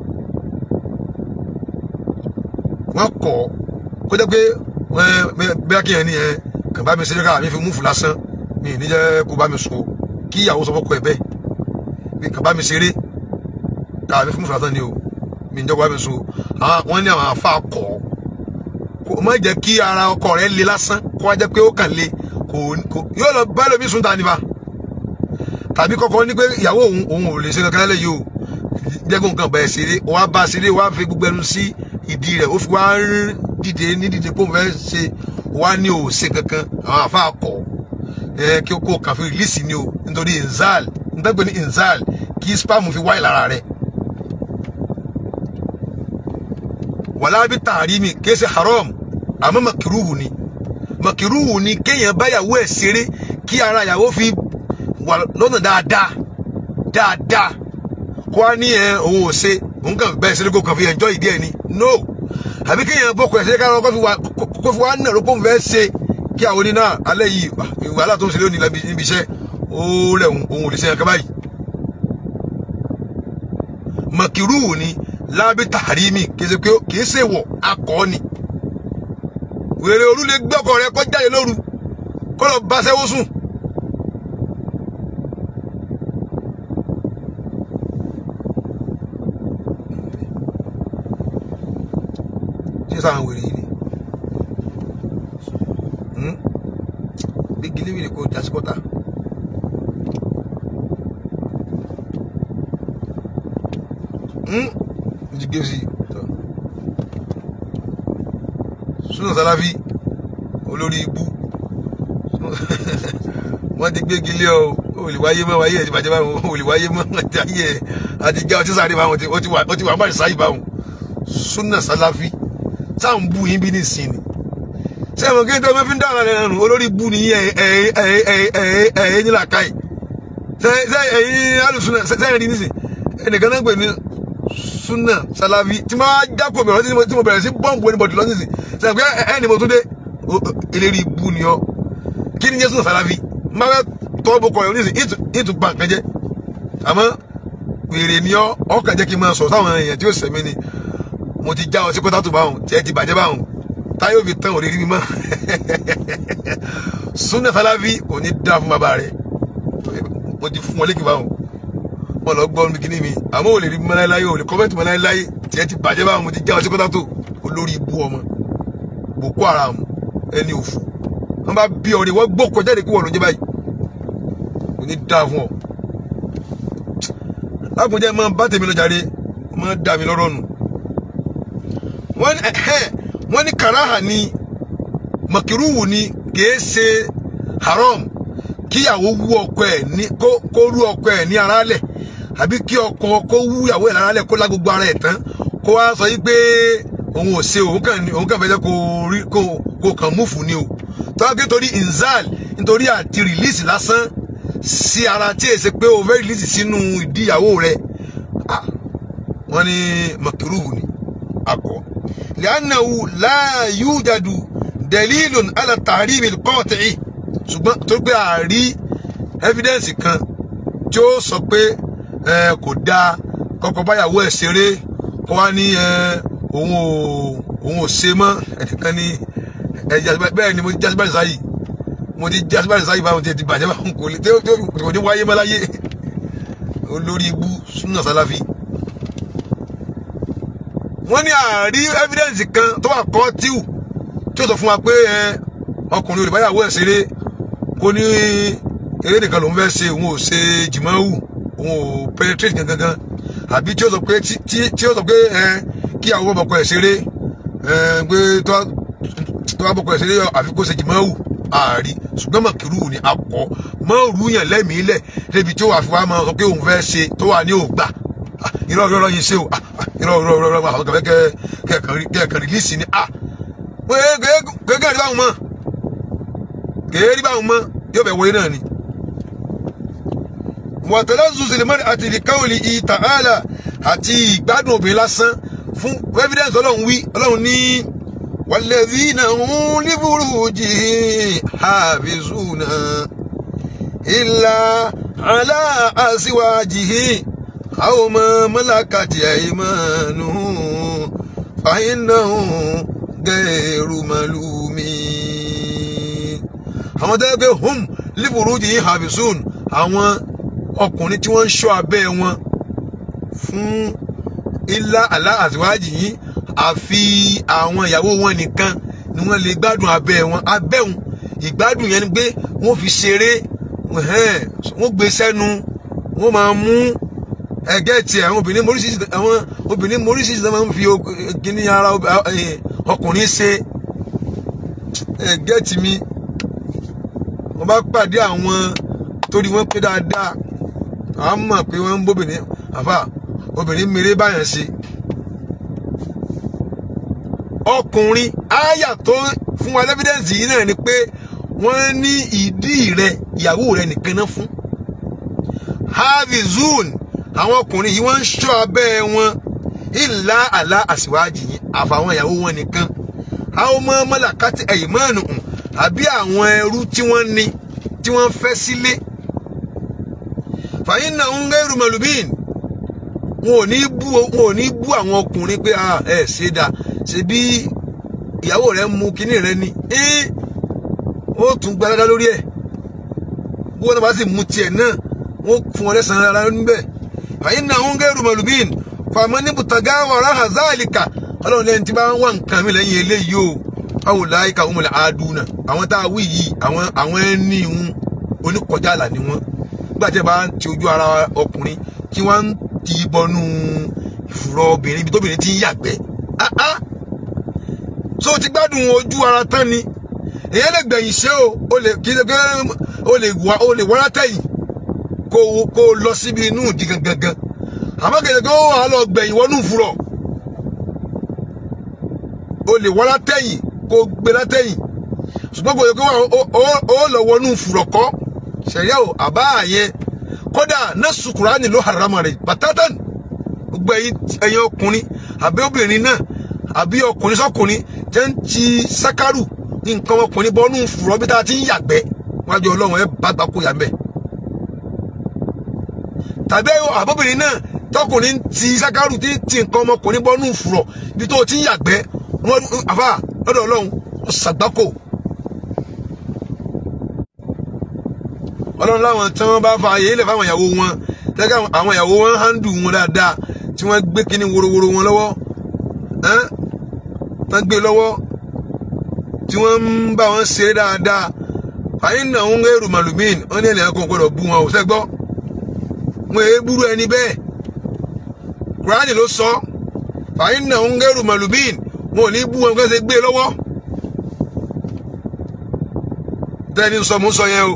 wọ́n kọ́ kó jẹ́ pé bí a kì í yẹn ni yẹn kàn bá mi ṣeré káà mi fi múfù lásán mi ní jẹ́ kó bá mi sùn o kí ìyàwó sọ fọ́kọ ẹ̀ bẹ́ẹ̀ bí kàn bá mi ṣeré káà mi fi múfù lásán ni o mi ní jẹ́ kó bá mi sùn o wọ́n ní àwọn afa kọ̀ kó má jẹ́ kí ara ọkọ rẹ̀ le lásán kó wá jẹ́ pé ó kàn le kò yóò lọ bá lómi sùn tani ba tàbí kọ́kọ́ ní pé ìyàwó òun òun ò lè ṣe kankan lẹ́yìn o jẹ́ kó nǹkan bẹ̀rẹ̀ ṣeré wá bá ṣeré wá fi gbogbo ẹnu sí ìdí rẹ̀ ó fi wá dìde ní dìde kó fẹ́ ṣe wá ní o ṣe kankan àwọn àfa kọ ẹ kí o kó kàn fi rìlíìsì ni o nítorí inzal nítorí ní inzal kí spam fi wáyé lára rẹ̀ wàlá bí tààrí mi kí ẹ ṣe haram àmọ́ makiruhu ni makiruhu ni kéèyàn báyàwó ẹ̀ ṣeré kí ara ìyàwó fi wà lọ́nà dáadáa dáadáa kó wá ní ẹ òun ò ṣe òun kàn bẹ́ẹ̀ ṣeré kó kàn fi enjoy ìdí ẹ̀ ni no àbí kéèyàn bọ́kọ ẹ̀ ṣeré káwọn kó fi wá nà ló kó fẹ́ ṣe kí àwọn oní náà alẹ́ yìí wàhálà tó ń ṣe lónìí níbi iṣẹ́ ó rẹ̀ òun ò lè ṣe nǹkan báyìí makiruhu ni lábí tàrímì kìí ṣe wọ̀ akọ́ ni wèrè òru lè gbé ọkọ rẹ kó jáde lóru kó lọ bá sẹ́wó sùn. ṣé sáà ń wèrè yìí ni bí gíléwìrì kò jásí kọ́ta. ti gbé sí tọ Sunna Salafi olórí ibú wọn ti gbégi lé ọ olùwáyé mọ wáyé ẹtì bàjẹ́ báwọn olùwáyé mọ àti ayé ẹ àti jẹ́ ọtí sáré báwọn ó ti wà má sáyé báwọn Sunna Salafi táwọn bú yín bí nísìnyí sẹ́wọ̀n kí n tẹ́ ọ fi ń dáhùn rẹ̀ nù olórí bú ni ẹ̀yìn nílà káyì ẹ̀yìn alùsùnà sẹ́yìn rí nísìn ẹnìkan náà pè ní sunna salafi tí máa jákò mi ọ̀rọ̀ tí mo bẹ̀rẹ̀ sí bọ́ǹbù ẹnibọ̀dì lọ nísìn sẹ́yìn pé ẹni mo tún dé eléri bú ni ọ kí ni jẹ́ sunna salafi máa fẹ́ tọ́ bó kọ̀ ẹ̀ nísìn ìtù bá nǹkan jẹ́ àmọ́ wèrè ni ọ ọkàn jẹ́ kí n máa sọ sáwọn èèyàn tí ó sẹ̀mí ni mo ti já ọ sí kótó báwọn tí ẹ ti bàjẹ́ báwọn táyé òfin tán òrìrì mi mọ́ sunna salafi kò ní dá fún bàbá rẹ̀ mo ti fún wọn lékè báwọn wọn lọ gbọ́ mi kíní mi àmọ́ ò lè rí mi láéláé ò lè kọ́mẹ́ntì mi láéláé tí ẹ ti bàjẹ́ báwọn mo ti já ọ sí kótó olórí ibú ọmọ Boko Haram ẹni òfò wọn bá bí ọ̀rẹ́ wọn gbọ́ kọjá ìdíkú wọn ló jẹ́ báyìí kò ní dá fún ọ lákùnjẹ́ máa bá tèmi lọ jàre máa dà mí lọ́rọ̀ nù wọ́n ní ẹ̀hẹ́ wọ́n ní karaha ni makiruhu ni kìí ṣe haram kíyàwó wú ọkọ ẹ̀ ní kó kó rú ọkọ ẹ̀ ní ara lẹ̀ àbí kí ọkọ kó wú ìyàwó ẹ̀ lára lẹ̀ kó lá gbogbo ara ẹ̀ tán kó wá sọ yìí pé òun ò ṣe òun kàn ní òun kàn fẹ́ jẹ́ kó rí kó kó kàn múfù ni o tọ́wọ́ pé torí inzal nítorí àti rìlíìsì lásán sí ara tí èsè pé o fẹ́ rìlíìsì sínú ìdí ìyàwó rẹ̀ ah wọ́n ní makiruhu ni akọ li'annahu la yujadu dalilun ala tahrimi al-qati'i ṣùgbọ́n tó gbé àárí evidence kan tí ó sọ pé ẹ kò dáa kọ́kọ́ báyàwó ẹ̀ ṣeré kó wá ní ẹ òun ò òun ò ṣe mọ́ ẹnìkan ní ẹ bẹ́ẹ̀ ni mo ti jásíbáyìí sáyì mo ti jásíbáyìí sáyì báwọn ti ti bàjẹ́ báwọn kò lè tí ó kò ní wáyé mọ́ láyé olórí ibú súnà sálàfí wọ́n ní àárí evidence kan tó wà kọ́ tíù tí ó sọ fún wa pé ẹ ọkùnrin olùbáyàwó ẹ̀ ṣeré kó ní eré nìkan lòún fẹ́ ṣe òun ò ṣe jìmọ́wù òun ò penetrate gangan gan àbí tí ó sọ pé tí ó sọ pé ẹ kí àwọn ọmọkọ ẹ̀ ṣeré ẹ pé tó bá bọkọ ẹ̀ ṣeré àfi kó ṣe jìmọ́wù àárí ṣùgbọ́n mọ̀kìrú ni akọ mọ́ọ̀rù yàn lẹ́mìí lẹ̀ débi tí ó wà fi wá máa sọ pé òun fẹ́ ṣe tó wà ní ògbà irọ́ irọ́ irọ́ yìí ṣe o irọ́ irọ́ irọ́ irọ́ àwọn kẹfẹ́ kẹ́ẹ̀kan rìlíìsì ni gẹ́gẹ́ rí báwọn mọ́ gẹ́gẹ́ rí báwọn mọ́ yóò bẹ̀ wọlé náà ni. wàtẹ́lẹ́ zuzìlímọ́ni àti ìdíkàwọ̀lì ìtàhálà àti ìgbádùn obìnrin lásán fún evidence ọlọ́run wí ọlọ́run ní walladhina hum li furujihim hafizuna illa ala azwajihim aw ma malakat aymanuhum fa innahum ghayru malumin àwọn tó yẹ pé hum li furujihim hafizun àwọn ọkùnrin tí wọ́n ń ṣọ́ abẹ́ wọn fún ilá àlá àtiwájì yìí àfi àwọn ìyàwó wọn nìkan ni wọ́n lè gbádùn abẹ́ wọn abẹ́ wọn ìgbádùn yẹn ni pé wọ́n fi ṣeré wọ́n gbé sẹ́nu wọ́n máa mú ẹgẹ́ tiẹ̀ àwọn obìnrin moríṣiríṣi àwọn obìnrin moríṣiríṣi náà máa ń fi kíní ara ọkùnrin ṣe ẹgẹ́ tì mí wọ́n bá pàdé àwọn torí wọ́n pé dáadáa àwọn mọ̀ pé wọ́n ń bóbìnrin àfà obìnrin mèrè báyàn ṣe ọkùnrin àyà tó fún wa lẹ́fídẹ́ǹsì yìí náà ni pé wọ́n ní ìdí rẹ ìyàwó rẹ nìkan náà fún havizun àwọn ọkùnrin yìí wọ́n ń ṣọ́ abẹ́ wọn ìlà àlà àṣìwájì yìí àfàwọn ìyàwó wọn nìkan àwọn ọmọ mọ́làkátì ẹ̀yìnmọ́ọ̀nù àbí àwọn ẹrú tí wọ́n ní tí wọ́n fẹ́ sílé fàyín náà ń gẹ́rù mọ̀lúbíìn wọn ò ní bú wọn ò ní bú àwọn ọkùnrin pé ẹ ṣe dà ṣe bí ìyàwó rẹ mú kinní rẹ ni ẹ ó tún gba dáadáa lórí ẹ bí wọn bá sì mú tiẹ̀ náà wọn fún wọn lẹ́sàn-án rárá níbẹ̀ fàyín náà ń gẹ́rù mọ̀lúbíìn fàmọ́ ní bùtàgá wàrà hazálìkà ọlọ́run lẹ́yìn tí bá ń wà nǹkan mi lẹ́yìn eléyìí o báwo láyé ká wọn lè àádúnà àwọn tá a wí yìí àwọn àwọn ẹni ìhun oníkọjá àlà ni wọn nígbà tí ẹ bá ń ti ojú ara ọkùnrin tí wọn ń ti bọnú ìfúrọ obìnrin ibi tóbìnrin ti ń yàgbẹ́ so ti gbádùn ojú ara tán ni èyàn lè gbẹ̀yìn ṣe o o lè kí o lè wá o lè wọ́n látẹ̀yìn kó kó lọ síbi inú ìdí gangan àmọ́ kẹ̀kẹ́ kó wà á lọ gbẹ̀yìn wọnú ìfúrọ̀ o lè wọ́n látẹ̀yìn kó gbé látẹ̀yìn ṣùgbọ́n kò yẹ kó wà ó- ó- ó lọ wọnú fùrọ̀kọ́ ṣẹ̀ríà o àbá yẹn kódà nẹ́sù kùránì ló harama rẹ̀ bàtátàn gbogbo ẹ̀yin ẹ̀yin ọkùnrin àbí obìnrin náà àbí ọkùnrin sọkùnrin jẹ́ ń ti sákàrù ní nǹkan ọmọkùnrin bọ́nú fùrọ̀ bí tá a ti ń yàgbẹ́ wájú ọlọ́run ẹ bá gbà kó yà mbẹ́ tàbí àbóbìnrin náà tọkùnrin ti sákàrù tí ti nǹkan ọmọkùnrin bọ́nú fùrọ̀ bí tó o ti ń yàgbẹ́ wọn àfà lọ́dọ̀ ọlọ́run ó ṣàgbákò ọlọ́run láwọn tí wọ́n bá fa àyè ilẹ̀ fáwọn ìyàwó wọn tẹ́lẹ̀ àwọn ìyàwó wọn hándù wọn dáadáa tí wọ́n gbé kíní worowóró wọn lọ́wọ́ ẹ́n tán gbé lọ́wọ́ tí wọ́n ń bá wọn ṣeré dáadáa fàyín náà ń rẹ́rù màlúmíìn wọ́n ní ènìyàn kan gbọ́dọ̀ bú wọn ò sẹ́gbọ́ wọn èé búrú ẹni bẹ́ẹ̀ kùránì ló sọ fàyín náà ń rẹ́rù màlúmíìn wọn ò ní bú wọn kí wọ́n ṣe gbé lọ́wọ́ tẹ́ni sọ mú sọ yẹn o.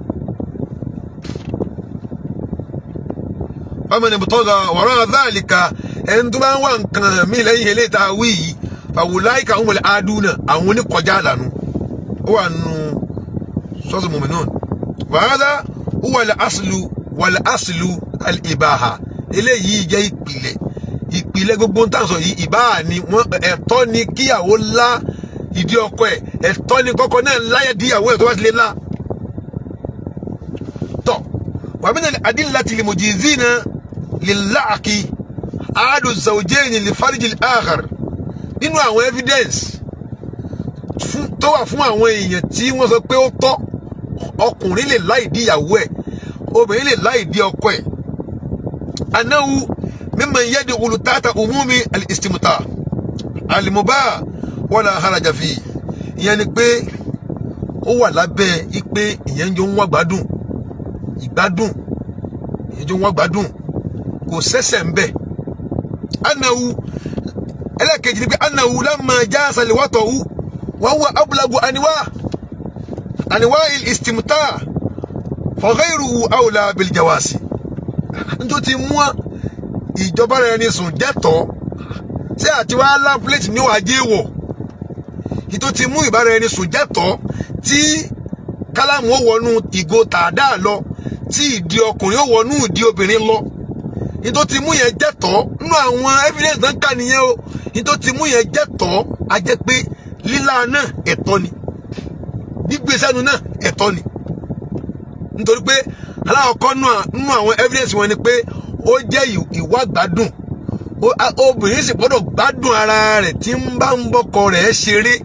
fáwọn ìbùtọ́gà wọ̀rọ̀ dáàlìkà ẹni tó bá ń wà nǹkan mí lẹ́yìn ilé ìta wí yìí fàwùláìkà ń wọlé adúnà àwọn oníkọjá àlànà ó wà nù sọ́ọ̀sì mọ̀mìnàn wàhálà ó wàlẹ̀ àṣìlù wàlẹ̀ àṣìlù ìbáhà eléyìí jẹ́ ìpìlẹ̀ ìpìlẹ̀ gbogbo ń tàn sọ yìí ìbáhà ni wọ́n ẹ̀tọ́ ni kíyàwó lá ìdí ọkọ ẹ̀ ẹ̀tọ́ ni kọ́kọ́ náà láyé díyàwó ẹ̀ tó bá ti lé lá tọ́ wàmínà adílàtì lìmùjìzínà lìláàkì àádù zàwùjẹ́yìn lìfàríjì àhàr nínú àwọn evidence fún- tó wà fún àwọn èèyàn tí wọ́n sọ pé ó tọ́ ọkùnrin lè láì dí ìyàwó ẹ̀ obìnrin lè láì dí ọkọ ẹ̀ anáwó mímọ yẹ́dì olùtàtà umumi al-istimta alimuba wala haraja fi ìyẹn ni pé ó wà lábẹ́ ipe ìyẹn ń jọ ń wá gbádùn ìgbádùn ìyẹn jọ ń wá gbádùn kò sẹ́sẹ̀ ń bẹ̀ anáwó ẹlẹ́ẹ̀kejì ni pé anáwó lámà já sàlẹ̀wátọ̀ wù wọ́n wọ abúlagu àníwá àníwá ìstimta fọ̀gẹ́rù àwòlá bìlìjàwàsì nítorí ti mú ìjọba rẹ̀ ní sùn jẹ́tọ̀ ṣé àti wàá lá plẹ̀tì ní wàá jẹ́ wọ̀ nítorí ti mú ìbára ẹni sùn jẹ́tọ̀ tí kálámù ó wọnú ìgò tàdá lọ tí ìdí ọkùnrin ó wọnú ìdí obìnrin lọ nítorí ti mú yẹn jẹ́tọ̀ nínú àwọn evidence náà ń kà nìyẹn o nítorí ti mú yẹn jẹ́tọ̀ a jẹ́ pé lílá náà ẹ̀tọ́ ni gbígbé sẹ́nu náà ẹ̀tọ́ ni nítorí pé aláwọ̀kọ́ nínú àwọn evidence wọn ni pé ó jẹ́ ì- ìwà gbádùn Ó- a- obìnrin sì gbọ́dọ̀ gbádùn ara rẹ̀ tí ń bá ń bọ́kọ rẹ̀ ṣeré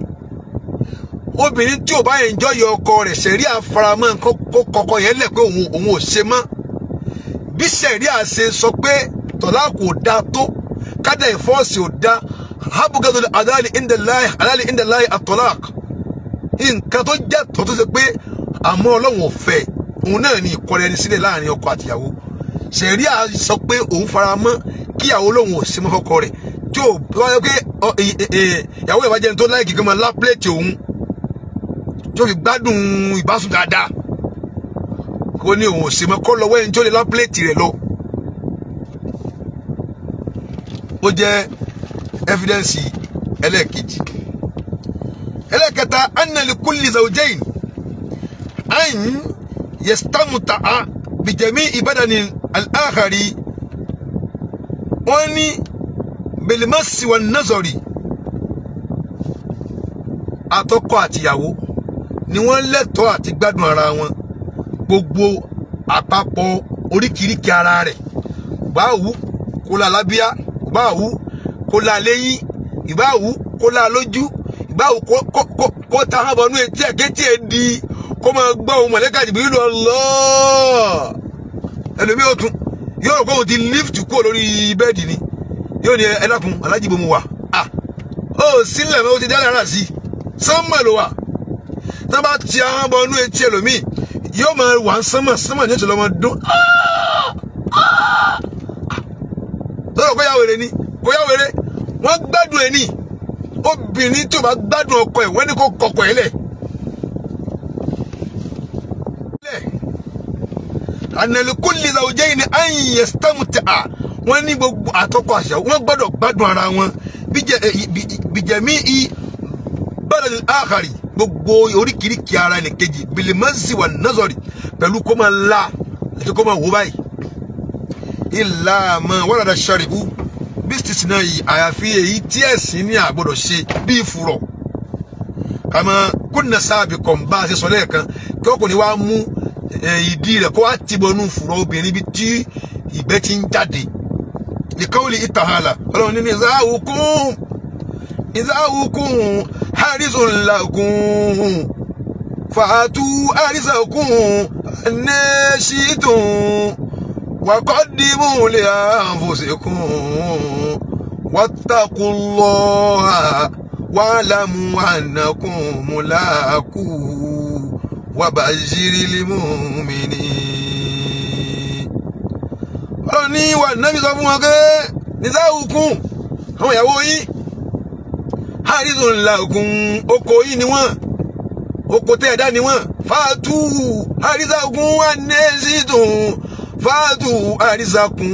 obìnrin tí ò bá enjoy ọkọ rẹ̀ ṣẹ̀rí àfaramọ́ kó kó kọkọ yẹn lẹ̀ pé òun òun ò ṣe mọ́ bí ṣẹ̀rí àṣe sọ pé tọ́lá kò da tó kádà ìfọ́ọ̀sì ò da habugadu adali indalahi adali indalahi atolak nǹkan tó jẹ́ tó tó ṣe pé àmọ́ ọlọ́run ò fẹ́ òun náà ni ìkọrẹ ẹni sílẹ̀ láàrin ọkọ àtìyàwó ṣẹ̀rí à sọ pé òun fara mọ́ kíyàwó lòun ò sí mọ́ fọ́kọ rẹ̀ tí ò bá yẹ pé ọ, ẹ, ẹ, ẹ, ìyàwó ìbàjẹ́ tó láìkì kan máa lá pléètì òun tí ó fi gbádùn ìbásùn dáadáa kó ní òun ò sí mọ́ kó lọ́wọ́ ẹni tí ó lè lá pléètì rẹ̀ lọ. ó jẹ́ evidence ẹlẹ́ẹ̀kejì ẹlẹ́ẹ̀kẹta annali kulli zawjain an yastamta'a bijami ibadani al-akhari wọ́n ní bilimasi wa nazari àtọkọ àtìyàwó ni wọ́n lẹ́tọ̀ọ́ àti gbádùn ara wọn gbogbo àpapọ̀ oríkìíríkìí ara rẹ̀ báwù kó la lábíà báwù kó la lẹ́yìn ìbáwù kó la lójú ìbáwù kó kó kó kó ta hàn bọnú etí ẹ̀ kétí ẹ̀ di kó máa gbọ́ ohun mọ̀lẹ́kà jìbìrì lọ lọ́ọ́ ẹlòmíì ó tún yóò rò pé òun ti lift kúrò lórí bẹ́ẹ̀dì ni yóò ní ẹ dákun alájìbò mu wà á ó sílẹ̀ mọ́ ó ti dálé ara sí i sánmà ló wà tí wọ́n bá ti àwọn bọnú etí ẹlòmíì yóò máa wà ń sánmà sánmà ní ìṣẹ̀lẹ̀ ọmọ dún lọ́dọ̀ kó yá wèrè ni kó yá wèrè wọ́n gbádùn ẹ̀ ní obìnrin tí o bá gbádùn ọkọ ẹ̀ wọ́n ní kó kọkọ ẹ̀ lẹ̀. ànàlùkù lìlà òjẹ́ yìí ni àyìn yẹ sítẹ́mù tẹ̀ à wọ́n ní gbogbo àtọ́kọ àṣà wọ́n gbọ́dọ̀ gbádùn ara wọn bíjẹ̀mí i bẹ́ẹ̀ ni àkàrí gbogbo oríkìíríkìí ara ẹnìkejì bilimasi wà nazari pẹ̀lú kó máa la àti kó máa wò báyìí ìlà àmọ́ wàlàdà sàrìbù bísítìsì náà yìí àyàfi èyí tí ẹ̀sìn ní àgbọ̀dọ̀ ṣe bíi fùrọ̀ kàmá kúnnà sáàbì kan bá a ṣe sọ lẹ́ẹ̀kan kí ọkùnrin wa mú ìdí rẹ̀ kó wá tìbọnú fùrọ̀ obìnrin bíi tí ìgbẹ́ ti ń jáde likawuli itahala ọlọ́run nínú ìzáhùkún ìzáhùkún harisun lagun fàátú harisakun anẹ́sìtún wakọ́dìmú lè ànfòsíkún wàtàkùnlọ́ha wàlámù ànàkùn múláàkù wàbàṣírílímùmìnì ọlọ́run ní wà nábì sọ fún wọn pé nìsáwùkún àwọn ìyàwó yín àrísùn làkùn oko yìí ni wọ́n oko tẹ́ ẹ̀dá ni wọ́n fàtú àrísàkùn ànẹ́sìtùn fàtú àrísàkùn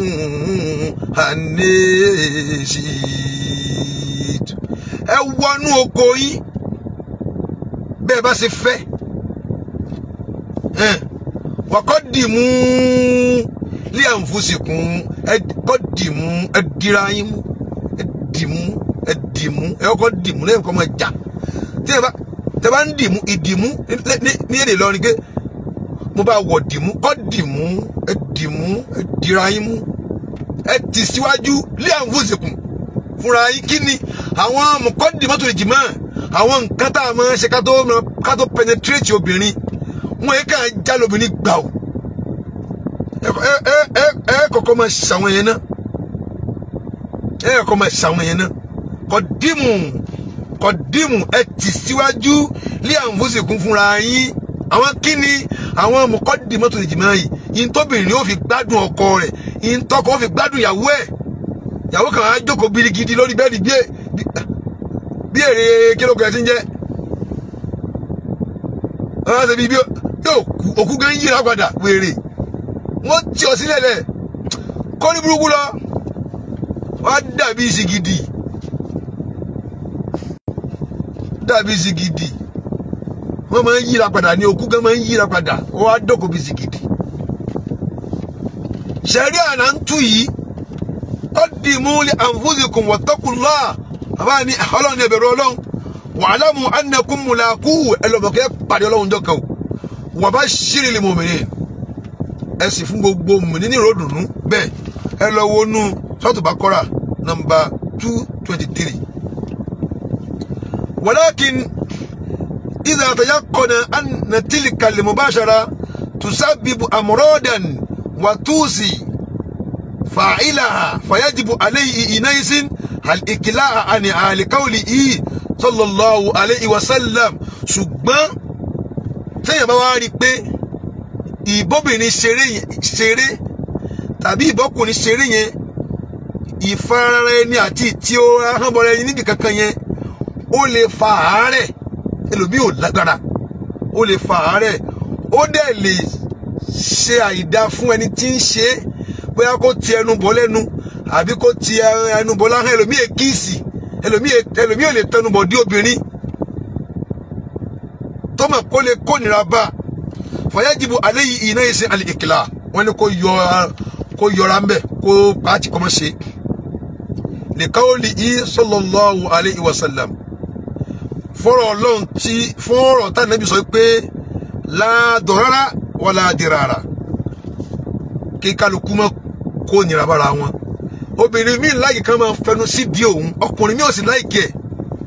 ànẹ́sìtùn ẹ wọnú oko yìí bẹ́ẹ̀ bá ṣe fẹ́ wàkọ́ dì mú lé àǹfùsìkún ẹ kọ́ dìmú ẹ dira yín mú ẹ dìmú ẹ dìmú ẹ kọ́ dìmú lẹ́yìn kọ́ máa jà tí ẹ bá tẹ bá ń dìmú ìdìmú ní èdè lọ́rin pé mo bá wọ̀ dìmú kọ́ dìmú ẹ dìmú ẹ dira yín mú ẹ tì síwájú lé àǹfùsìkún fúnra yín kí ni àwọn mọ̀kọ́ dìmọ́tò lè jìmọ́ àwọn nǹkan tá a máa ṣe ká tó ká tó penetrate obìnrin wọn yẹ ká já lóbìnrin gbà o ẹ ẹ ẹ ẹ kọ́kọ́ máa ṣàwọn yẹn náà ẹ kọ́kọ́ máa ṣàwọn yẹn náà kọ dìmú kọ dìmú ẹ tì síwájú lé àǹfóṣekún fúnra yín àwọn kíni àwọn mọ̀kọ́dì mọ́tò lè jìmọ̀ yìí yín tóbìnrin yóò fi gbádùn ọkọ rẹ̀ yín tọkọ ó fi gbádùn ìyàwó ẹ̀ ìyàwó kan á jókòó birigidi lórí bẹ́ẹ̀dì bí bí èrè kílókù ẹ̀ ti ń jẹ́ ọ̀hún ṣe bí bí òkú gan yíra padà wèrè wọ́n tí ọ sílẹ̀ lẹ̀ kọ́ ní burúkú lọ wọ́n á dàbí ìsìgìdì dàbí ìsìgìdì wọ́n máa ń yíra padà ní òkú gan máa ń yíra padà wọ́n á dọ̀kọ̀ bí ìsìgìdì. sẹ̀rí àná ń tú yìí qaddimu li anfusikum wattaqullah àbá ní ọlọ́run ẹ̀bẹ̀rù ọlọ́run wa'lamu annakum mulaquhu ẹlọ́mọkẹ́ pàdé ọlọ́run jọ kan wa bashiril mu'minin ẹ sì fún gbogbo mùmìnì ní ìròdùnú bẹ́ẹ̀ ẹ lọ wọnú sọ́ọ̀tù Baqara nọ́mbà two twenty three. walakin idha tayaqqana anna tilka al-mubashara tusabbibu amradan wa tusi fa'ilaha fayajibu alayhi inaisin al-ikla'a ani ali qawlihi sallallahu alayhi wa sallam ṣùgbọ́n sẹ́yìn bá wá rí i pé ìbọ́bìnrin ṣeré ṣeré tàbí ìbọ́kùnrin ṣeré yẹn ìfarara ẹni àti tí ó ahọ́nbọ̀rọ̀ ẹni níbi kankan yẹn ó lè fa àárẹ̀ ẹlòmíì ò lágbára ó lè fa àárẹ̀ ó dẹ̀ lè ṣe àìdá fún ẹni tí ń ṣe é bóyá kó ti ẹnu bọ́ lẹ́nu àbí kó ti ẹnu bọ́ láhán ẹlòmíì èkìsì ẹlòmíì ò lè tẹnu bọ̀ dí obìnrin tó mọ̀ kó lè kónira bá a fọyájìbò alẹ́ yìí iná yìí sí alẹ́ ìkìlá wọn ni kó yọ kó yọra ń bẹ kó pàtì kọ́mọ́ ṣe lìkàwọ́lì yìí sallallahu alayhi wa sallam fọ́rọ̀ ọlọ́run tí fọ́rọ̀ tá nàbí sọ pé láàdọ̀rárá wà láàdìrárá kí kálukú mọ́ kó nira bára wọn obìnrin mi láyì kan máa fẹnu sí di òun ọkùnrin mi ò sì láìkí ẹ̀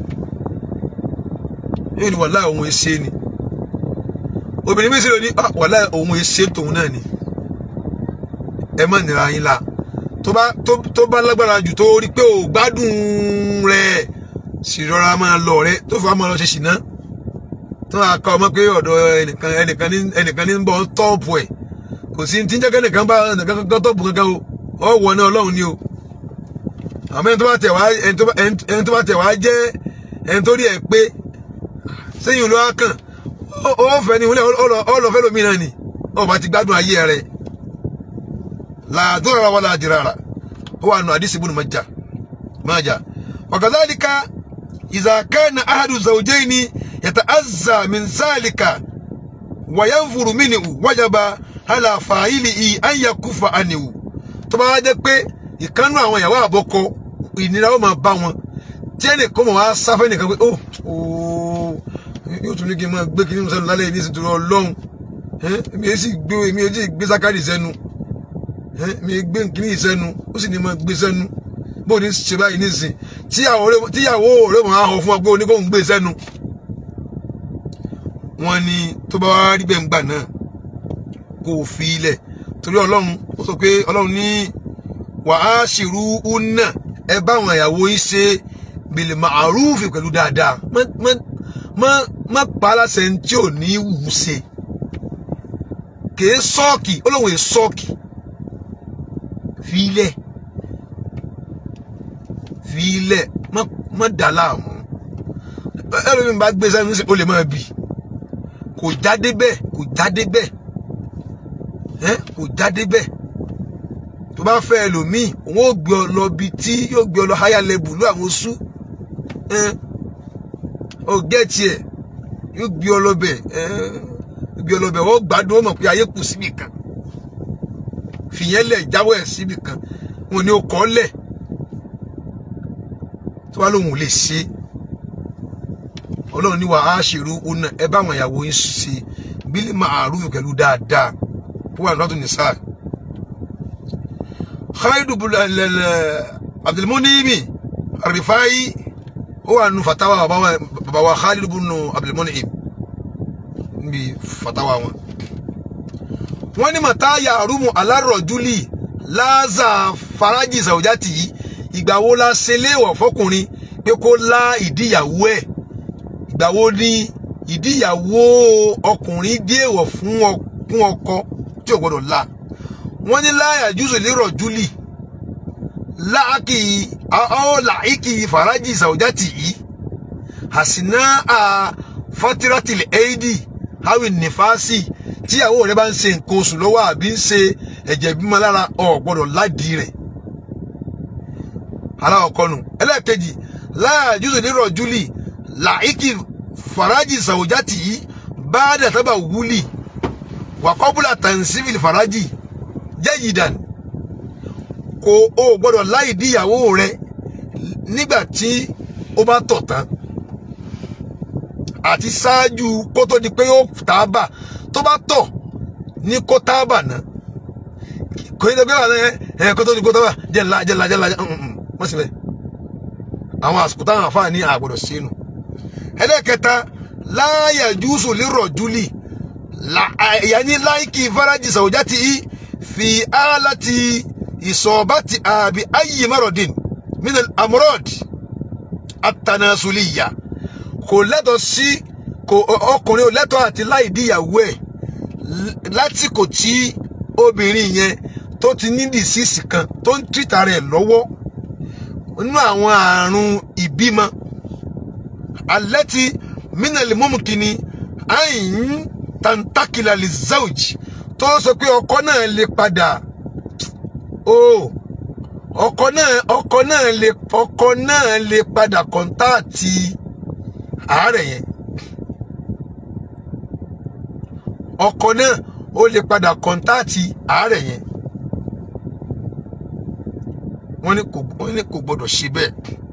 yóò ní wàhálà òun ẹ̀ ṣe ni obìnrin mi sì lò ní wàhálà òun èsè tòun náà ni ẹ má nira yín la tó bá tó bá lágbára jù tó rí pé ò gbádùn rẹ sì rọra máa lọ rẹ tó fà á máa lọ ṣe ṣìná tó máa ka ọmọ pé ọ̀dọ̀ ẹnìkan ẹnìkan ní ẹnìkan ní ń bọ̀ tọ́ọ̀pù ẹ̀ kò sí ní tíjẹ́ kẹ́nìkan bá ẹnìkan kankan tọ́ọ̀pù kankan o ọ wọ náà ọlọ́run ni o àmọ́ ẹni tó bá tẹ̀ wá ẹni tó bá tẹ̀ wá jẹ́ ẹni tó rí ẹ̀ pé sẹ́yìn olúwa kàn ó fẹ́ ni wọlé ọlọ́fẹ́ lómi náà ni ọba ti gbádùn ayé rẹ̀ làdúrà wà ládìrà ó wà nù àdìsí ibùdó májà májà wakadhalika idha kana ahadu zawjaini yàtọ̀ azza min zalika wàyánfuru mínú wájàba aláfàáìlì ì ànyàkúfà àníwò tó bá wá jẹ́ pé ìkánú àwọn ìyàwó àbọ̀kọ ìnira ó máa bá wọn tí ẹnì kan mọ̀ wá sáfẹ́ nìkan pé ó ooo yóò tún ní kí n máa gbé kí n sẹ́nu lálẹ́ yìí ní ìsìntúrọ̀ ọlọ́run èmi yẹn sì gbé èmi yẹn sì gbé sákàrì sẹ́nu èmi yẹn gbé nkíní sẹ́nu ó sì ní máa gbé sẹ́nu bó ní ṣe báyìí nísìn tíyàwó rẹ̀ mọ̀ á hàn fún wa pé oníkóhùn gbé sẹ́nu wọ́n ní tó bá wá rí bẹ́ẹ̀ ń gbà náà kó o fi ilẹ̀ torí ọlọ́run ó sọ pé ọlọ́run ní wàá ṣìrú una ẹ bá àwọn ìyàwó yín ṣe bil ma'ruf pẹ̀lú dáadáa má má má má pa á láṣẹ tí ò ní wù ú ṣe kèé sọ́ọ̀kì ọlọ́run èé sọ́ọ̀kì fi ilẹ̀ fi ilẹ̀ má má dà láàmú ẹlòmíì bá gbé sẹ́nu sí o lè máa bì kò jáde bẹ́ẹ̀ kò jáde bẹ́ẹ̀ ẹ́ kò jáde bẹ́ẹ̀ tó bá fẹ́ ẹlòmíì òun ò gbé ọ lọ bí tí yóò gbé ọ lọ higher level ló àwọn oṣù ẹ́ ọ gẹ́ẹ̀tì ẹ̀ yóò gbé ọ lọ bẹ̀ ẹ́ gbé ọ lọ bẹ̀ wọ́n gbádùn ó mọ̀ pé ayé kù síbì kan fìyẹn lẹ̀ jáwọ́ ẹ̀ síbì kan wọn ni ó kọ́ lẹ̀ tó bá lóun ò lè ṣe é ọlọ́run ní wa á ṣèrú ọ̀nà ẹ bá àwọn ìyàwó yín ṣe bílí máa rúfin pẹ̀lú dáadáa ó wà lọ́tún ní sáà. khaidu abdulmunimi rifai ó wà nù fatawa bàbá wa khalidu bunu abdulmunimi níbi fatawa wọn. wọ́n ní màtá yàrúmù alárọ̀júlì láàzà faraji sàwùjátì yìí ìgbà wo la ṣe léèwọ̀ fọkùnrin pé kó lá ìdíyàwó ẹ̀ ìgbà wo ni ìdíyàwó ọkùnrin dé èèwọ̀ fún ọkọ tí ò gbọdọ̀ la wọ́n ní láyà jùsùn lérò júlì láàkì ọ̀làìkì fàrájì sàwùjátì yìí àsìná à fátírátìlì éèdì hawin nífàásì tíyàwó rẹ bá ń ṣe nǹkan oṣù lọ́wọ́ àbí ń ṣe ẹ̀jẹ̀ bímọ lára ọ̀ gbọdọ̀ ládìí rẹ̀ aláwọ̀kọ́nù ẹlẹ́ẹ̀kejì láyà jùsùn lérò júlì làíkì faraji sàwùjátì yìí bá dàtàbà wúlì wà kọ́bùlà tàǹsífìlì faraji jẹ́yìdàn kò o gbọ́dọ̀ láì díyàwó rẹ nígbà tí ó bá tọ̀ tán àti ṣáájú kó tó di pé ó tábà tó bá tọ̀ ní kó tábà náà kò ní dẹ́gbẹ́ wà lẹ́yìn ẹ̀ kó tó di kó tábà jẹ́ ńlá jẹ́ ńlá jẹ́ ńlá wọ́n sì bẹ́ẹ̀ àwọn àsìkò táwọn àfáà ní àgbọ̀dọ̀ sínú ẹlẹ́kẹta láàyè júùsù lérò júlì yàní láìkì faraji sàwùjátì yìí fi álàtì ìsọ̀bátì àbí ayé márọ̀dín min amurod atanasuliya kò lẹ́tọ̀ sí kò ọkùnrin ò lẹ́tọ̀ àti láì díyàwó ẹ̀ lásìkò tí obìnrin yẹn tó ti ní dìsísì kan tó ń tìta rẹ̀ lọ́wọ́ nínú àwọn àrùn ìbímọ alẹ́tí mínàlì mọ́mùkìní àyìn tantakila lè zawj tó sọ pé ọkọ náà lè padà o ọkọ náà ọkọ náà lè ọkọ náà lè padà kọ́ńtáàtì àárẹ̀ yẹn ọkọ náà ó lè padà kọ́ńtáàtì àárẹ̀ yẹn wọ́n ní kò wọ́n ní kò gbọ́dọ̀ ṣe bẹ́ẹ̀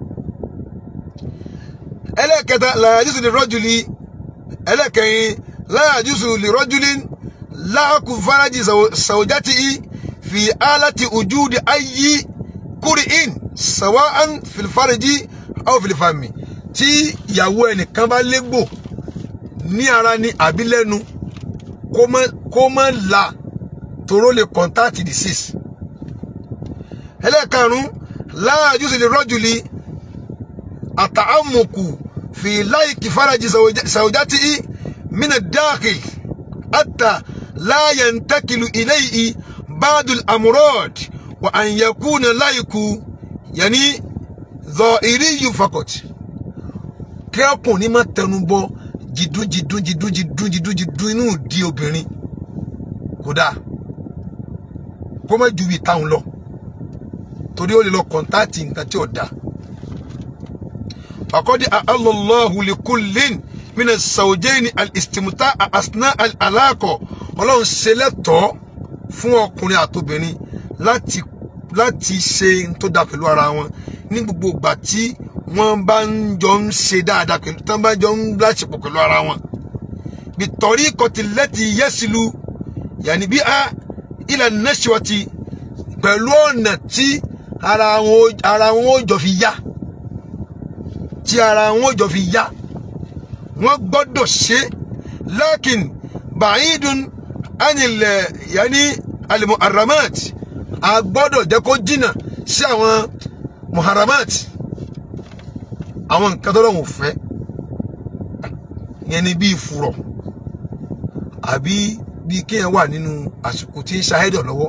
ẹlẹ́kẹta làyàjúsù lè rọ́júlì ẹlẹ́kẹrin làyàjúsù lè rọ́júlì láàkù faraji sàwùjátì fi álàtì ojúdi ayé kúrì in sàwáàn fìlfàrìjì àwọn fìlfàmì tí ìyàwó ẹnìkan bá légbò ní ara ní àbí lẹ́nu kó má la toró lè contact disease ẹlẹ́karùn-ún láàjúsù lè rọ́júlì àtàámùkù في لايك فرج زوجته من الداخل حتى لا ينتقل إليه بعض الأمراض وأن يكون لايك يعني ظاهري فقط kí ọkùnrin má tẹnu bọ jìdún jìdún jìdún jìdún jìdún jìdún inú di obìnrin kódà kó má ju ìtàwọn lọ torí ó lè lọ kọ̀ǹtáàtì nǹkan tí ò dáa فقد أعل الله لكل mina sawjayni al-istimta asna al-alaqa ọlọ́run ṣe lẹ́tọ̀ọ́ fún ọkùnrin àtobìnrin láti láti ṣe n tó da pẹ̀lú ara wọn ní gbogbo ìgbà tí wọ́n bá ń jọ ń ṣe dáadáa pẹ̀lú tí wọ́n bá jọ ń láṣepọ̀ pẹ̀lú ara wọn bitọ́rí kọtìlẹ́tì yẹ́sìlú yàní bí a ilẹ̀ nẹ́sìwọ́tì pẹ̀lú ọ̀nà tí ara wọn ara wọn ó jọ fi yá tí ara wọn ó jọ fi yá wọ́n gbọ́dọ̀ ṣe lakin ba'idun anilẹ̀ yàní alimuharamat a gbọ́dọ̀ jẹ́ kó jìnnà sí àwọn muharamat àwọn nǹkan tó lọ́wọ́ fẹ́ yẹn ni bíi furọ̀ àbí bíi kéèyàn wà nínú àsìkò tí ń ṣahẹ́dọ̀ lọ́wọ́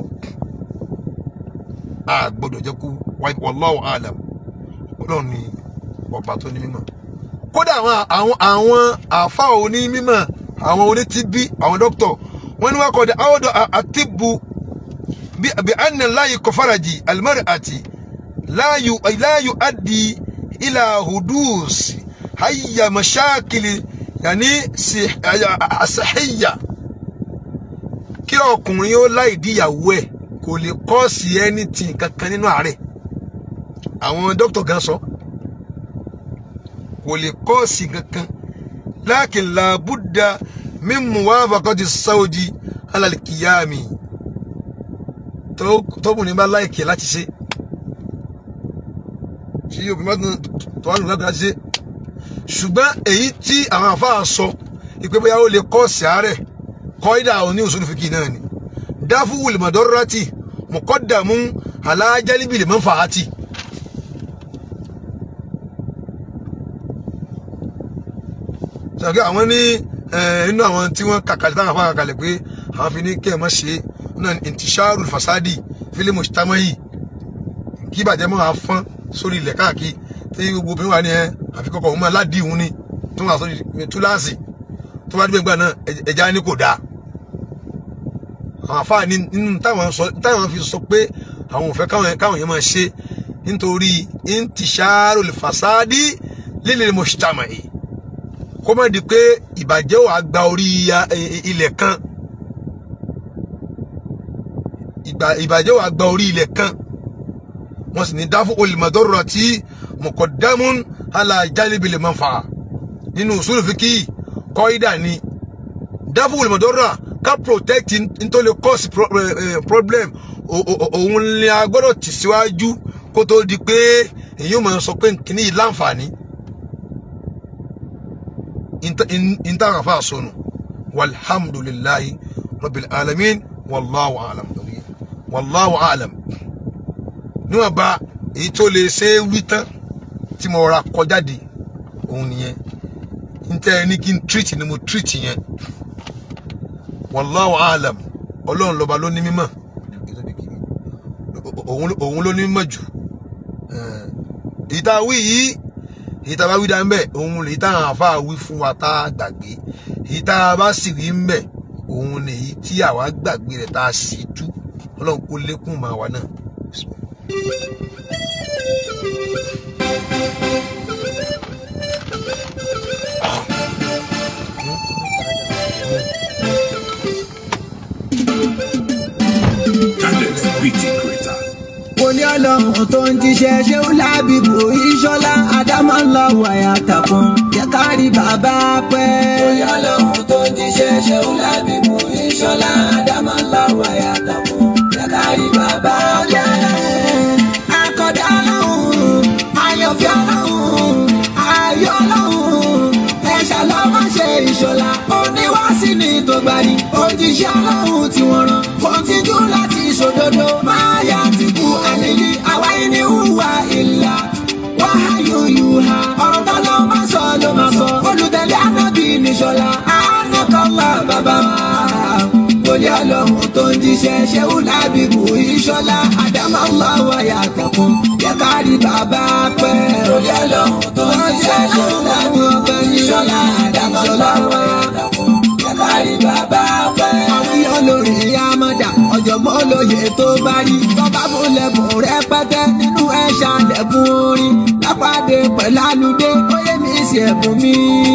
a gbọ́dọ̀ jẹ́ kó wallahu alam ọlọ́run ni ọba tó ní mímọ̀ kódà àwọn àwọn àwọn àfa òní mímọ̀ àwọn onítìbí àwọn dókítọ̀ wọ́n ní wọ́n kọ́ de àwọ̀dọ̀ àtìbù bí bí anna láyé kọfàràjì almar'ati láyù láyù adì ilà hudus hayya mashakili yàní àṣàhíyà kí ọkùnrin ó láì díyàwó ẹ̀ kò lè kọ́ọ̀sì anything kankan nínú àárẹ̀ àwọn dókítà gan sọ kò lè kọ́ọ̀sì kankan lakin làbúdà min muwafaqati sáwọ́dì alalikiyami tọ́kùnrin bá láìkè láti ṣe tí obìnrin bá tó wà nù láti ṣe ṣùgbọ́n èyí tí àwọn àfáà sọ ìpé bóyá ó lè kọ́ọ̀sì àárẹ̀ kọ́ídà òní òṣèlú fìkì náà ni dáfú wùlìmọ̀dọ́rọ́tì mọ̀kọ́dàmú alájálíbìlì mọ́fàátì ṣàkí àwọn ní inú àwọn tí wọ́n kàkàlẹ̀ táwọn afá kàkàlẹ̀ pé àwọn fi ní kẹ́ ẹ̀ mọ́ ṣe náà intisharu fasadi fílímù ṣtámáyì kí ìbàjẹ́ mọ́ àfọ́n sórí ilẹ̀ káàkiri tí gbogbo obìnrin wà ní ẹ àfikọ́kọ́ òun máa ládìí òun ni tó wà sórí túláàsì tó bá dé gbà náà ẹja ní kò dáa àwọn afá ní nínú táwọn fi sọ pé àwọn ò fẹ́ káwọn yẹn máa ṣe nítorí intisharu fasadi lílẹ̀ mọ̀ṣtámáyì kó má di pé ìbàjẹ́ wà gba orí ilẹ̀ kan ìbàjẹ́ wà gba orí ilẹ̀ kan wọ́n sì ní dáfún olùmọ̀dọ́rọ̀ tí mọ̀kọ̀dámún alájálébìlẹ̀ máa fà nínú usul fíkì kọ́ídà ni dáfún olùmọ̀dọ́rọ̀ ká protect nítorí cause problem òun ni a gbọ́dọ̀ tì síwájú kó tó di pé èyí ò máa sọ pé kìíní yìí láǹfààní intaha fa sonu walhamdulillahi rabbil alamin wallahu alam wallahu alam níwọ̀n bá èyí tó lè ṣe é wí tán tí mo ra kọjáde òun nìyẹn níta ẹni kí n treat ni mo treat yẹn wallahu alam ọlọ́run lọ́ba ló ní mímọ̀ òun ló ní mímọ̀ jù èyí tá a wí yìí èyí tá a bá wí dá ń bẹ òun lèyí tá àwọn àfa wí fún wa tá a gbàgbé èyí tá a bá sì wí ń bẹ òun lèyí tí àwa gbàgbé rẹ̀ tá a sì tú ọlọ́run kó lékún màá wa náà. Alex Beauty Creator. wòlíì ọlọ́run tó ń jíṣẹ́ ṣéun lábìbò ìṣọ́lá àdámọ́ ń lọ wàyà tàkùn jẹ́ ká rí bàbá pẹ́. wòlíì ọlọ́run tó ń jíṣẹ́ ṣéun lábìbò ìṣọ́lá àdámọ́ ń lọ wàyà tàkùn jẹ́ ká rí bàbá pẹ́. akọ̀dá ọlọ́run ayọ̀fẹ́ ọlọ́run ayọ̀ ọlọ́run ẹ̀ṣà lọ́wọ́ ṣe ìṣọ́lá oníwàásí ni tó gbani òjíṣẹ́ ọlọ́run tí wọ́n rán kọ́ńtíjú láti ṣòdodo máa yá ti kú àlèlí àwa ẹni hùwà ìlà wáhàyò yùhà ọ̀rọ̀ tó ló máa sọ ló máa sọ olùtẹ̀lé ànábì níṣọ́lá ànákọ́lá bàbá wa wòlíì ọlọ́run tó ń jíṣẹ́ ṣéun lábìbù ìṣọ́lá àdámọ́lá wáyà tẹ̀kùn yẹ ká rí bàbá pẹ́. wòlíì ọlọ́run tó ń jíṣẹ́ ṣéun lábìbù ìṣọ́lá àdámọ́lá wáyà tẹ̀kùn yẹ ká rí bàbá pẹ́. àwọn olórí amọ̀dà ọ̀jọ̀gbọ́n olóye tó bá rí tọ́ba fúnlẹ̀kùn rẹpẹtẹ nínú ẹ̀ṣà lẹ̀kùn orin lápàdé pẹ̀lú àlùdé ó yẹ mí sí sí ẹ̀bùn mi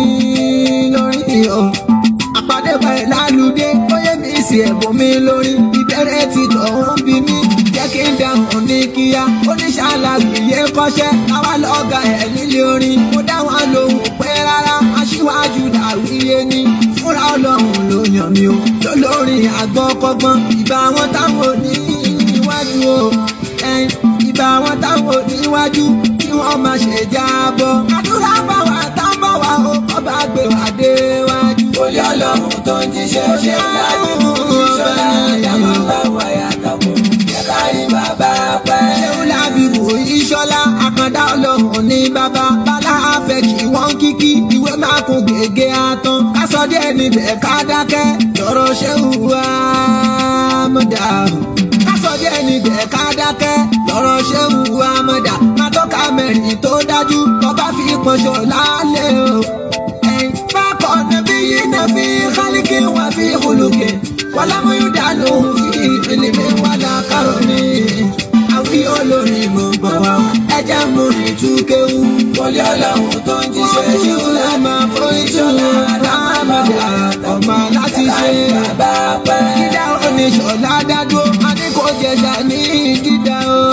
lórí o àpàdé pẹ̀lú lálùdé ó yẹ mi sí ẹ̀bùn mi lórí ìbẹ̀rẹ̀ ti tọ̀hún bí mi jẹ́ kí n dáhùn ní kíá oníṣàlàyé kọ́ṣẹ́ àwa lọ́gà ẹ̀ nílé orin mo dá wọn lóhùn pé rárá aṣíwájú dàwíyé ni fúnra ọlọ́run ló yàn mí o lólórin àgbọ̀kọ́gbọ́n ìbá wọn táwọn ò ní níwájú o ẹ̀yìn ìbá wọn táwọn ò níwájú kí wọ́n má ṣe jábọ́ àdúrà bá wa tán bọ̀ wá o kọ́ bá gbé wa déwájú. Olú ọlọ́run tó ń jíṣẹ́ ṣe láti mú ìṣọ́lá àdámọ́ bá wáyà tàkùn. Jẹ́ ká rí bàbá pẹ́. ṣéun lábìbò ìṣọlá àkàndá ọlọ́run ní bàbá bàlá àfẹ kí wọ́n kíkí ìwé máa kún gègé àtàn kásọ díẹ̀ níbẹ̀ ká dákẹ́ lọ́rọ̀ ṣéun wá mọdà kásọ díẹ̀ níbẹ̀ ká dákẹ́ lọ́rọ̀ ṣéun wá mọdà má tọ́ka mẹ́rin tó dájú ọba fi pọnṣọ lálẹ́ o. ẹ̀yin bákan nàbí yìí nàbí kálíkì wà fi hulùkì wàlámúyúdánù fi ìfìlìmí wàlá kárọ̀mì àwí olórin mo bọ̀ wá ẹjẹ́ mú ní túkéwú. Olú ọlọ́run tó ń jíṣẹ́ ṣe Ọmọ foríṣọ́lá lámàdà ọmọ láti ṣe. bàbá pẹ́. Dídá oníṣọ̀lá dádúró, a ní kò jẹ̀ṣà ní dídá o.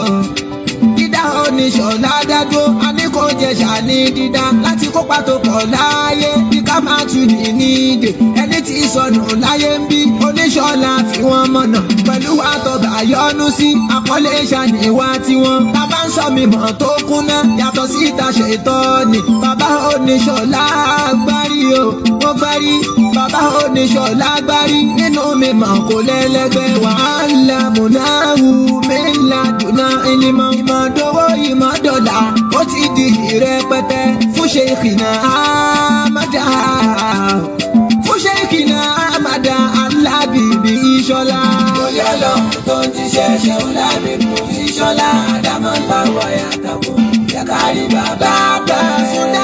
Dídá oníṣọ̀lá dádúró, a ní kò jẹ̀ṣà ní dídá. Láti kópa tó pọ̀ láyé, bí ká máa tù ní nídè. Ẹni tí sọnù láyé ń bí, oníṣọ̀lá fi wọ́n mọ̀nà. Pẹ̀lú àtọ̀gbà yọnu sí, àpọ́nlé ṣàníwá tiwọn. Bàbá ń sọ mi mọ̀ tó kúnná, yàtọ̀ sí ìta ṣètọ́ ni. Bàbá oníṣọ̀lá gbárí o, ó gbárí. Bàbá oníṣọ̀lá gbárí. Nínú mi mọ̀ kò lẹ́lẹ́gbẹ́ wàhálà múnáwù mẹ́la dùnà ìlímọ̀. Ìmọ̀dówó ìmọ̀dọ̀là ó ti di ìrẹpẹtẹ fún ṣe ìkìnà àmàdà. Fún ṣe ìkìnà àmàdà alábìbí ìṣọ̀lá. Olú ọlọ́run tó ń jíṣẹ́ ṣe láti mú ìṣọ́lá àdámọ́ bá wáyà tàkùn. Jẹ́ ká rí bàbá pẹ́. Fúnà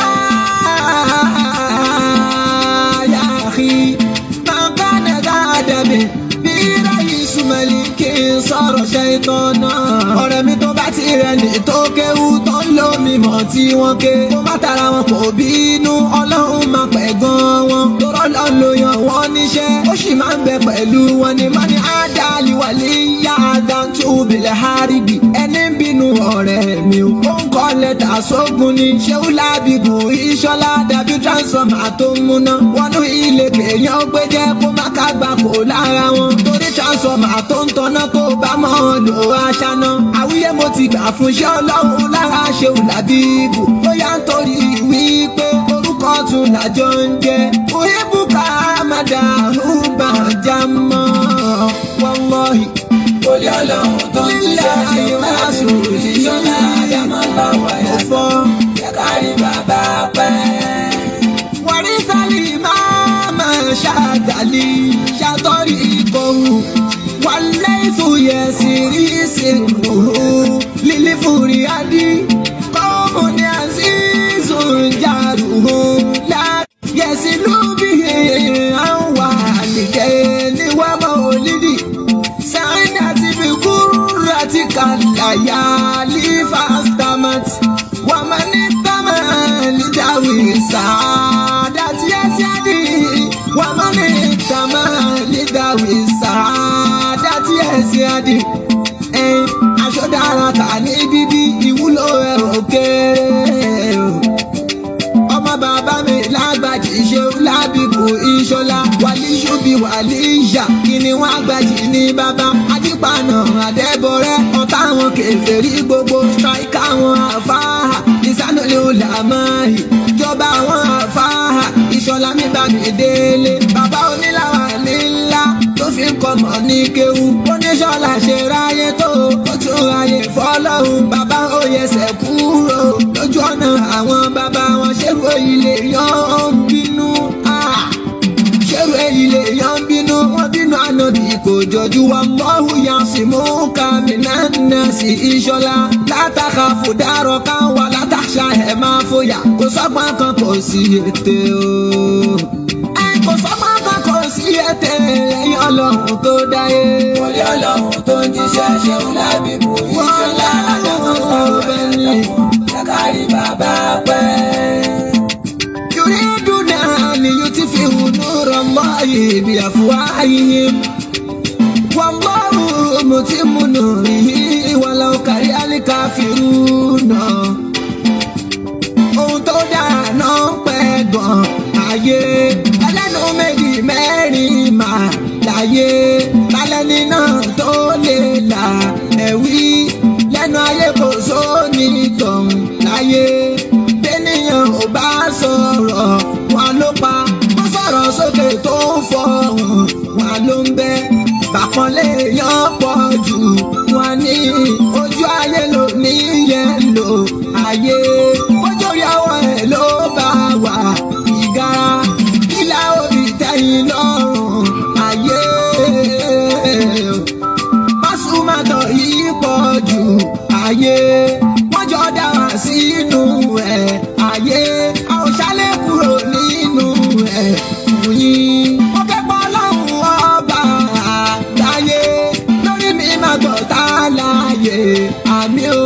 yá àkí, máa bá nàgá àdàbẹ̀ bí ráyè súnmọ́lì kí n sọ̀rọ̀ ṣe ìtọ́ náà. Ọ̀rẹ́ mi tó bá ti rẹ̀ ní tó kéwú tó ń lo mímọ̀ tí wọ́n ké. Kó má tara wọn kò bínú, ọlọ́run máa pẹ̀ gan wọn. Torọ́ lọ lo yan wọ́n níṣẹ́, ó sì máa ń bẹ pẹ̀lú wọn ni. Mọ́ni Ádàlí wà lè yá Adántú bìlẹ̀ Háríbì. Ẹni ń bínú ọ̀rẹ́ mi ò. Ó ń kọ́ lẹ́tà sógun ni. Ṣéun lábìbù ìṣọ́lá dàbí transformer tó ń múná. Wọnú ilé kèèyàn gbé jẹ́ kó má ká gbà kó lára wọn. Torí transformer tó ń tọ́ná tó bá mọ́ ọ lò aṣáná. Àwíyé mo ti gbà fún iṣẹ́ ọlọ́run lára ṣéun lábìbù. Bóyá ń torí wípé orúkọ tún làjọ ń jẹ. Òyìnbùkà Amada Rúbà Jámọ́. Wallahi. Olú ọlọ́run tó ń jíṣẹ́ ṣe láti mú ìṣọ́lá àdámọ́ bá wáyà Mo fọ́. Jẹ́ ká rí bàbá pẹ́. warisali mama ṣàgàlì ṣàtọ́rí ìkọ̀hún wàlẹ́sù yẹsìrì sìnkú lílí fúri adí kọ́mù ní àzízù jàrú la yẹsì lóbi àwọn àlìkẹ́ níwámọ̀ olídì sáyìn àti bìkúrú àti kàlàyà lífàstámàtì wàmánì tamali dawi saadati asiadi wamani tamali dawi saadati asiadi ẹn aṣọdára kà ní bíbí ìwúlò ẹ̀rọ kéré o ọmọ bàbá mi lágbàjì ṣeun lábìbò ìṣọlá wàlíṣubi wàlíṣà kíni wọn àgbàjì ní bàbá adípanà àdẹ́bọrẹ́ ọ̀tá wọn kèfèrí gbogbo ṣáíkà wọn àfáà ìsánulẹ̀ olàmọ́ọ̀hì ìjọba wọn àfáà ìṣọlá mi bá mi délé bàbá onílàwà ní ńlá tó fi ń kọmọ ní kéwu oníṣọlá ṣe ráyé tó ó tún ráyè fọlọ́hún bàbá òyẹsẹ̀ kúrò lójú ọ̀nà àwọn bàbá wọn ṣèrò ilé yan ń bínú. ah ṣèrò ilé yan ń bínú wọn bínú ànábì kò jọjú wa mọ́hù yan sì mú kàmínà náà sí ìṣọ́lá látàkà fòdàrọ̀ ká wà látàṣà ẹ̀ máa fòyà kò sọ́gbọ́n kan kò sí ètè o. ẹ kò sọ́gbọ́n kan kò sí ètè ẹ̀yìn ọlọ́run tó dáyé. Olú ọlọ́run tó ń jíṣẹ́ ṣe láti mú ìṣọ́lá àdámọ́ bá wáyà tàkùn. Jẹ́ ká rí bàbá pẹ́. بأفواههم والله متم نوره ولو كره الكافرون ohun tó dára náà ń pẹ́ gan ayé ẹlẹ́nu méjì mẹ́rin mà láyé lálẹ́ni náà tó lè là ẹ̀wí lẹ́nu ayé kò sóni tọ̀hún láyé bẹ́nìyàn ò bá sọ̀rọ̀ wọn ló pa wọ́n sọ̀rọ̀ sókè tó ń fọ̀hún wọn ló ń bẹ́ bàpọ̀lé yan pọ̀ jù wọn ní ojú ayé ló ní yẹn lò ayé ojú ìyàwó ẹ̀ ló bá wà ìgara ìlà òbí tẹ̀yìn lọ́rùn ayé pásùmátọ̀ yìí pọ̀ jù ayé wọ́n jọ dá wá sínú ẹ̀ ayé a ò ṣálẹ̀ kúrò nínú ẹ̀ fún yín. mo kẹ́kọ̀ọ́ lọ́hùn ọba àgbáyé lórí mi máa gbọ́ tá a láàyè àmì o.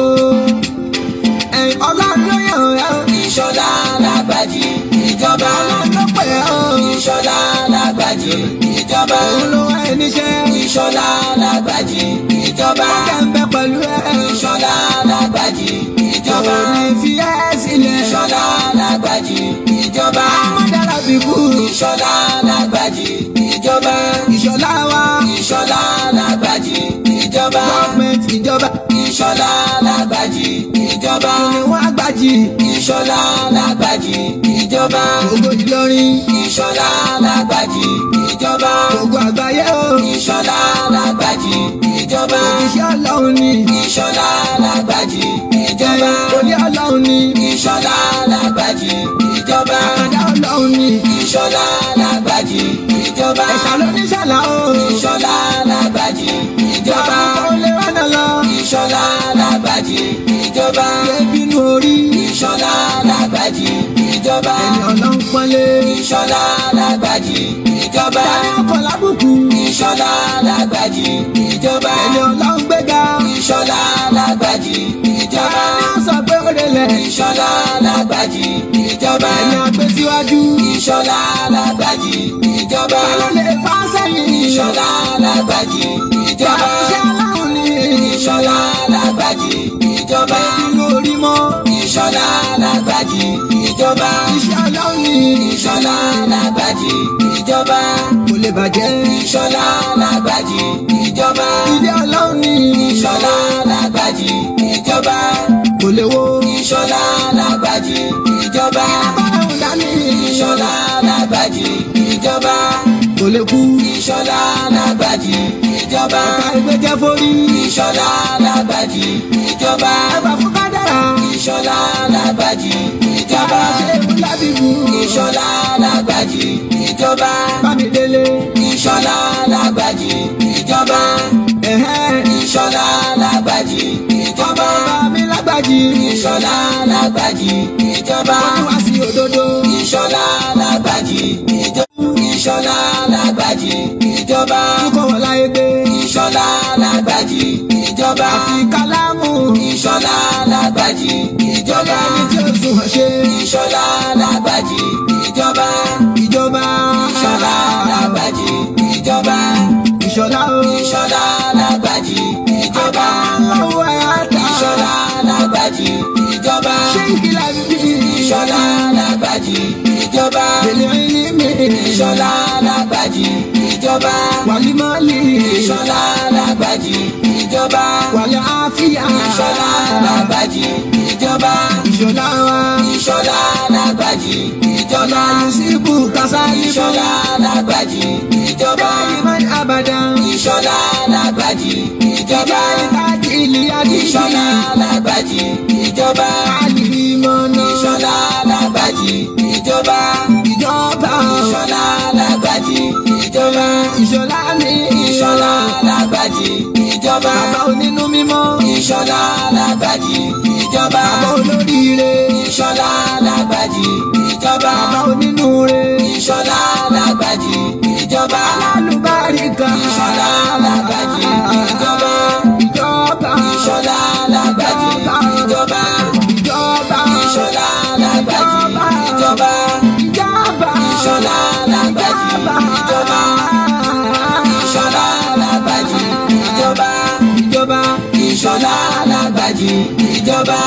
ẹ̀yin ọlọ́run ló yàn ẹ́ o. Ìṣọ̀lá Lágbàjì ìjọba. ọlọ́run ló pè ẹ́ o. Ìṣọ̀lá Lágbàjì ìjọba. òun ló wá ẹ níṣẹ́. Ìṣọ̀lá Lágbàjì ìjọba. wọ́n kẹ́ ń bẹ pẹ̀lú ẹ. Ìṣọ̀lá Lágbàjì ìjọba. òun ní fi ẹ́ sílẹ̀. Ìṣọ̀lá Lágbàjì ìjọba. ọmọdára fi kú. Ìṣọ̀lá Lágbàjì ìjọba. ìṣọ̀lá wa. Ìṣọ̀lá Lágbàjì ìjọba. gọ́ọ̀mẹ̀ntì ìjọba. Ìṣọ̀lá Lágbàjì ìjọba. ìwọ̀n àgbàjì. Ìṣọ̀lá Lágbàjì ìjọba. gbogbo Ìlọrin. Ìṣọ̀lá Lágbàjì ìjọba. gbogbo àgbáyé o. Ìṣọ̀lá Lágbàjì ìjọba. iṣẹ́ ọlọ́run ni. Ìṣọ̀lá Lágbàjì ìjọba. olé ọlọ́run ni. Ìṣọ̀lá Lágbàjì ìjọba. àkàndá ọlọ́run ni. Ìṣọ̀lá Lágbàjì ìjọba. ẹ̀ṣà ló ní ṣàlà o. Ìṣọ̀lá Lágbàjì ìjọba. àbúkọ́ lè rànà lọ. Ìṣọ̀lá Lágbàjì ìjọba. ẹbínú orí. Ìṣọ̀lá Lágbàjì ìjọba. ẹni ọlọ́run pọ́nlé. Ìṣọ̀lá Lágbàjì ìjọba. tani ọkọ̀ lábùkù. Ìṣọ̀lá Lágbàjì ìjọba. ẹni ọlọ́run gbéga. Ìṣọ̀lá Lágbàjì ìjọba. tani ó sọ pé ó relẹ̀. Ìṣọ̀lá Lágbàjì ìjọba. ẹni àgbẹ̀ síwájú. Ìṣọ̀lá Lágbàjì ìjọba. ta ló lè fà sẹ́yìn. Ìṣọ̀lá Lágbàjì ìjọba. iṣẹ́ ọlọ́run ni. Ìṣọ̀lá Lágbàjì ìjọba. ẹbínú orí mọ́. Ìṣọ̀lá Lágbàjì ìjọba. iṣẹ́ ọlọ́run ni. Ìṣọ̀lá Lágbàjì ìjọba. kò lè bàjẹ́. Ìṣọ̀lá Lágbàjì ìjọba. ilé ọlọ́run ni. Ìṣọ̀lá Lágbàjì ìjọba. kò lè wo. Ìṣọ̀lá Lágbàjì ìjọba. báwọn dání. Ìṣọ̀lá Lágbàjì ìjọba. kò lè kú. Ìṣọ̀lá Lágbàjì ìjọba. ọ̀ka ìgbẹ́jẹ́ forí. Ìṣọ̀lá Lágbàjì ìjọba. ẹgbà fún kádàrà. Ìṣọ̀lá Lágbàjì ìjọba. ṣe é fún lábìbù. Ìṣọ̀lá Lágbàjì ìjọba. bámidélé. Ìṣọ̀lá Lágbàjì ìjọba. ẹ̀hẹ́. Ìṣọ̀lá Lágbàjì ìjọba. bàmí lágbàjì. Ìṣọ̀lá Lágbàjì ìjọba. wọ́n wá sí òdodo. Ìṣọ̀lá Lágbàjì ìjọba. Ìṣọ̀lá Lágbàjì ìjọba. túkọ̀ wọ́n láyé gbé. Ìṣọ̀lá Lágbàjì ìjọba. àfi kálámù. Ìṣọ̀lá Lágbàjì ìjọba. ẹni tí ó sùn hàn ṣe. Ìṣọ̀lá Lágbàjì ìjọba. ìjọba. Ìṣọ̀lá Lágbàjì ìjọba. ìṣọ̀lá o. Ìṣọ̀lá Lágbàjì ìjọba. lọ́wọ́ ẹ̀ á ta. Ìṣọ̀lá Lágbàjì ìjọba. ṣé ìkìlá bíbí. Ìṣọ̀lá Lágbàjì ìjọba. èlé ní mi. Ìṣọ̀lá Lágbàjì ìjọba. wàlímọ́lì. Ìṣọ̀lá Lágbàjì ìjọba. wàlẹ́ àfíà. Ìṣọ̀lá Lágbàjì ìjọba. ìṣọ̀lá wa. Ìṣọ̀lá Lágbàjì ìjọba. yusufu kasali. Ìṣọ̀lá Lágbàjì ìjọba. Iman abadan. Ìṣọ̀lá Lágbàjì ìjọba. ìkájí ìlíyàdí. Ìṣọ̀lá Lágbàjì ìjọba. àlìmọ́nà. Ìṣọ̀lá Lágbàjì ìjọba. ìjọba. Ìṣọ̀lá Lágbàjì ìjọba. ìṣọ̀lá mi. Ìṣọ̀lá Lágbàjì ìjọba. bàbá onínú mímọ́. Ìṣọ̀lá Lágbàjì ìjọba. bàbá olóríire. Ìṣọ̀lá Lágbàjì ìjọba. bàbá onínúure. Ìṣọ̀lá Lágbàjì ìjọba. alálùbáríkà. Ìṣọ̀lá Lágbàjì ìjọba. ìjọba. Ìṣọ̀lá Lágbàjì ìjọba. ìjọba. Ìṣọ̀lá Lágbàjì ìjọba. ìjọba. Ìṣọ̀lá Lágbàjì ìjọba. ọba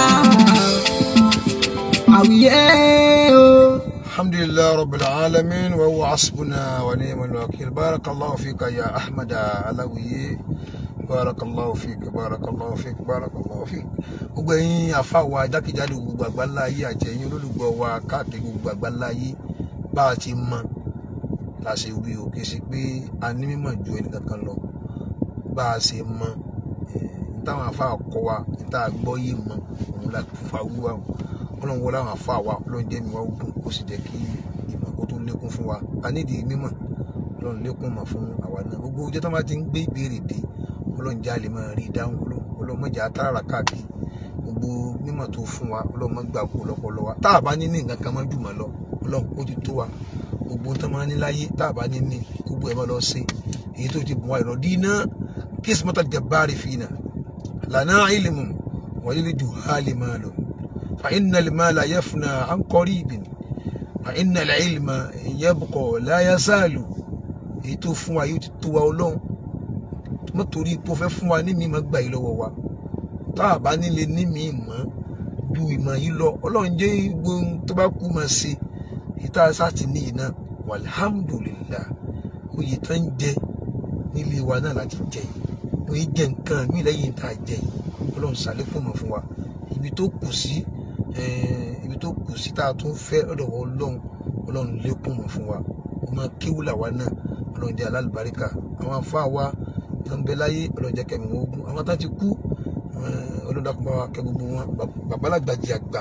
àwíyé o. الحمد لله رب العالمين وهو حسبنا ونعم الوكيل بارك الله فيك يا أحمد علوي بارك الله فيك بارك الله فيك بارك الله فيك gbogbo ẹ̀yin àfa wa jákèjádò gbogbo àgbáńlá ayé àti ẹ̀yin olólùgbọ́ wa káàkiri gbogbo àgbáńlá ayé bá a ti mọ la ṣe wí o kì í ṣe pé a ní mímọ̀ ju ẹnìkankan lọ bá a ṣe mọ táwọn àfa kọ wa níta gbọ́ yé mọ òun la fúnfa wíwá o ọlọ́run wọlé àwọn àfa wa ọlọ́run jẹ́ mi wá ogun ó sì jẹ́ kí ìmọ̀ kó tó lékún fún wa a nídìí mímọ̀ ọlọ́run lékún mọ̀ fún àwa náà gbogbo ọjọ́ tó máa ti ń gbé ìbéèrè dé ọlọ́run já lè máa rí ìdáhùn ọlọ́run mọ̀jà tààrà káàkiri gbogbo mímọ̀ tó fún wa ọlọ́run mọ̀ gbà kú lọ́pọ̀lọ́ wa tá a bá ní ní nǹkan kan máa jùmọ̀ lọ ọlọ́run ó ti tó wa gbogbo tó máa ní láyé tá a bá ní ní gbogbo ẹ̀ máa lọ sí èyí tó ti bùn wa ìrọ̀ dínà kismatal jabbari fina lana ilmun walil juhali malun fa inna al-mala yafna an qaribin fa inna al-ilma yabqa la yasalu èyí tó fún wa yóò ti tó wa ọlọ́run mọ́ torí ipò fẹ́ fún wa ní mi máa gbà yìí lọ́wọ́ wa tá a bá nílé ní mi mọ́ ju ìmọ̀ yìí lọ ọlọ́run jẹ́ gbóhùn tó bá kú máa ṣe ìta sáti ní iná walhamdulillah oyè tó ń jẹ nílé wa náà láti jẹ yìí oyè jẹ nǹkan mí lẹ́yìn tá a jẹ yìí ọlọ́run ṣàlékún mọ̀ fún wa ibi tó kù sí ibi tó kù sí tá a tún fẹ́ ọ̀dọ̀ wọ ọlọ́run ọlọ́run lékún mọ̀ fún wa ọmọ kéwùlà wa náà ọlọ́run jẹ́ alálùbáríkà àwọn afá wa tó ń bẹ láyé ọlọ́run jẹ́ kẹ́mi wọn ogun àwọn tá ti kú ọlọ́run dákun bá wa kẹ́ gbogbo wọn babalágbàjì àgbà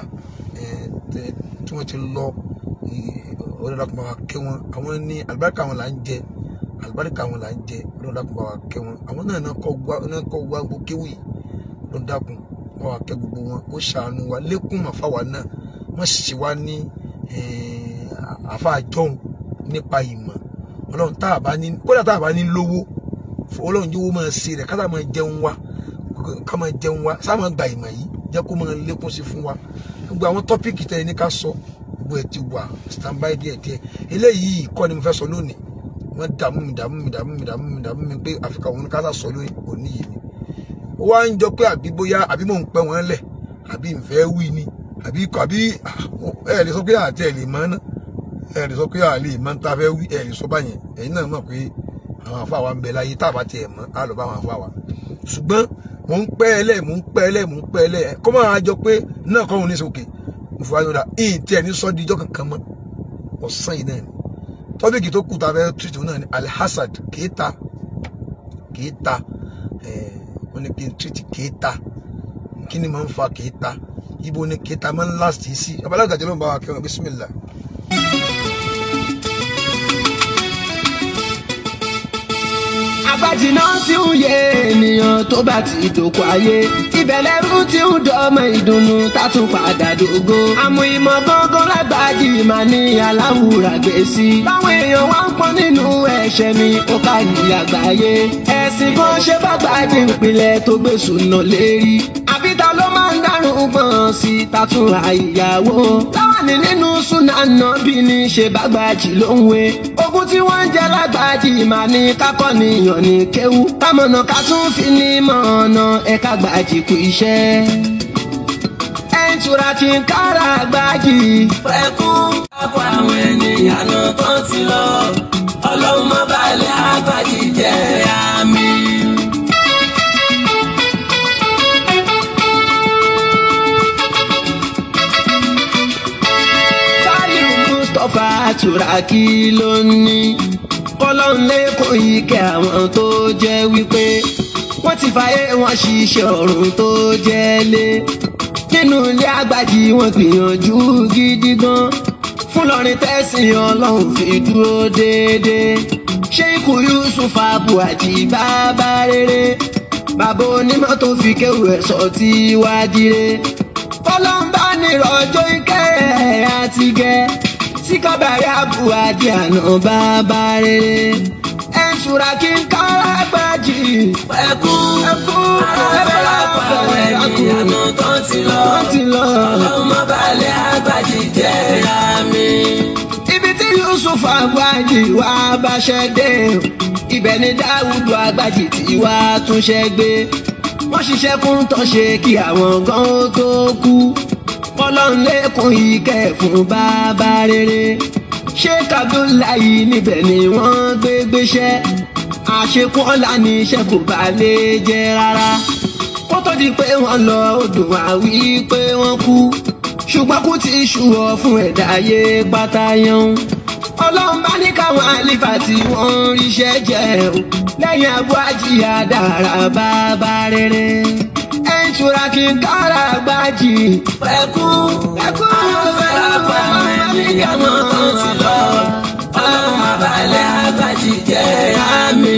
tí wọ́n ti lọ ọlọ́run dákun bá wa kẹ́ wọn àwọn ní àlùbáríkà wọn là ń jẹ àlùbáríkà wọn là ń jẹ ọlọ́run dákun bá wa kẹ́ wọn àwọn náà náà kọ́ wá gbogbo kéwì ọlọ́run dákun bá wa kẹ́ gbogbo wọn ó ṣàánú wa lékún màfáwa náà wọ́n sì wá ní àfáàjọ́hún nípa ìmọ̀ ọlọ́run tá a bá ní kódà tá a bá ní lówó ọlọ́run jẹ́ owó máa ṣe rẹ̀ ká tá máa jẹun wa ká máa jẹun wa sá máa gba ìmọ̀ yìí jẹ́ kó máa lékún sí fún wa gbogbo àwọn tọ́pìkì tẹ́ ẹ ní ká sọ gbogbo ẹ̀ ti wà standby díẹ̀ díẹ̀ eléyìí kọ́ ni mo fẹ́ sọ lónìí wọ́n dààmú mi dààmú mi dààmú mi dààmú mi dààmú mi pé àfikà òun ká sà sọ lónìí òní yìí ni ó wá ń jọ pé àbí bóyá àbí mò ń pẹ́ wọ́n lẹ̀ àbí ìfẹ́ wí ni àbí àbí ẹ̀ lè sọ pé àti ẹ̀ lè mọ́ náà ẹ lè sọ pé àlè máa ń ta fẹ́ wí ẹ lè sọ báyẹn ẹ̀yin náà mọ̀ pé àwọn àfa wa ń bẹ láyé tá a bá tiẹ̀ mọ́ á lọ bá àwọn àfa wa ṣùgbọ́n mò ń pẹ́ ẹlẹ́ mò ń pẹ́ ẹlẹ́ mò ń pẹ́ ẹlẹ́ kọ́ máa jọ pé náà kọ́ òun ní sókè mo fi wá yọ̀dà ìyìn tí ẹ̀ ní sọ́ di ijọ́ kankan mọ́ ọ̀sán yìí náà ni tọ́bíkì tó kù tá a fẹ́ tìrìtì náà ni alhassad kéèta kéèta wọ́n ní kí n tìrìtì kéèta kí ni máa ń fa kéèta ibo ni kéèta máa ń láti sí abalaga jẹ́ ló ń bá wa kẹ́wọ̀n bísímìlá. àgbàjìnà tí ń yé ènìyàn tó bá ti dòkó ayé ìbẹ̀lẹ̀rú tí ń dọ́mọ ìdùnnú tátún padà dògo. àmọ́ ìmọ̀ gángan lágbàjì máa ní aláwùrà gbé sí. báwọn èèyàn wá ń pọ́n nínú ẹ̀ṣẹ̀ mi ó kárí àgbáyé. ẹ̀sìn kan ṣe bá gbàjì ìpìlẹ̀ tó gbé sùnà lérí. àbíta ló máa ń dárùn gbọ̀n sí tátún àìyàwó. láwàní nínú súnà náà bí ní ṣe bá gbàjì ló ń we. ogun tí wọ́n ń jẹ lágbàjì máa ní kákọ́ níyàn ní kéwú kámọ̀nà ká tún fi ní mọ̀ọ́nà ẹ̀ka gbàjì kú iṣẹ́. ẹ̀ ń tura kí n kára gbàjì. pẹ̀kún ọkọ̀ àwọn ènìyàn náà kan ti lọ ọlọ́run má balẹ̀ àgbàjì jẹ́ àmì. Saliu Mustapha Turaki ló ní kọ́lọ́nlé kò yí kẹ́ àwọn tó jẹ́ wípé wọ́n ti fàyè wọn ṣiṣẹ́ ọ̀run tó jẹ́ lé nínú ilé àgbàjì wọn gbìyànjú gidi gan fún lọrin tẹ́sìn ọlọ́run fi dúró déédéé Ṣéìkù Yusuf Abuaji bàbá rere bàbá onímọ̀ tó fi kéwù ẹ̀ sọ tí wá dire kọ́lọ́mbà nírọ̀jọ́ ìkẹ́ ẹ̀ àti gẹ́ sí kábàárì Abuaji àná bàbá rere ẹ̀ ń tura kí n kára gbájì. pẹ̀kún ẹkún afẹ́lá pa àwọn ènìyàn náà kan ti lọ wọ́n ti lọ. ọlọ́run má balẹ̀ àgbàjì jẹ́ àmì. ibi tí Yusuf Abuaji wá báṣẹ́ dé ibẹ̀ ni Dáwùdù Agbájì tí wá túnṣẹ́ gbé wọ́n ṣiṣẹ́ kún tó ṣe kí àwọn gan ó tó kú ọlọ́run lẹ́kùn ìkẹ́ fún bàbá rere sheik abdullahi níbẹ̀ ni wọ́n gbé gbéṣẹ́ àṣekún ọ̀la ní iṣẹ́ kò bá lè jẹ́ rárá kó tó di pé wọ́n lọ odò àwí pé wọ́n kú ṣùgbọ́n kú ti ṣùwọ̀ fún ẹ̀dá ayé pátá yan ọlọ́run bá ní káwọn àlìfà tí wọ́n ń ríṣẹ́ jẹ́ o lẹ́yìn abú àjíyá dára bàbá rere ẹ̀ ń tura kí n kára gbájì Pẹ̀kú ẹ̀kú fẹ́ràn pa ènìyàn mọ́ tó ti lọ. Ọlọ́run àbálẹ̀ àgbàjì jẹ́ àmì.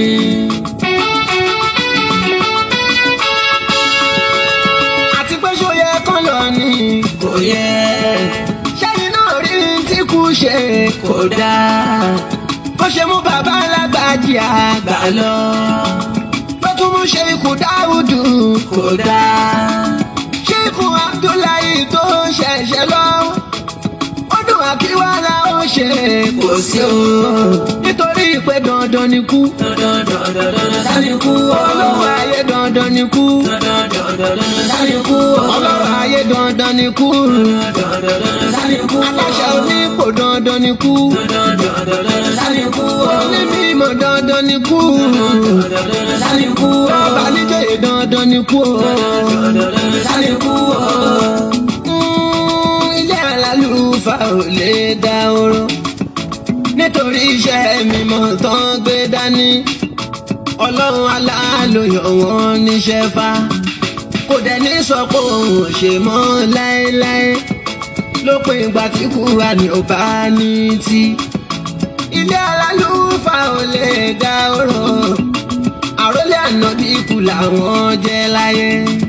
àti pé ṣó yẹ kán lọ ní Kò yẹ ṣẹ́yìn náà rí tí kú ṣe kò dáa bó ṣe mú bàbá alágbàjì àgbà lọ ló tún mú ṣe ikú dáúdù kò dáa. ṣé ikú abdullahi tó ṣẹ̀ṣẹ̀ lọ ó dùn àkíwárà ó ṣe Kò sí o. nítorí pé dandan ni kú Dandan dandan dandan sani kú o. ọlọ́run ayé dandan ni kú Dandan dandan dandan sani kú o. ọlọ́run ayé dandan ni kú Dandan dandan sani kú o. aláṣẹ onípò dandan ni kú Dandan dandan dandan sani kú o. onímọ̀ dandan ni kú Dandan dandan sani kú o. ọba níjòyè dandan ni kú Dandan dandan sani kú o. Mm, ilé alálùfà ò lè dá oró nítorí iṣẹ́ mímọ́ tán gbé dání ọlọ́run aláàlóyọ̀ wọn níṣẹ́ fa kò dẹ̀ ní sọ pé òun ò ṣe mọ́ láéláé lópin ìgbà tí kúra ní ò bá ní tí ilé alálùfà ò lè dá oró àrólé ànábì ikú làwọn jẹ́ láyé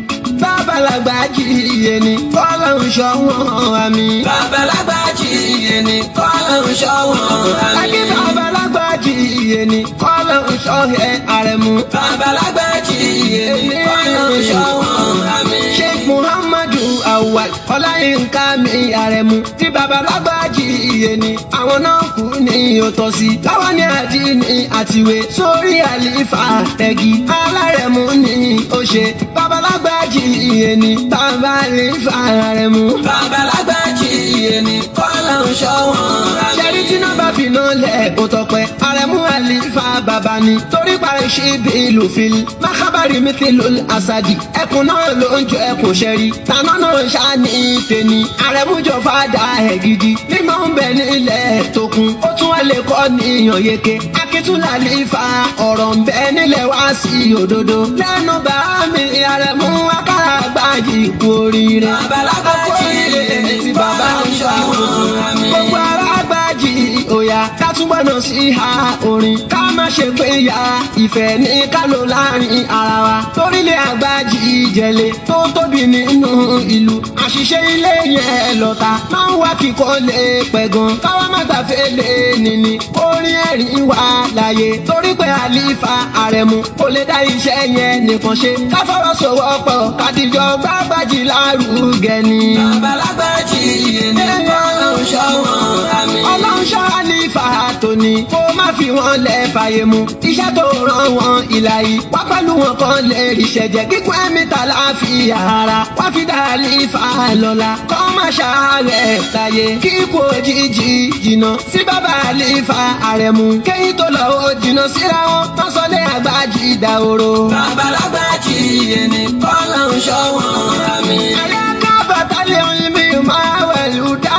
bàbálàgbà jíye ni kọ́lọ́run ṣọ́ wọn àmì. Babalagba jíye ni kọ́lọ́run ṣọ́wọ́n Ẹbí àmì. babalagba jíye ni kọ́lọ́run ṣọ́ ẹ àrẹ̀mú. Babalagba jíye ni kọ́lọ́run ṣọ́wọ́n àmì. Sheikh Muhammadu Awal Ọláyínká mi àrẹ̀mú. Tí babalagba jíye ni àwọn náà kú ní òtọ́sí. Láwọn ní àdínní àtiwé sórí àlìfà ẹ̀gì. Alárẹ̀mú ni ó ṣe. Babalagba jíye ni bàbá àlìfà àrẹ̀mú. Babalagba jíye ni kọ́lọ́run ṣọ́wọ́n àmì. ṣẹ́rí tí náà bá fi náà lẹ̀ kó tọpẹ́ àrẹ̀mú àlìfà bàbá ni torí parí ṣe bí ìlú fìlì mákàbárì mìtì ló àṣàdì ẹkùn náà ló ń jọ ẹkùn ṣẹ́rí tànà náà ṣáàní tèmi àrẹ̀mú jọ fàdà ẹ̀ gidi mímọ́ ń bẹ nílẹ̀ tó kún ó tún wá lè kọ́ níyàn yeke akíntúlà àlìfà ọ̀rọ̀ ń bẹ nílẹ̀ wá sí òdodo lẹ́nu bá mi àrẹ̀mú akára gbáyì kú oríire Babalagba jíye ni bàbá ń ṣọ́wọ́n àmì. gbogbo ara gbájì òyà ká túbọ̀ náà sí ha orin ká má ṣe pé ya ìfẹ́ ní kálò láàrin ara wa torílẹ̀ àgbájì ìjẹ̀lẹ̀ tó tóbi nínú ìlú àṣìṣe ilé yẹn lọ́ta máa ń wá kíkọ́ lè pẹ̀ gan káwá má gbàfẹ́ lè nìní orin ẹ̀rín wà láàyè torí pé àlìfà àrẹ̀mú kò lè dá iṣẹ́ yẹn nìkan ṣe ká fọwọ́sowọ́pọ̀ kádìjọ gbàgbàjì lárugẹ ni. Babalagba jíye ni kọ́lọ́run ṣọ́wọ́n àmì. ọlọ́run ṣọ́ra ní fàtó ni kó má fi wọn lẹ̀ fàyè mu iṣẹ́ tó rán wọn ìlà yìí wá pẹ̀lú wọn kan lè rí ṣẹ̀jẹ̀ kíkún ẹ̀mí ta láàfin ara wá fi dàlí fa lọ́la kọ́ má ṣàárẹ̀ láyé kíkú òjijì jìnnà sí bàbá àlífà àrẹ̀mú kéyìn tó lọ ó jìnnà síra wọn tán sọ lé àgbájì dàhóró. Babalagba jíye ni kọ́lọ́run ṣọ́wọ́n àmì. Ẹ̀yà ká bàtàlẹ̀ oyin mi máa wẹ̀lú dá.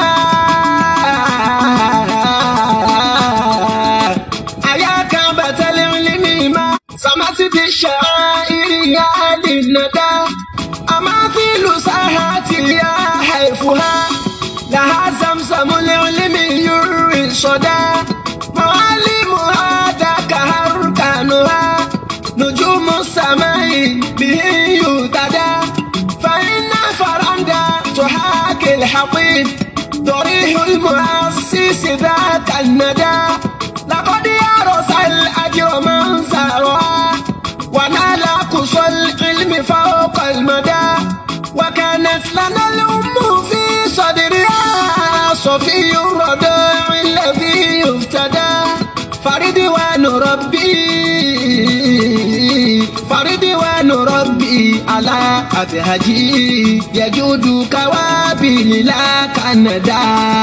Ẹ̀yà ká bàtàlẹ̀ oyin mi máa. Sàmásì ti ṣe ìrìyà àdìnnàdá. Àmọ́ fílù sáhà ti yá ẹ̀fùhá. Làhá sàmsàmù lé oyin mi yúrì sọ̀dá. Mọ̀álìmù àdàkà àrùkànù ha. نجوم السماء به يهتدى فإن فرندا تحاكي الحقيب ضريح المؤسس ذاك الندى لقد يرس الأجر من سرى ونال قصى العلم فوق المدى وكانت لنا الأم في صدرها صفي الرضاع الذي يفتدى فرد ونربي فرد ونربي على أبهجي يجود كوابل لا كندا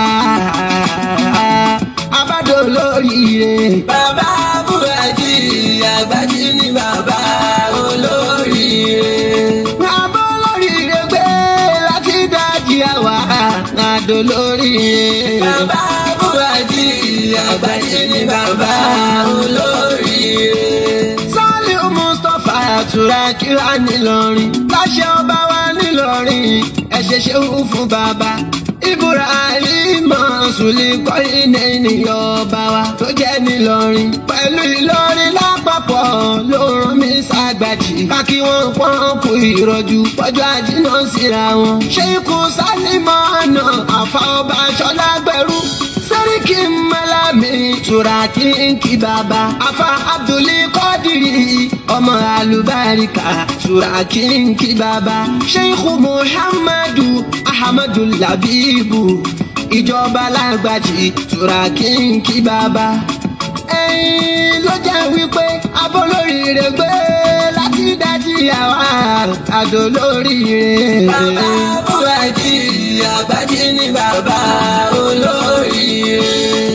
abádò lóríire. bàbá búrẹ́dì àgbájí ni bàbá olóríire. Àbọ̀ lóríire gbé láti dájí àwa àdó lóríire. bàbá búrẹ́dì àgbájí ni bàbá olóríire. Sálíù Mustapha àtúrà kíra nílọrin. Láṣẹ ọba wa nílọrin, ẹ ṣe ṣeun fún bàbá. Ibrahim Sùlì kọ́rin ènìyàn ọba wa tó jẹ́ nílọrin. Pẹ̀lú Ìlọrin lápapọ̀ ló rán mi ṣàgbàjì. Ká kí wọ́n pọ́n kú ìrọ̀jú pọ́jọ́ àjínà síra wọn. Ṣé ikú Sálímọ̀ ọ̀nà àfa ọba Ṣọlá gbẹ̀rú? Sẹ́ríkì Mẹ́lámì Tùràkì ń kí bàbá. Afa Abdulli Kọ́dìrì ọmọ àlùbáríkà Tùràkì ń kí bàbá. Sheikh Muhammadu Ahmadu Labibu ìjọba lágbàjì Tùràkì ń kí bàbá. Ẹyin ló jẹ́ wípé abólóríire gbé láti dájí àwa àdó lóríire. bàbá búrẹ́dì àgbájí ni bàbá olóríire.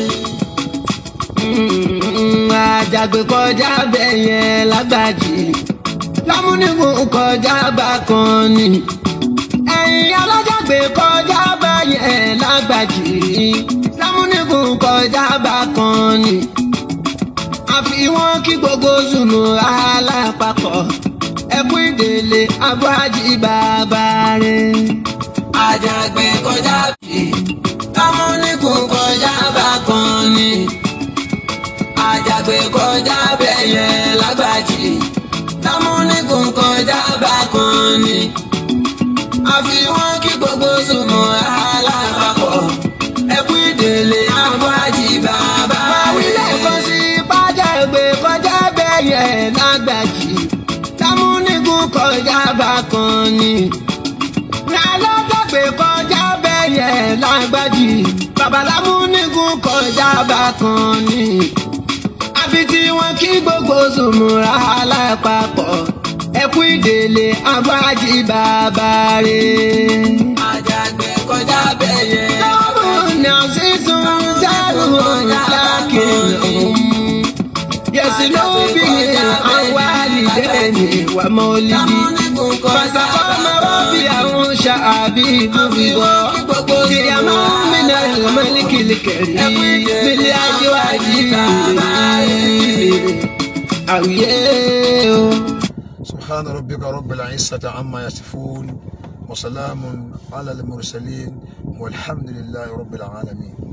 Mm, àjàgbé kọjá bẹ́ẹ̀ yẹn lágbàjì lámúnigun kọjá bá kan ni ẹ̀yìn alájàgbé kọjá bá yẹn lágbàjì lámúnigun kọjá bá kan ni àfi wọn kí gbogbo zùnú alápapọ̀ ẹkú ìdèlè abúhájì bàbá rẹ̀. àjàgbé kọjá bí kámúnikùn kọjá bá kan ni àjàgbé kọjá bẹ̀yẹ lágbàjì kámúnikùn kọjá bá kan ni àfi wọn kí gbogbo sùnmọ́ alápapọ̀ ẹkú ìdèlè abúhájì bàbá Àwílẹ̀ kan sí pàjágbé kọjá bẹ́yẹ lágbàjì. Támúnigun kọjá bá kan ni. Alájàgbé kọjá bẹ́yẹ lágbàjì. Babalámúnigun kọjá bá kan ni. Àfi tí wọ́n kí gbogbo sùnmùrà alápapọ̀. Ẹkú ìdèlè abájí bàbá rẹ̀. àjàgbé kọjá bẹ̀yẹ Lọ́mùnà sísun dárùn lákìlọ̀. Yẹ̀sìnú bí àwọn àlìdẹ́ni wà mọ́lìdì. kámúnikùn kọjá Fàṣàkọ́ bá máa wá bí àwọn ṣàbí gbogbo. Ìyàmọ́ mi náà mọ́lìkìlì kẹ̀rí. Bílí ajé wá jí àwùyé o. سبحان ربك رب العزة عما يصفون وسلام على المرسلين والحمد لله رب العالمين